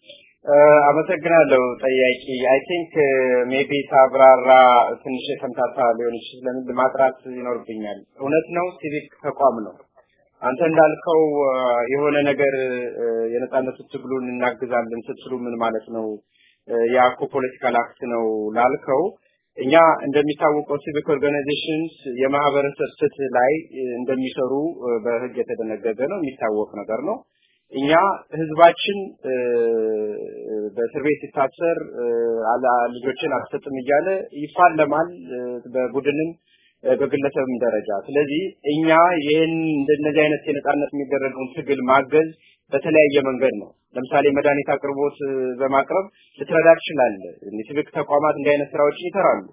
አመሰግናለሁ ጠያቂ አይ ቲንክ ሜቢ ሳብራራ ትንሽ የተምታታ ሊሆን ይችላል ማጥራት ይኖርብኛል እውነት ነው ሲቪክ ተቋም ነው አንተ እንዳልከው የሆነ ነገር የነጻነቱ ትግሉን እናግዛለን ስትሉ ምን ማለት ነው ያ እኮ ፖለቲካል አክት ነው ላልከው እኛ እንደሚታወቀው ሲቪክ ኦርጋናይዜሽንስ የማህበረሰብ ፍትህ ላይ እንደሚሰሩ በህግ የተደነገገ ነው የሚታወቅ ነገር ነው እኛ ህዝባችን በእስር ቤት ሲታሰር ልጆችን አልሰጥም እያለ ይፋለማል በቡድንም በግለሰብም ደረጃ ስለዚህ እኛ ይህን እንደነዚህ አይነት የነጻነት የሚደረገውን ትግል ማገዝ በተለያየ መንገድ ነው ለምሳሌ መድኃኒት አቅርቦት በማቅረብ ልትረዳ ትችላለህ ሲቪክ ተቋማት እንዲህ አይነት ስራዎችን ይሰራሉ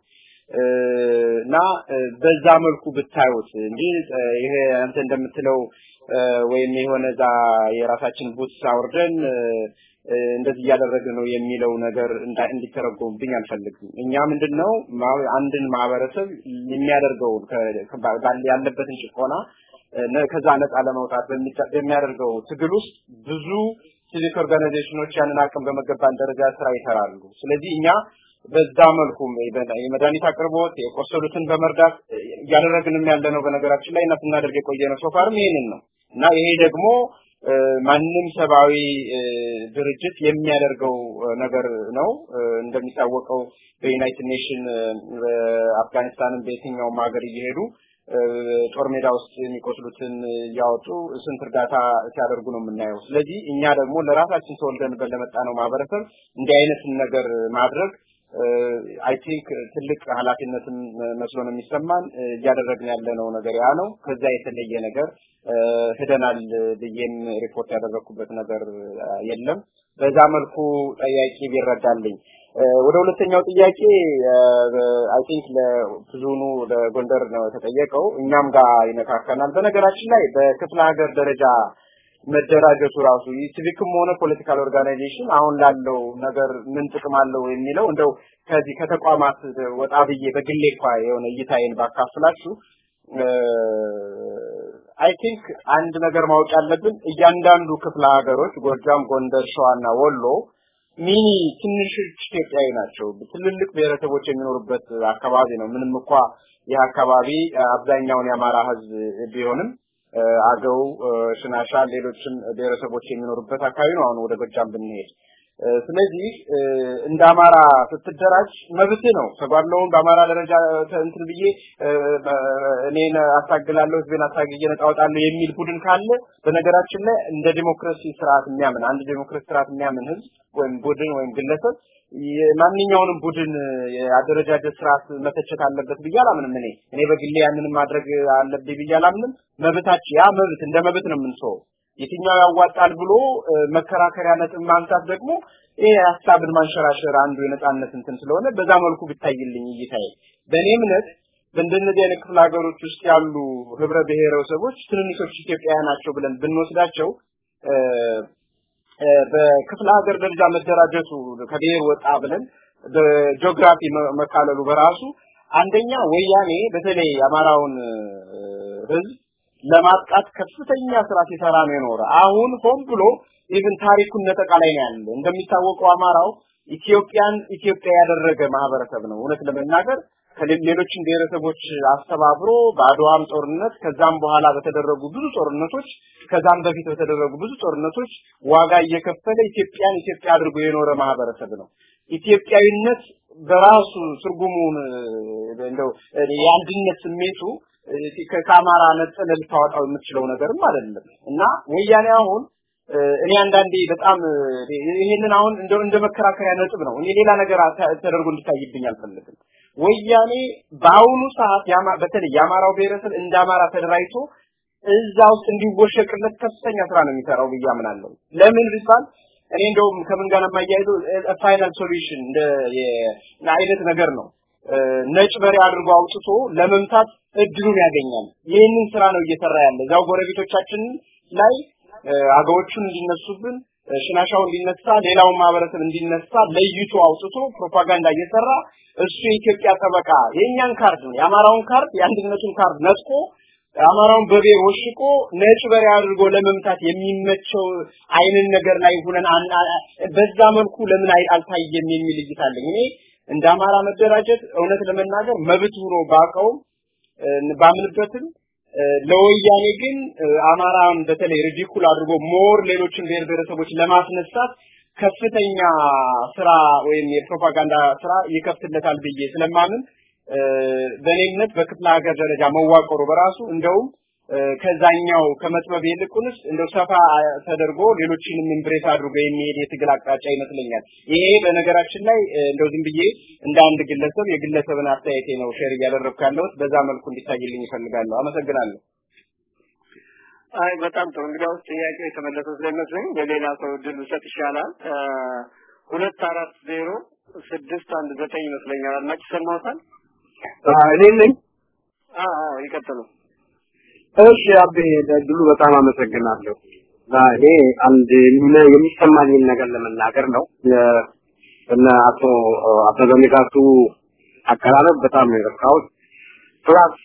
እና በዛ መልኩ ብታዩት እንጂ ይሄ አንተ እንደምትለው ወይም የሆነ ዛ የራሳችን ቡት አውርደን እንደዚህ እያደረግን ነው የሚለው ነገር እንዲተረጎምብኝ አልፈልግም። እኛ ምንድነው አንድን ማህበረሰብ የሚያደርገውን ያለበትን ጭቆና ከዛ ነፃ ለመውጣት በሚያደርገው ትግል ውስጥ ብዙ ሲቪክ ኦርጋናይዜሽኖች ያንን አቅም በመገባን ደረጃ ስራ ይሰራሉ። ስለዚህ እኛ በዛ መልኩ የመድኃኒት አቅርቦት የቆሰሉትን በመርዳት እያደረግንም ያለ ነው። በነገራችን ላይ እና ስናደርግ የቆየ ነው። ሶፋርም ይሄንን ነው እና ይሄ ደግሞ ማንም ሰብአዊ ድርጅት የሚያደርገው ነገር ነው። እንደሚታወቀው በዩናይትድ ኔሽን በአፍጋኒስታንም በየትኛውም ሀገር እየሄዱ ጦር ሜዳ ውስጥ የሚቆስሉትን እያወጡ ስንት እርዳታ ሲያደርጉ ነው የምናየው። ስለዚህ እኛ ደግሞ ለራሳችን ተወልደንበት ለመጣ ነው ማህበረሰብ እንዲህ አይነትን ነገር ማድረግ አይ ቲንክ ትልቅ ኃላፊነትም መስሎ ነው የሚሰማን። እያደረግን ያለነው ነገር ያ ነው። ከዛ የተለየ ነገር ሄደናል ብዬም ሪፖርት ያደረኩበት ነገር የለም። በዛ መልኩ ጠያቂ ቢረዳልኝ። ወደ ሁለተኛው ጥያቄ አይ ቲንክ ለብዙኑ ለጎንደር ነው የተጠየቀው፣ እኛም ጋር ይነካከናል። በነገራችን ላይ በክፍለ ሀገር ደረጃ መደራጀቱ ራሱ ሲቪክም ሆነ ፖለቲካል ኦርጋናይዜሽን አሁን ላለው ነገር ምን ጥቅም አለው የሚለው እንደው ከዚህ ከተቋማት ወጣ ብዬ በግሌ እንኳ የሆነ እይታዬን ባካፍላችሁ አይ ቲንክ አንድ ነገር ማወቅ ያለብን እያንዳንዱ ክፍለ ሀገሮች ጎጃም፣ ጎንደር፣ ሸዋና ወሎ ሚኒ ትንሽ ኢትዮጵያዊ ናቸው። ትልልቅ ብሔረሰቦች የሚኖሩበት አካባቢ ነው። ምንም እንኳ ይህ አካባቢ አብዛኛውን የአማራ ህዝብ ቢሆንም አገው፣ ሽናሻ፣ ሌሎችም ብሔረሰቦች የሚኖሩበት አካባቢ ነው። አሁን ወደ ጎጃም ብንሄድ ስለዚህ እንደ አማራ ስትደራጅ መብት ነው። ተጓድለውን በአማራ ደረጃ እንትን ብዬ እኔን አታግላለሁ፣ ህዝቤን አታግዬ ነጻ አወጣለሁ የሚል ቡድን ካለ በነገራችን ላይ እንደ ዲሞክራሲ ስርዓት የሚያምን አንድ ዲሞክራሲ ስርዓት የሚያምን ህዝብ ወይም ቡድን ወይም ግለሰብ ማንኛውንም ቡድን የአደረጃጀት ስርዓት መተቸት አለበት ብዬ አላምንም። እኔ እኔ በግሌ ያንንም ማድረግ አለብኝ ብዬ አላምንም። መብታችን ያ መብት እንደ መብት ነው የምንሰው የትኛው ያዋጣል ብሎ መከራከሪያ ነጥብ ማንሳት ደግሞ ይሄ ሀሳብን ማንሸራሸር አንዱ የነጻነት እንትን ስለሆነ በዛ መልኩ ብታይልኝ እይታዬ በእኔ እምነት በእንደነዚህ አይነት ክፍለ ሀገሮች ውስጥ ያሉ ህብረ ብሔረሰቦች ትንንሾች ኢትዮጵያውያን ናቸው ብለን ብንወስዳቸው በክፍለ ሀገር ደረጃ መደራጀቱ ከብሔር ወጣ ብለን በጂኦግራፊ መካለሉ በራሱ አንደኛ ወያኔ በተለይ የአማራውን ህዝብ ለማጥቃት ከፍተኛ ስራ ሲሰራ ነው የኖረ። አሁን ሆን ብሎ ኢቭን ታሪኩን ነጠቃ ላይ ነው ያለ። እንደሚታወቀው አማራው ኢትዮጵያን ኢትዮጵያ ያደረገ ማህበረሰብ ነው። እውነት ለመናገር ከሌሎችም ብሔረሰቦች አስተባብሮ በአድዋም ጦርነት ከዛም በኋላ በተደረጉ ብዙ ጦርነቶች ከዛም በፊት በተደረጉ ብዙ ጦርነቶች ዋጋ እየከፈለ ኢትዮጵያን ኢትዮጵያ አድርጎ የኖረ ማህበረሰብ ነው። ኢትዮጵያዊነት በራሱ ትርጉሙን እንደው የአንድነት ስሜቱ ከአማራ ነጥለ ልታወጣው የምትችለው ነገርም አይደለም እና ወያኔ አሁን እኔ አንዳንዴ በጣም ይሄንን አሁን እንደ እንደ መከራከሪያ ነጥብ ነው። እኔ ሌላ ነገር ተደርጎ እንዲታይብኝ አልፈልግም። ወያኔ በአሁኑ ሰዓት በተለይ የአማራው ብሔረሰብ እንደ አማራ ተደራጅቶ እዛ ውስጥ እንዲወሸቅለት ከፍተኛ ስራ ነው የሚሰራው ብዬ አምናለሁ። ለምን ቢባል እኔ እንደውም ከምን ጋር የማያይዘው ፋይናል ሶሉሽን እንደ አይነት ነገር ነው። ነጭ በሬ አድርጎ አውጥቶ ለመምታት እድሉን ያገኛል። ይህንን ስራ ነው እየሰራ ያለ እዛው ጎረቤቶቻችን ላይ አገዎቹን እንዲነሱብን ሽናሻው እንዲነሳ ሌላውን ማህበረሰብ እንዲነሳ ለይቶ አውጥቶ ፕሮፓጋንዳ እየሰራ እሱ የኢትዮጵያ ጠበቃ የእኛን ካርድ ነው የአማራውን ካርድ የአንድነቱን ካርድ ነጥቆ አማራውን በቤር ወሽቆ ነጭ በሬ አድርጎ ለመምታት የሚመቸው አይንን ነገር ላይ ሆነን በዛ መልኩ ለምን አልታየም የሚል እይታ አለኝ። እኔ እንደ አማራ መደራጀት እውነት ለመናገር መብት ሆኖ ባቀውም ባምንበትም ለወያኔ ግን አማራን በተለይ ሪዲኩል አድርጎ ሞር ሌሎችን ብሔር ብሔረሰቦች ለማስነሳት ከፍተኛ ስራ ወይም የፕሮፓጋንዳ ስራ ይከፍትለታል ብዬ ስለማምን በእኔ እምነት በክፍለ ሀገር ደረጃ መዋቀሩ በራሱ እንደውም ከዛኛው ከመጥበብ ይልቁንስ እንደው ሰፋ ተደርጎ ሌሎችንም ኢምብሬስ አድርጎ የሚሄድ የትግል አቅጣጫ ይመስለኛል። ይሄ በነገራችን ላይ እንደው ዝም ብዬ እንደ አንድ ግለሰብ የግለሰብን አስተያየቴ ነው ሼር እያደረግኩ ያለሁት። በዛ መልኩ እንዲታይልኝ ይፈልጋለሁ። አመሰግናለሁ። አይ በጣም ጥሩ። እንግዲያውስ ጥያቄው የተመለሰ ስለሚመስለኝ ለሌላ ሰው እድል ብሰጥ ይሻላል። ሁለት አራት ዜሮ ስድስት አንድ ዘጠኝ ይመስለኛል። አድማጭ ሰማውታል? እኔ ነኝ። አዎ ይቀጥሉ። እሺ አቤ ለድሉ በጣም አመሰግናለሁ። እኔ አንድ የሚሰማኝን ነገር ለመናገር ነው። እነ አቶ አበበ ንጋቱ አቀራረብ በጣም ነው የረካሁት። ፕላስ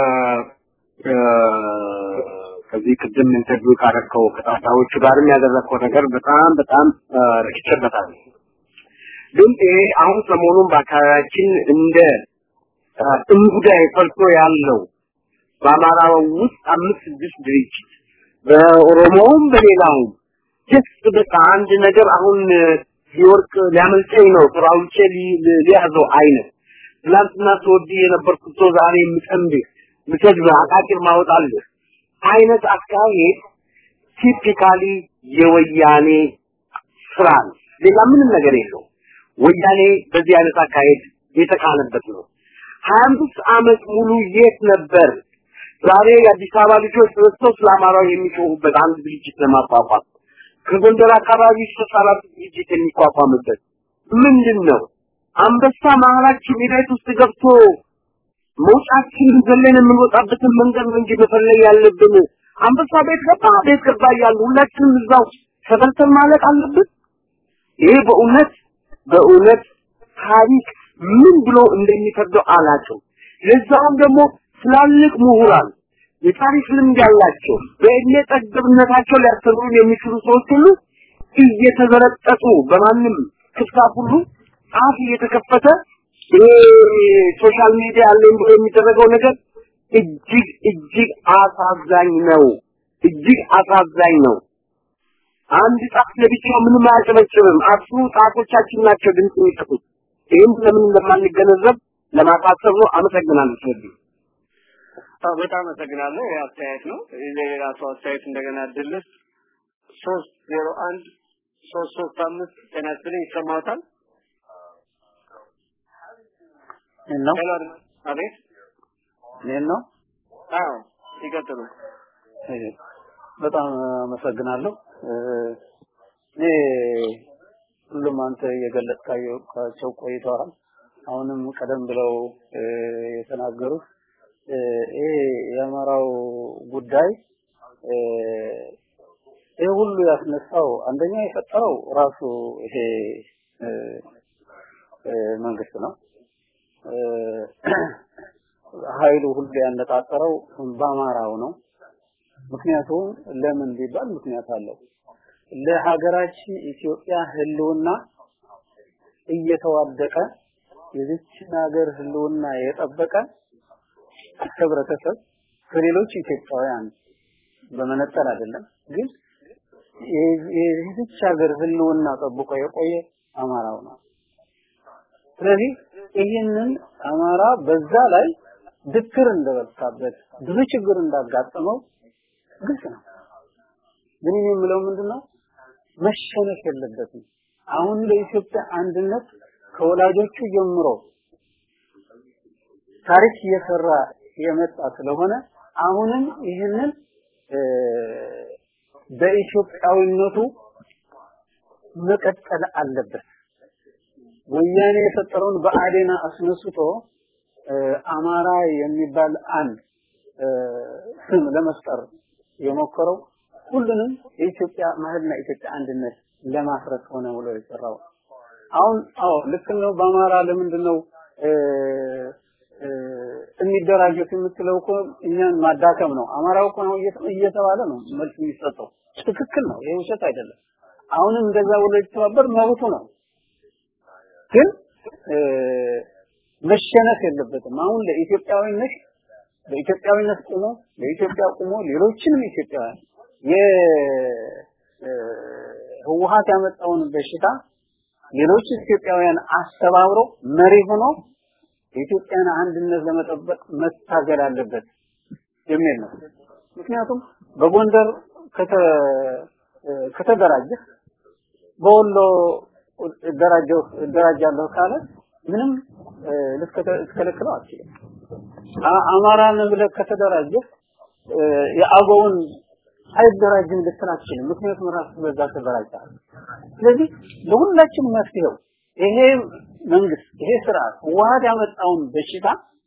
ከዚህ ቅድም ኢንተርቪው ካደረከው ከጣጣዎቹ ጋርም ያደረከው ነገር በጣም በጣም ረክቼበታለሁ። ግን ይሄ አሁን ሰሞኑን በአካባቢያችን እንደ እንጉዳይ ፈልቶ ያለው በአማራው ውስጥ አምስት ስድስት ድርጅት በኦሮሞውም በሌላውም ጀስት በቃ አንድ ነገር አሁን ሊወርቅ ሊያመልጠኝ ነው ስራውቼ ሊያዘው አይነት ትላንትና ተወዲ የነበርኩት ሰው ዛሬ የምጠምድህ ምሰድብ አቃቂር ማወጣልህ አይነት አካሄድ ቲፒካሊ የወያኔ ስራ ነው። ሌላ ምንም ነገር የለው። ወያኔ በዚህ አይነት አካሄድ የተካለበት ነው። ሀያ አምስት ዓመት ሙሉ የት ነበር? ዛሬ የአዲስ አበባ ልጆች ተነስተው ስለ አማራው የሚጮሁበት አንድ ድርጅት ለማቋቋም ከጎንደር አካባቢ ሶስት አራት ድርጅት የሚቋቋምበት ምንድን ነው? አንበሳ መሀላችን ቤት ውስጥ ገብቶ መውጫችንን ዘለን የምንወጣበትን መንገድ ነው እንጂ መፈለግ ያለብን። አንበሳ ቤት ገባ ቤት ገባ እያሉ ሁላችንም እዛው ተበልተን ማለቅ አለብን። ይሄ በእውነት በእውነት ታሪክ ምን ብሎ እንደሚፈርደው አላቸው። ለዛውም ደግሞ ትላልቅ ምሁራን የታሪክ ልምድ ያላቸው በእድሜ ጠገብነታቸው ሊያስተምሩን የሚችሉ ሰዎች ሁሉ እየተዘረጠጡ በማንም ክፍታፍ ሁሉ አፍ እየተከፈተ ይሄ ሶሻል ሚዲያ አለኝ ብሎ የሚደረገው ነገር እጅግ እጅግ አሳዛኝ ነው። እጅግ አሳዛኝ ነው። አንድ ጣት ለብቻው ምንም አያጨበጭብም። አስሩ ጣቶቻችን ናቸው ድምፅ የሚሰጡት። ይህም ለምን እንደማንገነዘብ ለማሳሰብ ነው። አመሰግናለሁ። ስለዚህ በጣም አመሰግናለሁ። ይህ አስተያየት ነው። ለሌላ ሰው አስተያየት እንደገና ድልስ ሶስት ዜሮ አንድ ሶስት ሶስት አምስት ጤና ይስጥልኝ ይሰማዎታል? ነው አቤት እኔን ነው? አዎ ይቀጥሉ። በጣም አመሰግናለሁ። እኔ ሁሉም አንተ የገለጽካቸው ቆይተዋል። አሁንም ቀደም ብለው የተናገሩት ይሄ የአማራው ጉዳይ ይሄ ሁሉ ያስነሳው አንደኛ የፈጠረው ራሱ ይሄ መንግስት ነው። ኃይሉ ሁሉ ያነጣጠረው በአማራው ነው። ምክንያቱም ለምን ቢባል ምክንያት አለው። ለሀገራችን ኢትዮጵያ ህልውና እየተዋደቀ የዚችን ሀገር ህልውና የጠበቀ ህብረተሰብ ከሌሎች ኢትዮጵያውያን በመነጠል አይደለም፣ ግን የዚች ሀገር ህልውና ጠብቆ የቆየ አማራው ነው። ስለዚህ ይህንን አማራ በዛ ላይ ድክር እንደበታበት ብዙ ችግር እንዳጋጠመው ግልጽ ነው። ግን እኔ የምለው ምንድነው መሸነፍ የለበትም። አሁን ለኢትዮጵያ አንድነት ከወላጆቹ ጀምሮ ታሪክ እየሰራ የመጣ ስለሆነ አሁንም ይህንን በኢትዮጵያዊነቱ መቀጠል አለበት። ወያኔ የፈጠረውን በአዴና አስነስቶ አማራ የሚባል አንድ ስም ለመፍጠር የሞከረው ሁሉንም የኢትዮጵያ ማህልና የኢትዮጵያ አንድነት ለማፍረስ ሆነ ብሎ የሰራው አሁን አዎ ልክ ነው በአማራ ለምንድን ነው የሚደራጁት የምትለው እኮ እኛን ማዳከም ነው አማራው እኮ ነው እየተባለ ነው መልስ የሚሰጠው ትክክል ነው ይሄ ውሸት አይደለም አሁንም እንደዛ ብሎ የተባበር መብቱ ነው ግን መሸነፍ የለበትም አሁን ለኢትዮጵያዊነት በኢትዮጵያዊነት ቆሞ ለኢትዮጵያ ቆሞ ሌሎችንም ኢትዮጵያውያን የህወሀት ያመጣውን በሽታ ሌሎች ኢትዮጵያውያን አስተባብሮ መሪ ሆኖ የኢትዮጵያን አንድነት ለመጠበቅ መታገል አለበት የሚል ነው ምክንያቱም በጎንደር ከተደራጀ በወሎ እደራጀው እደራጃለሁ ካለ ምንም ልትከለክለው አትችልም አማራን ብለህ ከተደራጀ የአገውን አይደራጅም ልትል አትችልም ምክንያቱም ራሱ በዛ ተደራጅተሃል ስለዚህ ለሁላችን መፍትሄው ይሄ መንግስት ይሄ ስርዓት ህወሀት ያመጣውን በሽታ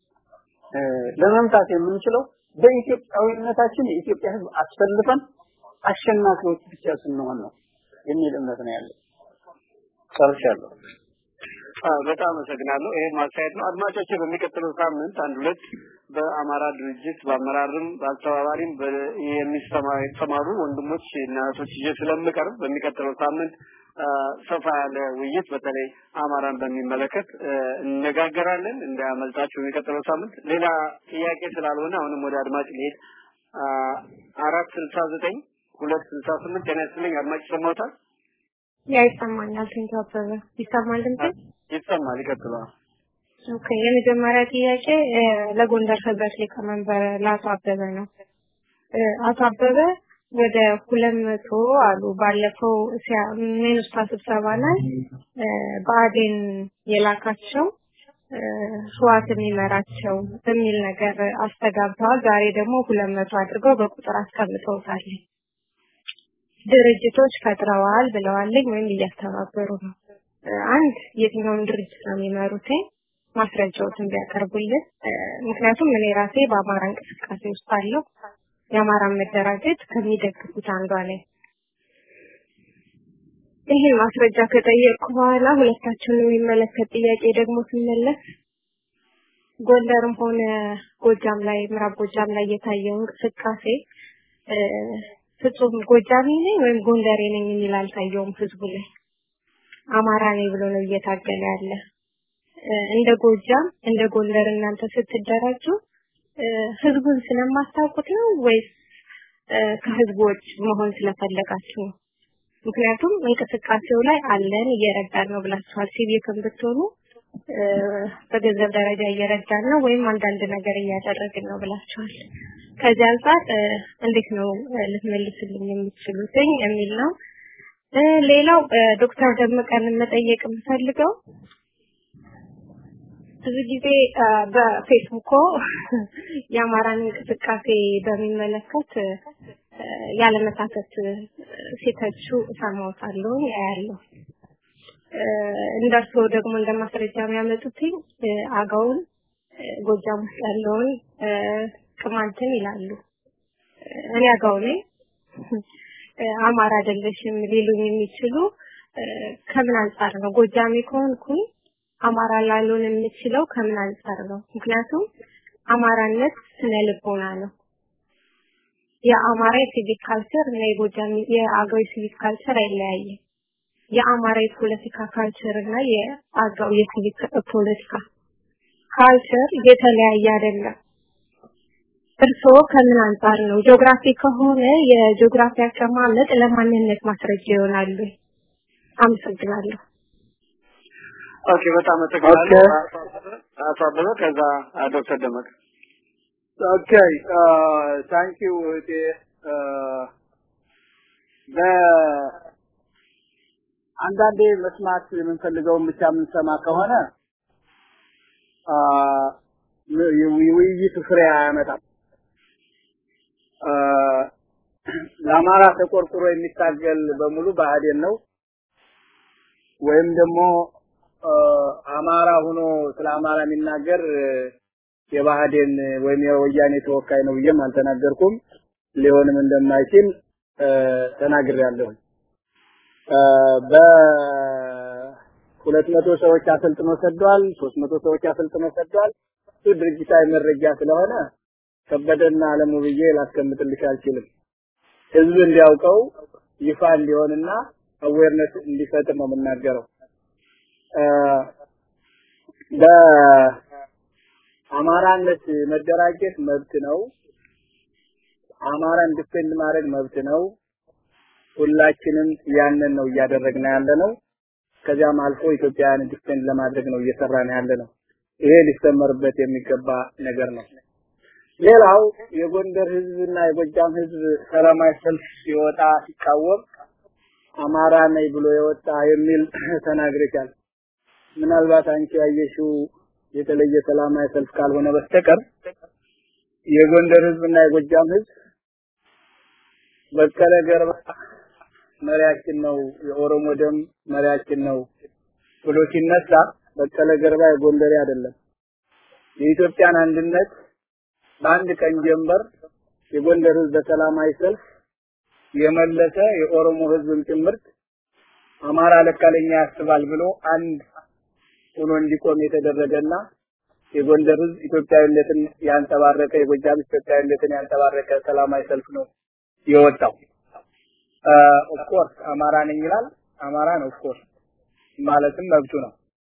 ለመምታት የምንችለው በኢትዮጵያዊነታችን የኢትዮጵያ ህዝብ አስፈልፈን አሸናፊዎች ብቻ ስንሆን ነው የሚል እምነት ነው ያለው ጨርሻለሁ በጣም አመሰግናለሁ። ይሄ ማስተያየት ነው። አድማጮች በሚቀጥለው ሳምንት አንድ ሁለት በአማራ ድርጅት በአመራርም በአስተባባሪም የሚሰማሩ ወንድሞች እና እህቶች ይዤ ስለምቀርብ በሚቀጥለው ሳምንት ሰፋ ያለ ውይይት በተለይ አማራን በሚመለከት እነጋገራለን። እንዳያመልጣችሁ የሚቀጥለው ሳምንት። ሌላ ጥያቄ ስላልሆነ አሁንም ወደ አድማጭ ልሄድ። አራት ስልሳ ዘጠኝ ሁለት ስልሳ ስምንት ጤና ይስጥልኝ። አድማጭ ይሰማዎታል? ያ ይሰማኛል። ቴንኪ አበበ ይሰማል ድምጼ? ይሰማል። ይቀጥላል። ኦኬ የመጀመሪያ ጥያቄ ለጎንደር ህብረት ሊቀመንበር ለአቶ አበበ ነው። አቶ አበበ ወደ ሁለት መቶ አሉ ባለፈው ሚኒስታ ስብሰባ ላይ ብአዴን የላካቸው ህዋት የሚመራቸው በሚል ነገር አስተጋብተዋል። ዛሬ ደግሞ ሁለት መቶ አድርገው በቁጥር አስቀምጠውታል። ድርጅቶች ፈጥረዋል ብለዋልኝ ወይም እያስተባበሩ ነው። አንድ የትኛውን ድርጅት ነው የሚመሩት ማስረጃዎችን ቢያቀርቡልን። ምክንያቱም እኔ ራሴ በአማራ እንቅስቃሴ ውስጥ አለው የአማራን መደራጀት ከሚደግፉት አንዷ ነኝ። ይሄን ማስረጃ ከጠየቅኩ በኋላ ሁለታችንን የሚመለከት ጥያቄ ደግሞ ስመለስ ጎንደርም ሆነ ጎጃም ላይ ምዕራብ ጎጃም ላይ የታየው እንቅስቃሴ ፍጹም ጎጃሜ ነኝ ወይም ጎንደሬ ነኝ የሚል አልታየውም ህዝቡ ላይ አማራ ነኝ ብሎ ነው እየታገለ ያለ እንደ ጎጃም እንደ ጎንደር እናንተ ስትደራጁ ህዝቡን ስለማታውቁት ነው ወይስ ከህዝቦች መሆን ስለፈለጋችሁ ነው? ምክንያቱም እንቅስቃሴው ላይ አለን እየረዳን ነው ብላችኋል። ሲቪክም ብትሆኑ በገንዘብ ደረጃ እየረዳን ነው ወይም አንዳንድ ነገር እያደረግን ነው ብላችኋል። ከዚህ አንጻር እንዴት ነው ልትመልስልኝ የምትችሉትኝ የሚል ነው። ሌላው ዶክተር ደመቀን መጠየቅ የምፈልገው ብዙ ጊዜ በፌስቡኮ የአማራን እንቅስቃሴ በሚመለከት ያለመሳተት ሲተቹ እሰማዎታለሁ ያያለሁ። እንደርሶ ደግሞ እንደ ማስረጃ የሚያመጡትኝ አገውን ጎጃም ውስጥ ያለውን ቅማንትን ይላሉ። እኔ አገው ነኝ አማራ አይደለሽም ሊሉኝ የሚችሉ ከምን አንጻር ነው? ጎጃሜ ከሆንኩኝ አማራ ላልሆን የምችለው ከምን አንጻር ነው? ምክንያቱም አማራነት ስነ ልቦና ነው። የአማራ የሲቪክ ካልቸር እና የጎጃም የአገው የሲቪክ ካልቸር አይለያይም። የአማራ የፖለቲካ ካልቸር እና የአገው የሲቪክ ፖለቲካ ካልቸር የተለያየ አይደለም። እርስዎ ከምን አንጻር ነው? ጂኦግራፊ ከሆነ የጂኦግራፊ አቀማመጥ ለማንነት ማስረጃ ይሆናሉ። አመሰግናለሁ። ኦኬ፣ በጣም አመሰግናለሁ አቶ አበበ። ከዛ ዶክተር ደመቀ። ኦኬ ታንክ ዩ እቴ በአንዳንዴ መስማት የምንፈልገውን ብቻ የምንሰማ ከሆነ የውይይቱ ፍሬ አያመጣም። ለአማራ ተቆርቁሮ የሚታገል በሙሉ ብአዴን ነው ወይም ደግሞ አማራ ሆኖ ስለ አማራ የሚናገር የባህዴን ወይም የወያኔ ተወካይ ነው ብዬም አልተናገርኩም። ሊሆንም እንደማይችል ተናግሬያለሁ። በሁለት መቶ ሰዎች አሰልጥኖ ሰዷል። ሶስት መቶ ሰዎች አሰልጥኖ ሰዷል። እሱ ድርጅታዊ መረጃ ስለሆነ ከበደና አለሙ ብዬ ላስቀምጥልሽ አልችልም። ህዝብ እንዲያውቀው ይፋ እንዲሆንና አዌርነስ እንዲፈጥር ነው የምናገረው። በአማራነት መደራጀት መብት ነው። አማራን ዲፌንድ ማድረግ መብት ነው። ሁላችንም ያንን ነው እያደረግን ያለ ነው። ከዚያም አልፎ ኢትዮጵያን ዲፌንድ ለማድረግ ነው እየሰራን ያለ ነው። ይሄ ሊሰመርበት የሚገባ ነገር ነው። ሌላው የጎንደር ህዝብና የጎጃም ህዝብ ሰላማዊ ሰልፍ ሲወጣ ሲቃወም አማራ ነኝ ብሎ የወጣ የሚል ተናግረሻል። ምናልባት አንቺ ያየሽው የተለየ ሰላማዊ ሰልፍ ካልሆነ በስተቀር የጎንደር ህዝብና የጎጃም ህዝብ በቀለ ገርባ መሪያችን ነው፣ የኦሮሞ ደም መሪያችን ነው ብሎ ሲነሳ በቀለ ገርባ የጎንደሬ አይደለም። የኢትዮጵያን አንድነት በአንድ ቀን ጀንበር የጎንደር ህዝብ በሰላማዊ ሰልፍ የመለሰ የኦሮሞ ህዝብም ጭምርት አማራ ለካ ለኛ ያስባል ብሎ አንድ ሆኖ እንዲቆም የተደረገና የጎንደር ህዝብ ኢትዮጵያዊነትን ያንጸባረቀ የጎጃም ኢትዮጵያዊነትን ያንጸባረቀ ሰላማዊ ሰልፍ ነው የወጣው። ኦፍኮርስ አማራ ነኝ ይላል። አማራ ነው ኦፍኮርስ ማለትም መብቱ ነው።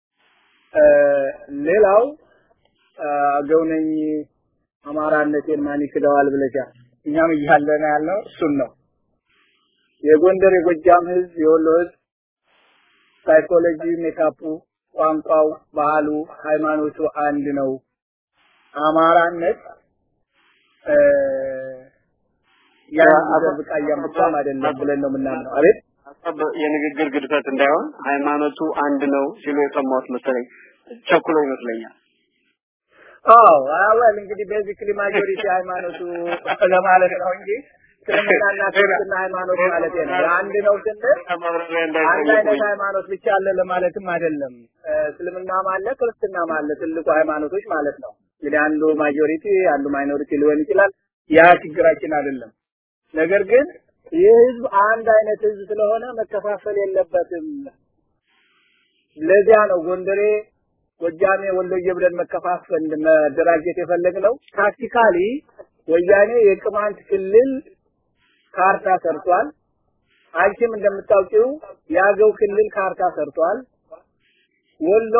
ሌላው አገው ነኝ አማራነቴን ማን ይክደዋል ብለሻል። እኛም እያለን ያልነው እሱን ነው። የጎንደር የጎጃም ህዝብ የወሎ ህዝብ ሳይኮሎጂ ሜካፑ፣ ቋንቋው፣ ባህሉ፣ ሃይማኖቱ አንድ ነው። አማራነት ያን ብቃ እያመጣም አይደለም ብለን ነው የምናምነው። አቤት የንግግር ግድፈት እንዳይሆን ሃይማኖቱ አንድ ነው ሲሉ የሰማሁት መሰለኝ። ቸኩሎ ይመስለኛል። አዎ አወል እንግዲህ ቤዚክሊ ማጆሪቲ ሃይማኖቱ ለማለት ነው እንጂ እስልምናና ክርስትና ሃይማኖት ማለት ነው። አንድ ነው ስንል አንድ አይነት ሃይማኖት ብቻ አለ ለማለትም አይደለም። እስልምናም አለ ክርስትናም አለ ትልቁ ሃይማኖቶች ማለት ነው። እንግዲህ አንዱ ማጆሪቲ አንዱ ማይኖሪቲ ሊሆን ይችላል። ያ ችግራችን አይደለም። ነገር ግን ይህ ህዝብ አንድ አይነት ህዝብ ስለሆነ መከፋፈል የለበትም። ለዚያ ነው ጎንደሬ ጎጃሜ ወሎዬ ብለን መከፋፈል መደራጀት የፈለግነው ታክቲካሊ ወያኔ የቅማንት ክልል ካርታ ሰርቷል። አንቺም እንደምታውቂው የአገው ክልል ካርታ ሰርቷል። ወሎ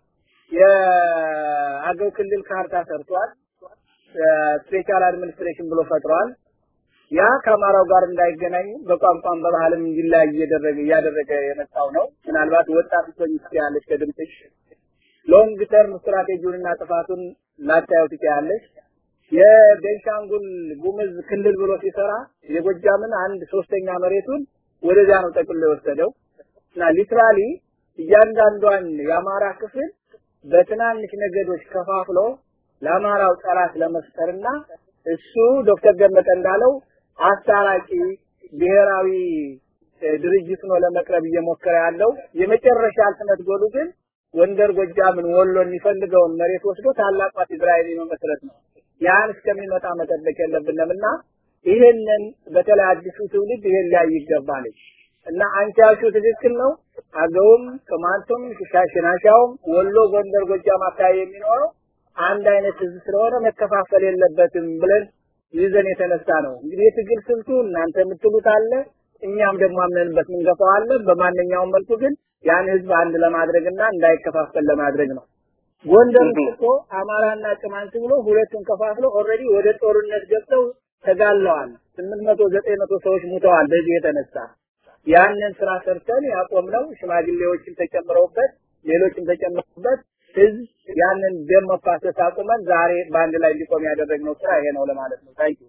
የአገው ክልል ካርታ ሰርቷል። ስፔሻል አድሚኒስትሬሽን ብሎ ፈጥሯል። ያ ከአማራው ጋር እንዳይገናኙ በቋንቋም በባህልም እንዲለያይ እያደረገ እያደረገ የመጣው ነው። ምናልባት ወጣት ስትሆኝ ትችያለሽ ከድምፅሽ ሎንግ ተርም ስትራቴጂውንና ጥፋቱን ላታየው ትችያለሽ። የቤንሻንጉል ጉምዝ ክልል ብሎ ሲሰራ የጎጃምን አንድ ሶስተኛ መሬቱን ወደዚያ ነው ጠቅልሎ የወሰደው እና ሊትራሊ እያንዳንዷን የአማራ ክፍል በትናንሽ ነገዶች ከፋፍሎ ለአማራው ጠላት ለመፍጠርና እሱ ዶክተር ደመቀ እንዳለው አስታራቂ ብሔራዊ ድርጅት ነው ለመቅረብ እየሞከረ ያለው የመጨረሻ አልትመት ጎሉ ግን ጎንደር ጎጃምን ወሎ የሚፈልገውን መሬት ወስዶ ታላቋ ትግራይን የመመስረት ነው። ያን እስከሚመጣ መጠበቅ የለብንምና ይሄንን በተለይ አዲሱ ትውልድ ይሄን ላይ ይገባል እና አንቺ ያልሽው ትክክል ነው። አገውም፣ ቅማንቱም፣ ሽናሻውም ወሎ፣ ጎንደር፣ ጎጃም አካባቢ የሚኖረው አንድ አይነት ህዝብ ስለሆነ መከፋፈል የለበትም ብለን ይዘን የተነሳ ነው። እንግዲህ የትግል ስልቱ እናንተ የምትሉት አለ፣ እኛም ደግሞ አምነንበት ምንገፋዋለን። በማንኛውም መልኩ ግን ያን ህዝብ አንድ ለማድረግና እንዳይከፋፈል ለማድረግ ነው። ጎንደር እኮ አማራና ቅማንት ብሎ ሁለቱን ከፋፍሎ ኦልሬዲ ወደ ጦርነት ገብተው ተጋለዋል። ስምንት መቶ ዘጠኝ መቶ ሰዎች ሙተዋል። በዚህ የተነሳ ያንን ስራ ሰርተን ያቆምነው ሽማግሌዎችም ተጨምረውበት ሌሎችም ተጨምረውበት ህዝብ ያንን ደም መፋሰስ አቁመን ዛሬ በአንድ ላይ እንዲቆም ያደረግነው ስራ ይሄ ነው ለማለት ነው። ታንኪ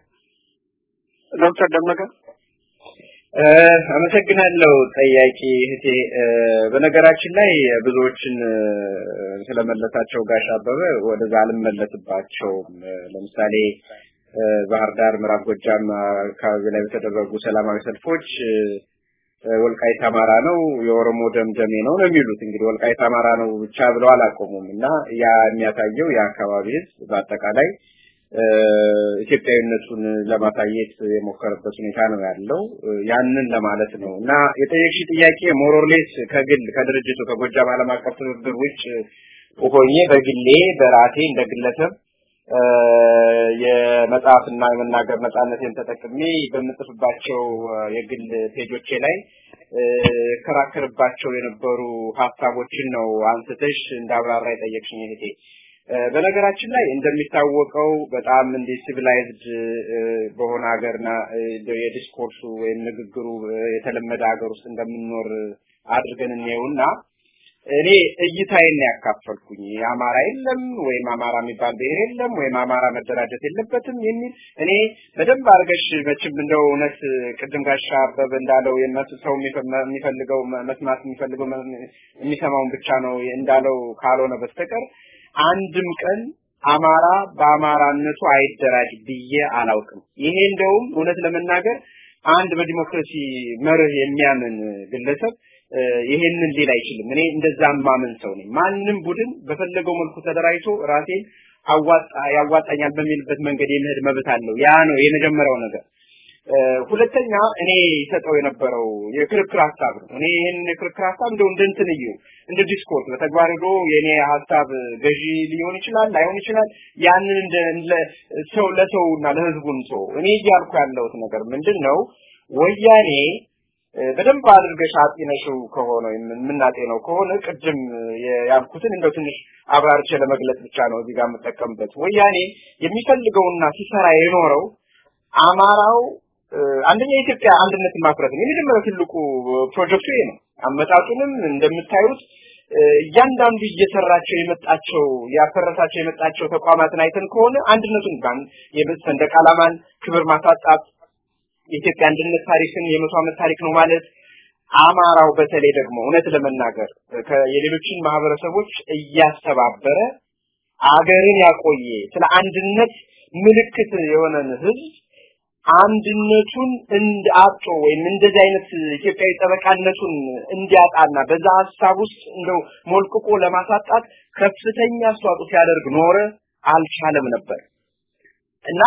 ዶክተር ደመቀ አመሰግናለሁ ጠያቂ እህቴ። በነገራችን ላይ ብዙዎችን ስለመለሳቸው ጋሽ አበበ ወደዛ አልመለስባቸውም። ለምሳሌ ባህር ዳር፣ ምዕራብ ጎጃም አካባቢ ላይ በተደረጉ ሰላማዊ ሰልፎች ወልቃይት አማራ ነው፣ የኦሮሞ ደምደሜ ነው ነው የሚሉት። እንግዲህ ወልቃይት አማራ ነው ብቻ ብለው አላቆሙም እና ያ የሚያሳየው የአካባቢ ህዝብ በአጠቃላይ ኢትዮጵያዊነቱን ለማሳየት የሞከረበት ሁኔታ ነው ያለው። ያንን ለማለት ነው እና የጠየቅሽ ጥያቄ ሞሮርሌስ ከግል ከድርጅቱ ከጎጃም ዓለም አቀፍ ትብብር ውጭ ሆኜ በግሌ በራሴ እንደ ግለሰብ የመጽሐፍና የመናገር ነጻነቴን ተጠቅሜ በምጽፍባቸው የግል ፔጆቼ ላይ ከራከርባቸው የነበሩ ሀሳቦችን ነው አንስተሽ እንዳብራራ የጠየቅሽኝ እህቴ። በነገራችን ላይ እንደሚታወቀው በጣም እንዲህ ሲቪላይዝድ በሆነ ሀገርና የዲስኮርሱ ወይም ንግግሩ የተለመደ ሀገር ውስጥ እንደምንኖር አድርገን እንየውና እኔ እይታዬን ያካፈልኩኝ የአማራ የለም ወይም አማራ የሚባል ብሔር የለም ወይም አማራ መደራጀት የለበትም የሚል እኔ በደንብ አድርገሽ መቼም እንደው እውነት ቅድም ጋሻ አበበ እንዳለው የነሱ ሰው የሚፈልገው መስማት የሚፈልገው የሚሰማውን ብቻ ነው እንዳለው ካልሆነ በስተቀር አንድም ቀን አማራ በአማራነቱ አይደራጅ ብዬ አላውቅም። ይሄ እንደውም እውነት ለመናገር አንድ በዲሞክራሲ መርህ የሚያምን ግለሰብ ይሄንን ሊል አይችልም። እኔ እንደዛ ማመን ሰው ነኝ። ማንም ቡድን በፈለገው መልኩ ተደራጅቶ ራሴን አዋጣ ያዋጣኛል በሚልበት መንገድ የመሄድ መብት አለው። ያ ነው የመጀመሪያው ነገር። ሁለተኛ እኔ ሰጠው የነበረው የክርክር ሀሳብ ነው። እኔ ይህንን የክርክር ሀሳብ እንደው እንደ እንትን እዩ እንደ ዲስኮርስ በተግባር ሄዶ የኔ ሀሳብ ገዢ ሊሆን ይችላል ላይሆን ይችላል። ያንን እንደ ሰው ለሰውና ለህዝቡን ሰው እኔ እያልኩ ያለሁት ነገር ምንድን ነው ወያኔ በደንብ አድርገሽ አጢነሽው ከሆነ የምናጤነው ከሆነ ቅድም ያልኩትን እንደው ትንሽ አብራርቼ ለመግለጽ ብቻ ነው እዚህ ጋር የምጠቀምበት። ወያኔ የሚፈልገውና ሲሰራ የኖረው አማራው አንደኛ የኢትዮጵያ አንድነትን ማፍረት ነው። የመጀመሪያው ትልቁ ፕሮጀክቱ ይሄ ነው። አመጣጡንም እንደምታዩት እያንዳንዱ እየሰራቸው የመጣቸው ያፈረሳቸው የመጣቸው ተቋማትን አይተን ከሆነ አንድነቱን ባን የሰንደቅ ዓላማን ክብር ማሳጣት የኢትዮጵያ አንድነት ታሪክን የመቶ ዓመት ታሪክ ነው ማለት አማራው በተለይ ደግሞ እውነት ለመናገር የሌሎችን ማህበረሰቦች እያስተባበረ አገርን ያቆየ ስለ አንድነት ምልክት የሆነን ህዝብ አንድነቱን እንዳጦ ወይም እንደዚህ አይነት ኢትዮጵያዊ ጠበቃነቱን እንዲያጣና በዛ ሀሳብ ውስጥ እንደው ሞልቅቆ ለማሳጣት ከፍተኛ አስተዋጽኦ ሲያደርግ ኖረ፣ አልቻለም ነበር እና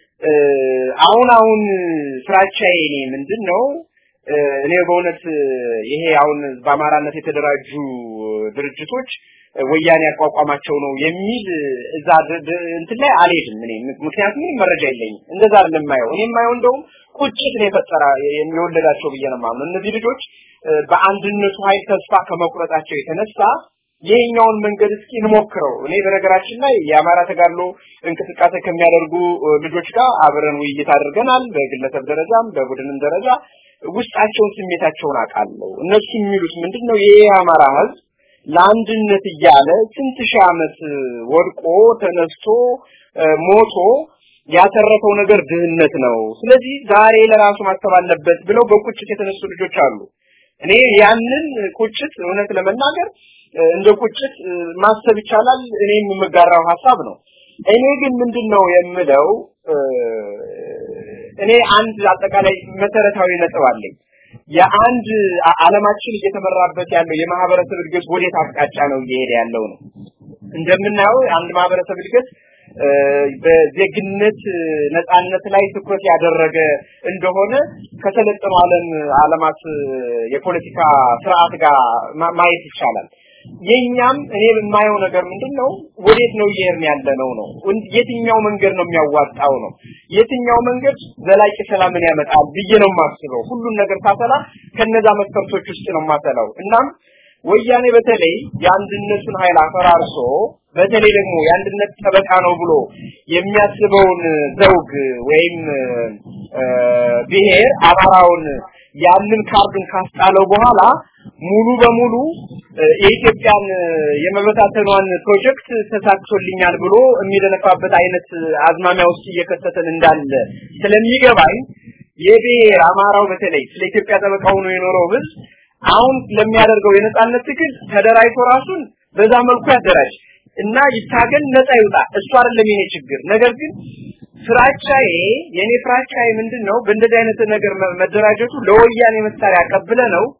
አሁን አሁን ፍራቻዬ እኔ ምንድን ነው እኔ በእውነት ይሄ አሁን በአማራነት የተደራጁ ድርጅቶች ወያኔ ያቋቋማቸው ነው የሚል እዛ እንትን ላይ አልሄድም እኔ ምክንያቱም ምንም መረጃ የለኝም እንደዛ አይደለም የማየው እኔ የማየው እንደውም ቁጭት ነው የፈጠራ የወለዳቸው ብዬ ነው የማምነው እነዚህ ልጆች በአንድነቱ ኃይል ተስፋ ከመቁረጣቸው የተነሳ ይሄኛውን መንገድ እስኪ እንሞክረው። እኔ በነገራችን ላይ የአማራ ተጋድሎ እንቅስቃሴ ከሚያደርጉ ልጆች ጋር አብረን ውይይት አድርገናል። በግለሰብ ደረጃም በቡድንም ደረጃ ውስጣቸውን ስሜታቸውን አውቃለሁ። እነሱ የሚሉት ምንድነው? ይሄ የአማራ ህዝብ ለአንድነት እያለ ስንት ሺህ ዓመት ወድቆ ተነስቶ ሞቶ ያተረፈው ነገር ድህነት ነው። ስለዚህ ዛሬ ለራሱ ማሰብ አለበት ብለው በቁጭት የተነሱ ልጆች አሉ። እኔ ያንን ቁጭት እውነት ለመናገር እንደ ቁጭት ማሰብ ይቻላል። እኔም የምጋራው ሀሳብ ነው። እኔ ግን ምንድነው የምለው እኔ አንድ አጠቃላይ መሰረታዊ ነጥብ አለኝ። የአንድ ዓለማችን እየተመራበት ያለው የማህበረሰብ እድገት ወዴት አቅጣጫ ነው እየሄደ ያለው ነው። እንደምናየው አንድ ማህበረሰብ እድገት በዜግነት ነጻነት ላይ ትኩረት ያደረገ እንደሆነ ከሰለጠኑ ዓለም ዓለማት የፖለቲካ ስርዓት ጋር ማየት ይቻላል። የኛም እኔ የማየው ነገር ምንድነው ወዴት ነው እየሄድን ያለ ነው ነው የትኛው መንገድ ነው የሚያዋጣው ነው የትኛው መንገድ ዘላቂ ሰላምን ያመጣል ብዬ ነው የማስበው ሁሉን ነገር ሳሰላ ከነዛ መስፈርቶች ውስጥ ነው የማሰላው እናም ወያኔ በተለይ የአንድነቱን ኃይል አፈራርሶ በተለይ ደግሞ የአንድነት ጠበቃ ነው ብሎ የሚያስበውን ዘውግ ወይም ብሔር አማራውን ያንን ካርዱን ካስጣለው በኋላ ሙሉ በሙሉ የኢትዮጵያን የመበታተኗን ፕሮጀክት ተሳክቶልኛል ብሎ የሚደነፋበት አይነት አዝማሚያ ውስጥ እየከተተን እንዳለ ስለሚገባኝ የብሔር አማራው በተለይ ስለ ኢትዮጵያ ጠበቃ ሆኖ የኖረው ህዝብ አሁን ለሚያደርገው የነጻነት ትግል ተደራጅቶ ራሱን በዛ መልኩ ያደራጅ እና ይታገል ነፃ ይውጣ እሱ አይደለም የኔ ችግር ነገር ግን ፍራቻዬ የኔ ፍራቻዬ ምንድነው በእንደዚህ አይነት ነገር መደራጀቱ ለወያኔ መሳሪያ ቀብለ ነው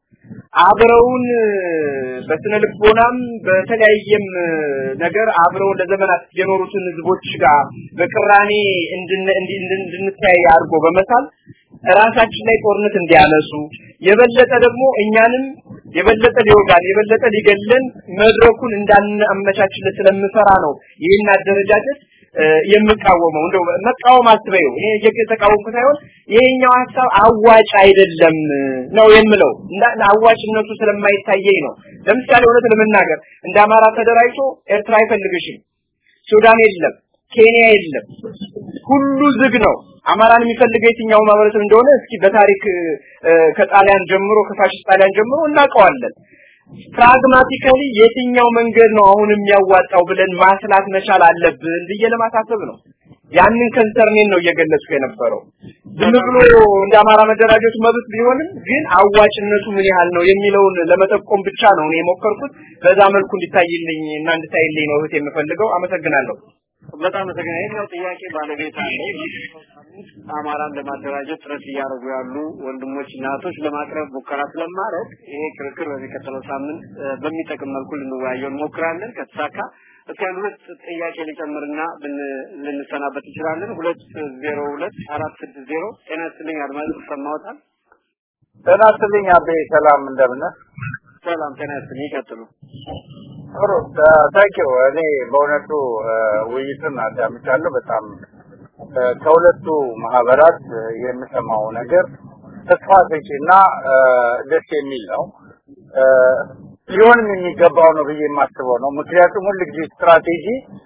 አብረውን በስነ ልቦናም በተለያየም ነገር አብረውን ለዘመናት የኖሩትን ህዝቦች ጋር በቅራኔ እንድንተያይ አድርጎ በመሳል ራሳችን ላይ ጦርነት እንዲያነሱ የበለጠ ደግሞ እኛንም የበለጠ ሊወጋን የበለጠ ሊገለን መድረኩን እንዳናመቻችለት ስለምፈራ ነው ይህን አደረጃጀት የምቃወመው እንደው መቃወም አስበየው እኔ እየተቃወምኩ ሳይሆን ይሄኛው ሀሳብ አዋጭ አይደለም ነው የምለው አዋጭነቱ ስለማይታየኝ ነው ለምሳሌ እውነት ለመናገር እንደ አማራ ተደራጅቶ ኤርትራ አይፈልግሽም ሱዳን የለም ኬንያ የለም ሁሉ ዝግ ነው አማራን የሚፈልገው የትኛው ማህበረሰብ እንደሆነ እስኪ በታሪክ ከጣሊያን ጀምሮ ከፋሽስት ጣሊያን ጀምሮ እናውቀዋለን ፕራግማቲካሊ የትኛው መንገድ ነው አሁን የሚያዋጣው ብለን ማስላት መቻል አለብን ብዬ ለማሳሰብ ነው ያንን ከንሰርኔን ነው እየገለጽኩ የነበረው ዝም ብሎ እንደ አማራ መደራጀቱ መብት ቢሆንም ግን አዋጭነቱ ምን ያህል ነው የሚለውን ለመጠቆም ብቻ ነው እኔ የሞከርኩት በዛ መልኩ እንዲታይልኝ እና እንድታይልኝ ነው እህት የምፈልገው አመሰግናለሁ በጣም አመሰግናለሁ ይሄኛው ጥያቄ ባለቤት አለው አማራን ለማደራጀት ጥረት እያደረጉ ያሉ ወንድሞች እና እህቶች ለማቅረብ ሙከራ ስለማድረግ ይሄ ክርክር በሚቀጥለው ሳምንት በሚጠቅም መልኩ ልንወያየው እንሞክራለን ከተሳካ እስኪ አንድ ሁለት ጥያቄ ሊጨምርና ልንሰናበት እንችላለን ሁለት ዜሮ ሁለት አራት ስድስት ዜሮ ጤና ይስጥልኝ አድማጭ ሰማዎታል ጤና ይስጥልኝ አቤ ሰላም እንደምን ሰላም ጤና ይስጥልኝ ይቀጥሉ ጥሩ ታንኪው እኔ በእውነቱ ውይይቱን አዳምጫለሁ በጣም ከሁለቱ ማህበራት የምሰማው ነገር ተስፋ ሰጪና ደስ የሚል ነው ሊሆንም የሚገባው ነው ብዬ የማስበው ነው ምክንያቱም ሁል ጊዜ ስትራቴጂ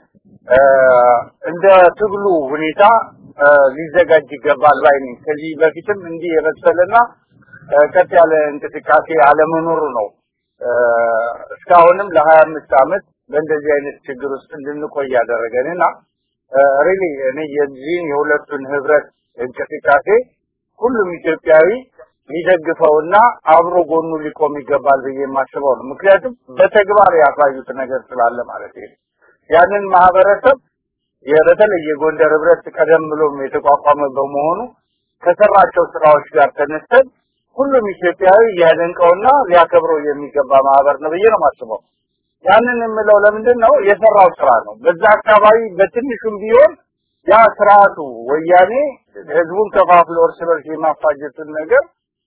እንደ ትግሉ ሁኔታ ሊዘጋጅ ይገባል ባይ ነኝ ከዚህ በፊትም እንዲህ የመሰለና ቀጥ ያለ እንቅስቃሴ አለመኖሩ ነው እስካሁንም ለሀያ አምስት አመት በእንደዚህ አይነት ችግር ውስጥ እንድንቆይ ያደረገንና ሪሊ እኔ የዚህን የሁለቱን ህብረት እንቅስቃሴ ሁሉም ኢትዮጵያዊ ሊደግፈውና አብሮ ጎኑ ሊቆም ይገባል ብዬ የማስበው ነው ምክንያቱም በተግባር ያሳዩት ነገር ስላለ ማለት ነው ያንን ማህበረሰብ በተለይ የጎንደር ህብረት ቀደም ብሎም የተቋቋመ በመሆኑ ከሰራቸው ስራዎች ጋር ተነስተን ሁሉም ኢትዮጵያዊ ሊያደንቀውና ሊያከብረው የሚገባ ማህበር ነው ብዬ ነው የማስበው ያንን የምለው ለምንድን ነው የሰራው ስራ ነው በዛ አካባቢ በትንሹም ቢሆን ያ ስርዓቱ ወያኔ ህዝቡን ከፋፍሎ እርስ በርስ የማፋጀቱን ነገር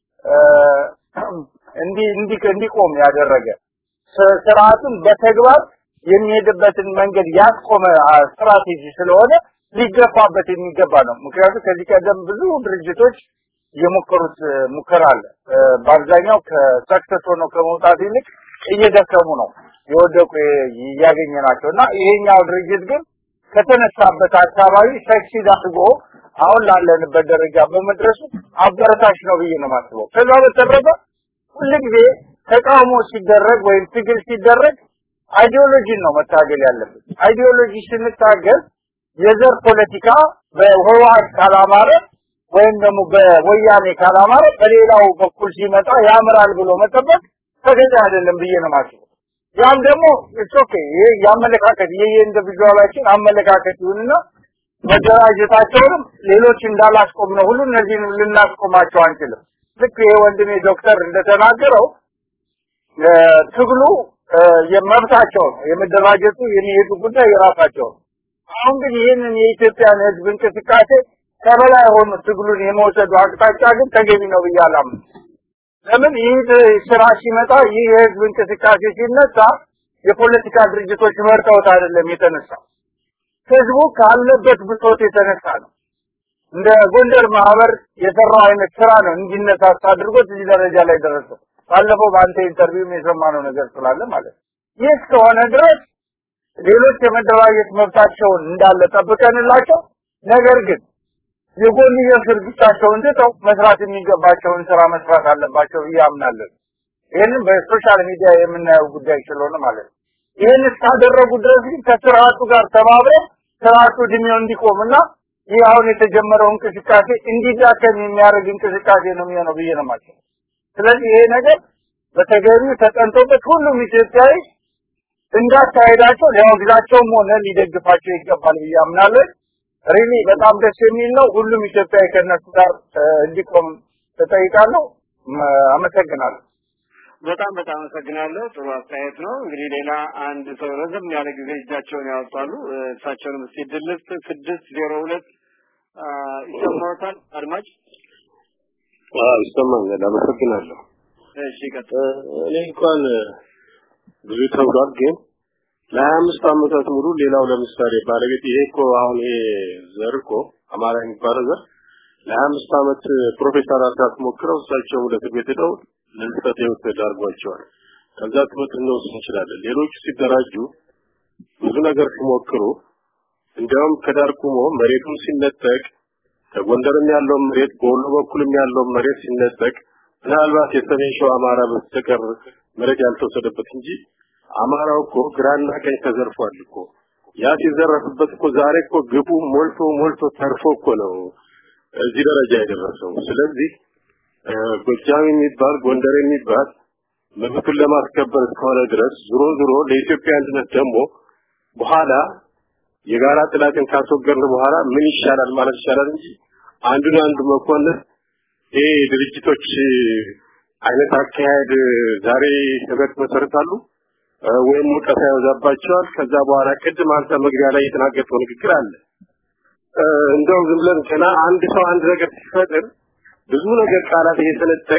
እንዲ እንዲ እንዲቆም ያደረገ ስርዓቱን በተግባር የሚሄድበትን መንገድ ያስቆመ ስትራቴጂ ስለሆነ ሊገፋበት የሚገባ ነው ምክንያቱም ከዚህ ቀደም ብዙ ድርጅቶች የሞከሩት ሙከራ አለ በአብዛኛው ከሰክሰስ ሆነው ከመውጣት ይልቅ እየደከሙ ነው የወደቁ እያገኘ ናቸው እና ይሄኛው ድርጅት ግን ከተነሳበት አካባቢ ሰክሲድ አድርጎ አሁን ላለንበት ደረጃ በመድረሱ አበረታች ነው ብዬ ነው ማስበው ከዛ በተረፈ ሁልጊዜ ተቃውሞ ሲደረግ ወይም ትግል ሲደረግ አይዲዮሎጂን ነው መታገል ያለብን አይዲዮሎጂ ስንታገል የዘር ፖለቲካ በህወሓት ካላማረ ወይም ደግሞ በወያኔ ካላማረ በሌላው በኩል ሲመጣ ያምራል ብሎ መጠበቅ ተገቢ አይደለም ብዬ ነው ማስበው ያም ደግሞ ኦኬ ይሄ ያመለካከት ይሄ የኢንዲቪጁዋላችን አመለካከት ይሁንና መደራጀታቸውንም ሌሎች እንዳላስቆም ነው ሁሉ እነዚህን ልናስቆማቸው አንችልም ልክ ይሄ ወንድሜ ዶክተር እንደተናገረው ትግሉ የመብታቸው ነው የመደራጀቱ የሚሄዱ ጉዳይ የራሳቸው ነው አሁን ግን ይህንን የኢትዮጵያን ህዝብ እንቅስቃሴ ከበላይ ሆኖ ትግሉን የመውሰዱ አቅጣጫ ግን ተገቢ ነው ብዬ አላምንም ለምን ይህ ስራ ሲመጣ ይህ የህዝብ እንቅስቃሴ ሲነሳ የፖለቲካ ድርጅቶች መርጠውት አይደለም የተነሳ ህዝቡ ካለበት ብሶት የተነሳ ነው እንደ ጎንደር ማህበር የሰራው አይነት ስራ ነው እንዲነሳሳ አድርጎት እዚህ ደረጃ ላይ ደረሰው ባለፈው በአንተ ኢንተርቪው የሰማነው ነገር ስላለ ማለት ይህ እስከሆነ ድረስ ሌሎች የመደራጀት መብታቸውን እንዳለ ጠብቀንላቸው ነገር ግን የጎንዮሽ ድርጊታቸውን ትተው መስራት የሚገባቸውን ስራ መስራት አለባቸው ብዬ አምናለሁ ይህንን በሶሻል ሚዲያ የምናየው ጉዳይ ስለሆነ ማለት ነው ይህን እስካደረጉ ድረስ ግን ከስርዓቱ ጋር ተባብረው ስርዓቱ እድሜው እንዲቆምና ይህ አሁን የተጀመረው እንቅስቃሴ እንዲዳከም የሚያደርግ እንቅስቃሴ ነው የሚሆነው ብዬ ነው ማለት ስለዚህ ይሄ ነገር በተገቢው ተጠንቶበት ሁሉም ኢትዮጵያዊ እንዳካሄዳቸው ሊያወግዛቸውም ሆነ ሊደግፋቸው ይገባል ብዬ አምናለሁ ሪሊ በጣም ደስ የሚል ነው ሁሉም ኢትዮጵያዊ ከነሱ ጋር እንዲቆም ተጠይቃለሁ አመሰግናለሁ በጣም በጣም አመሰግናለሁ። ጥሩ አስተያየት ነው። እንግዲህ ሌላ አንድ ሰው ረዘም ያለ ጊዜ እጃቸውን ያወጣሉ። እሳቸውንም እስቲ ድልስት ስድስት ዜሮ ሁለት ይሰማዎታል አድማጭ? አዎ ይሰማኛል። አመሰግናለሁ። እሺ ቀጥል። እኔ እንኳን ብዙ ተብሏል፣ ግን ለሀያ አምስት ዓመታት ሙሉ ሌላው ለምሳሌ ባለቤት ይሄ እኮ አሁን ይሄ ዘር እኮ አማራ የሚባለው ዘር ለሀያ አምስት ዓመት ፕሮፌሰር አስራት ሞክረው እሳቸውም ወደ እስር ቤት ሄደው ለህልፈተ ህይወት ተዳርጓቸዋል። ከዛ ትምህርት እንወስድ እንችላለን። ሌሎቹ ሲደራጁ ብዙ ነገር ሲሞክሩ እንዲያውም ከዳር ቁሞ መሬቱን ሲነጠቅ ከጎንደርም ያለው መሬት በወሎ በኩልም ያለው መሬት ሲነጠቅ ምናልባት የሰሜን ሸዋ አማራ በስተቀር መሬት ያልተወሰደበት እንጂ አማራው እኮ ግራና ቀኝ ተዘርፏል እኮ ያ ሲዘረፍበት እኮ ዛሬ እኮ ግቡ ሞልቶ ሞልቶ ተርፎ እኮ ነው እዚህ ደረጃ የደረሰው። ስለዚህ ጎጃም የሚባል ጎንደር የሚባል መብቱን ለማስከበር እስከሆነ ድረስ ዞሮ ዞሮ ለኢትዮጵያ አንድነት ደግሞ በኋላ የጋራ ጥላትን ካስወገድን በኋላ ምን ይሻላል ማለት ይቻላል እንጂ አንዱን አንዱ መኮንን ይሄ ድርጅቶች አይነት አካሄድ ዛሬ ህብረት መሰረታሉ ወይም ሙቀት ያወዛባቸዋል። ከዛ በኋላ ቅድም አንተ መግቢያ ላይ የተናገርከው ንግግር አለ። እንደው ዝም ብለን ገና አንድ ሰው አንድ ነገር ሲፈጥር ብዙ ነገር ቃላት እየሰነጠቅ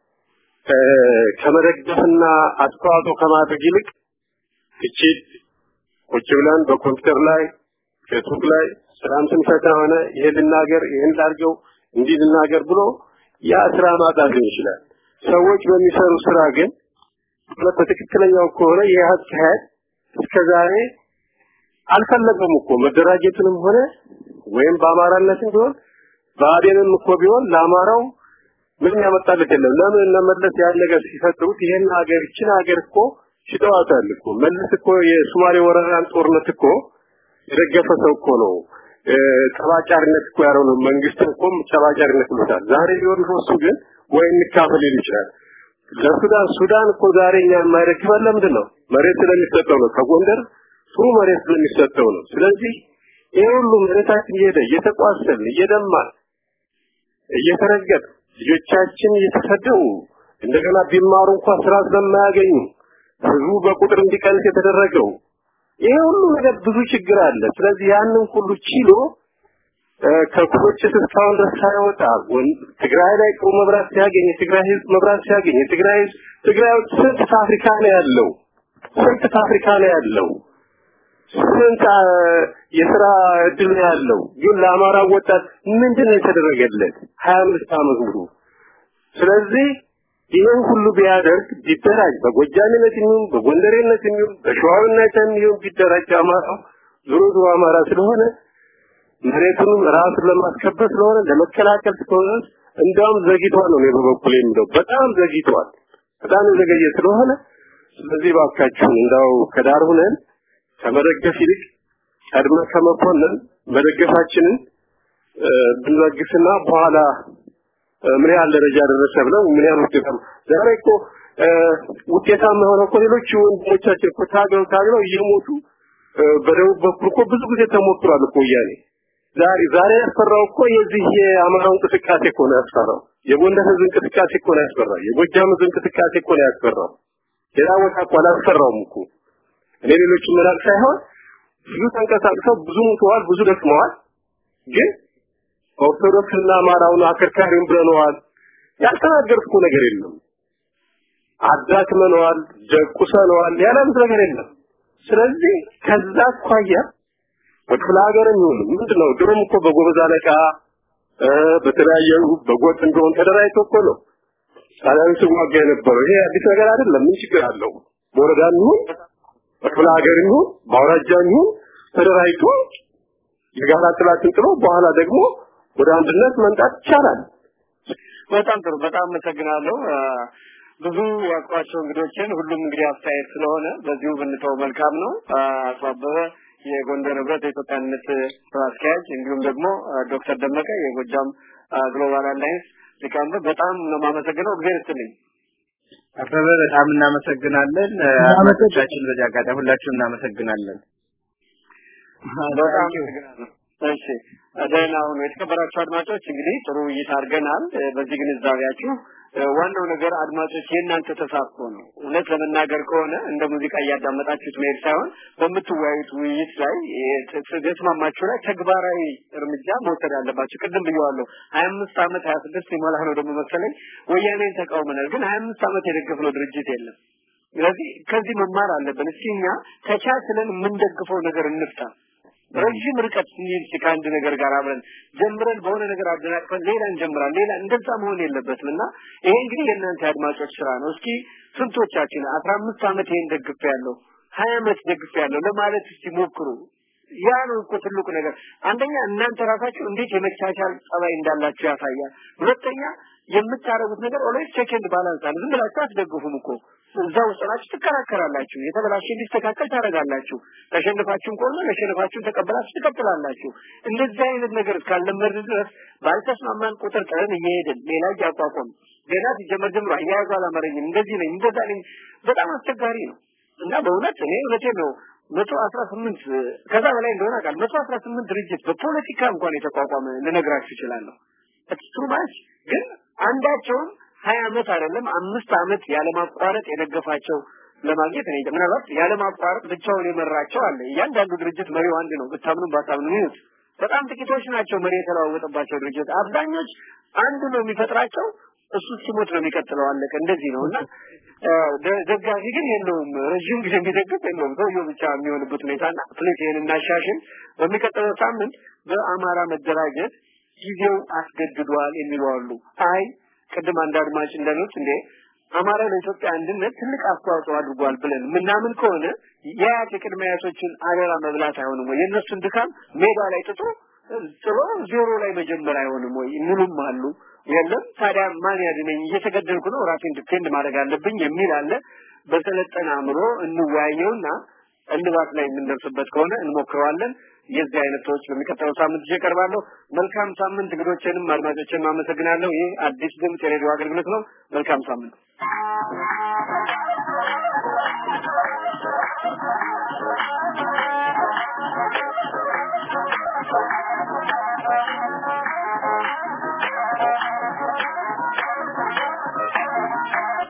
ከመደገፍና አስተዋጽኦ ከማድረግ ይልቅ ትችት ቁጭ ብለን በኮምፒውተር ላይ ፌስቡክ ላይ ስራም ስንፈታ ሆነ ይሄን ልናገር ይሄን ላድርገው እንዲህ ልናገር ብሎ ያ ስራ ማጣት ይችላል። ሰዎች በሚሰሩ ስራ ግን በትክክለኛው ከሆነ ይህ አካሄድ እስከዛሬ አልፈለገም እኮ መደራጀትንም ሆነ ወይም በአማራነትም ቢሆን በአዴንም እኮ ቢሆን ለአማራው ምንም ያመጣለት የለም። ለምን እነመለስ ያን ነገር ሲፈጥሩት ይሄን ሀገር ይችን ሀገር እኮ ሽጠዋታል እኮ መለስ እኮ የሶማሌ ወረራን ጦርነት እኮ የደገፈ ሰው እኮ ነው። ጠባጫሪነት እኮ ያለው ነው። መንግስት እኮ ጠባጫሪነት ብሎታል። ዛሬ ቢሆን እሱ ግን ወይ እንካፈል ሊል ይችላል። ለሱዳን ሱዳን እኮ ዛሬ እኛ የማይደግፈን ለምንድን ነው? መሬት ስለሚሰጠው ነው። ከጎንደር ጥሩ መሬት ስለሚሰጠው ነው። ስለዚህ ይሄ ሁሉ መሬታችን እየሄደ እየተቋሰልን እየደማን እየተረገጥ ልጆቻችን እየተሰደው እንደገና ቢማሩ እንኳን ስራ ስለማያገኙ ህዝቡ በቁጥር እንዲቀንስ የተደረገው ይሄ ሁሉ ነገር ብዙ ችግር አለ። ስለዚህ ያንን ሁሉ ችሎ ከኩሎችስ እስካሁን ድረስ ሳይወጣ ትግራይ ላይ ጥሩ መብራት ሲያገኝ የትግራይ ህዝብ መብራት ሲያገኝ የትግራይ ህዝብ ትግራይ ውስጥ ስንት ፋብሪካ ነው ያለው? ስንት ፋብሪካ ነው ያለው? ስንት የስራ እድል ነው ያለው? ግን ለአማራ ወጣት ምንድን ነው የተደረገለት? ሀያ አምስት ዓመት ሙሉ ስለዚህ ይህን ሁሉ ቢያደርግ ቢደራጅ በጎጃሚነት የሚሆን በጎንደሬነት የሚሆን በሸዋዊነት የሚሆን ቢደራጅ አማራው ዞሮ ዞሮ አማራ ስለሆነ መሬቱንም ራሱን ለማስከበር ስለሆነ ለመከላከል ስለሆነ እንዲያውም ዘግይቷል ነው እኔ በበኩሌ የምለው በጣም ዘግይቷል በጣም የዘገየ ስለሆነ ስለዚህ ባካችሁን እንዳው ከዳር ሁነን ከመደገፍ ይልቅ ቀድመ ከመኮንን መደገፋችንን ብንለግስና በኋላ ምን ያህል ደረጃ ደረሰ ብለው ምን ያህል ውጤታማ ዛሬ እኮ ውጤታማ የሆነ እኮ ሌሎች ወንድሞቻችን እኮ ታግለው ታግለው እየሞቱ በደቡብ በኩል እኮ ብዙ ጊዜ ተሞክሯል እኮ ወያኔ ዛሬ ዛሬ ያስፈራው እኮ የዚህ የአማራው እንቅስቃሴ እኮ ነው ያስፈራው የጎንደር ህዝብ እንቅስቃሴ እኮ ነው ያስፈራው የጎጃም ህዝብ እንቅስቃሴ እኮ ነው ያስፈራው ሌላ ቦታ እኮ አላስፈራውም እኮ እኔ ሌሎች መላክ ሳይሆን ብዙ ተንቀሳቅሰው ብዙ ሙተዋል ብዙ ደክመዋል ግን ኦርቶዶክስና አማራውን አከርካሪውን ብለነዋል ያልተናገርኩ ነገር የለም አዳክመነዋል ደቁሰነዋል ያላሉት ነገር የለም ስለዚህ ከዛ አኳያ በክፍለ ሀገርም ይሁን ምንድነው ድሮም እኮ በጎበዝ አለቃ በተለያየ በጎጥ እንደሆን ተደራጅቶ እኮ ነው ጣሊያን ሲዋጋ የነበረው ይሄ አዲስ ነገር አይደለም ምን ችግር አለው በወረዳም ይሁን በክፍለ ሀገርም ይሁን በአውራጃም ይሁን ተደራጅቶ የጋራ ጥላትን ጥሎ በኋላ ደግሞ ወደ አንድነት መምጣት ይቻላል በጣም ጥሩ በጣም አመሰግናለሁ ብዙ ያውቋቸው እንግዶችን ሁሉም እንግዲህ አስተያየት ስለሆነ በዚሁ ብንተው መልካም ነው አቶ አበበ የጎንደር ህብረት የኢትዮጵያነት ስራ አስኪያጅ እንዲሁም ደግሞ ዶክተር ደመቀ የጎጃም ግሎባል አላይንስ ሊቀመንበር በጣም ነው የማመሰግነው እግዚአብሔር ይስጥልኝ አበበ በጣም እናመሰግናለን አድማጮቻችን በዚህ አጋጣሚ ሁላችሁም እናመሰግናለን በጣም አመሰግናለሁ እሺ ደህና ሁኑ የተከበራችሁ አድማጮች እንግዲህ ጥሩ ውይይት አድርገናል በዚህ ግንዛቤያችሁ ዋናው ነገር አድማጮች የእናንተ ተሳትፎ ነው። እውነት ለመናገር ከሆነ እንደ ሙዚቃ እያዳመጣችሁት መሄድ ሳይሆን በምትወያዩት ውይይት ላይ የተስማማችሁ ላይ ተግባራዊ እርምጃ መውሰድ አለባችሁ። ቅድም ብየዋለሁ። ሀያ አምስት ዓመት ሀያ ስድስት የሞላ ነው ደግሞ መሰለኝ ወያኔን ተቃውመናል፣ ግን ሀያ አምስት ዓመት የደገፍነው ድርጅት የለም። ስለዚህ ከዚህ መማር አለብን። እስኪ እኛ ተቻችለን የምንደግፈው ነገር እንፍታ። ረዥም ርቀት ስንሄድ ከአንድ ነገር ጋር አብረን ጀምረን በሆነ ነገር አደናቅፈን ሌላ እንጀምራለን። ሌላ እንደዛ መሆን የለበትም እና ይሄ እንግዲህ የእናንተ አድማጮች ስራ ነው። እስኪ ስንቶቻችን አስራ አምስት ዓመት ይሄን ደግፍ ያለው ሀያ ዓመት ደግፍ ያለው ለማለት እስቲ ሞክሩ። ያ ነው እኮ ትልቁ ነገር። አንደኛ እናንተ ራሳችሁ እንዴት የመቻቻል ጸባይ እንዳላችሁ ያሳያል። ሁለተኛ የምታረጉት ነገር ኦልዌይስ ቼክ ኤንድ ባላንስ አለ። ዝም ብላችሁ አትደግፉም እኮ እዛ ውስጥ ናችሁ፣ ትከራከራላችሁ፣ የተበላሸ እንዲስተካከል ታደርጋላችሁ። ተሸንፋችሁም ከሆነ መሸነፋችሁን ተቀበላችሁ ትቀጥላላችሁ። እንደዚህ አይነት ነገር እስካልለመድን ድረስ ባልተስማማን ቁጥር ጥረን እየሄድን ሌላ እያቋቋም ገና ሲጀመር ጀምሮ አያያዙ አላመረኝም፣ እንደዚህ ነኝ፣ እንደዛ ነኝ፣ በጣም አስቸጋሪ ነው እና በእውነት እኔ እውነቴን ነው መቶ አስራ ስምንት ከዛ በላይ እንደሆነ አውቃለሁ። መቶ አስራ ስምንት ድርጅት በፖለቲካ እንኳን የተቋቋመ ልነግራችሁ እችላለሁ። ቱ ማች ግን አንዳቸውም ሀያ ዓመት አይደለም አምስት ዓመት ያለማቋረጥ የደገፋቸው ለማግኘት እኔ ምናልባት ያለማቋረጥ ብቻውን የመራቸው አለ። እያንዳንዱ ድርጅት መሪው አንድ ነው፣ ብታምኑ ባታምኑ ይሁት በጣም ጥቂቶች ናቸው መሪ የተለዋወጠባቸው ድርጅት። አብዛኞች አንዱ ነው የሚፈጥራቸው፣ እሱ ሲሞት ነው የሚቀጥለው። አለቀ። እንደዚህ ነው እና ደጋፊ ግን የለውም፣ ረዥም ጊዜ የሚደግፍ የለውም። ሰውየው ብቻ የሚሆንበት ሁኔታና ፕሊስ ይህን እናሻሽል። በሚቀጥለው ሳምንት በአማራ መደራጀት ጊዜው አስገድዷል የሚሉ አሉ። አይ ቅድም አንድ አድማጭ እንደሉት እንዴ አማራ ለኢትዮጵያ አንድነት ትልቅ አስተዋጽኦ አድርጓል ብለን ምናምን ከሆነ የአያት የቅድመ አያቶችን አደራ መብላት አይሆንም ወይ? የእነሱን ድካም ሜዳ ላይ ጥቶ ጥሎ ዜሮ ላይ መጀመር አይሆንም ወይ? ምንም አሉ። የለም ታዲያ ማን ያድነኝ? እየተገደልኩ ነው፣ ራሴን ዲፔንድ ማድረግ አለብኝ የሚል አለ። በሰለጠነ አእምሮ እንወያየውና እልባት ላይ የምንደርስበት ከሆነ እንሞክረዋለን። የዚህ አይነት ሰዎች በሚቀጥለው ሳምንት ይዤ እቀርባለሁ። መልካም ሳምንት። እንግዶችንም አድማጮችንም አመሰግናለሁ። ይህ አዲስ ድምፅ የሬዲዮ አገልግሎት ነው። መልካም ሳምንት።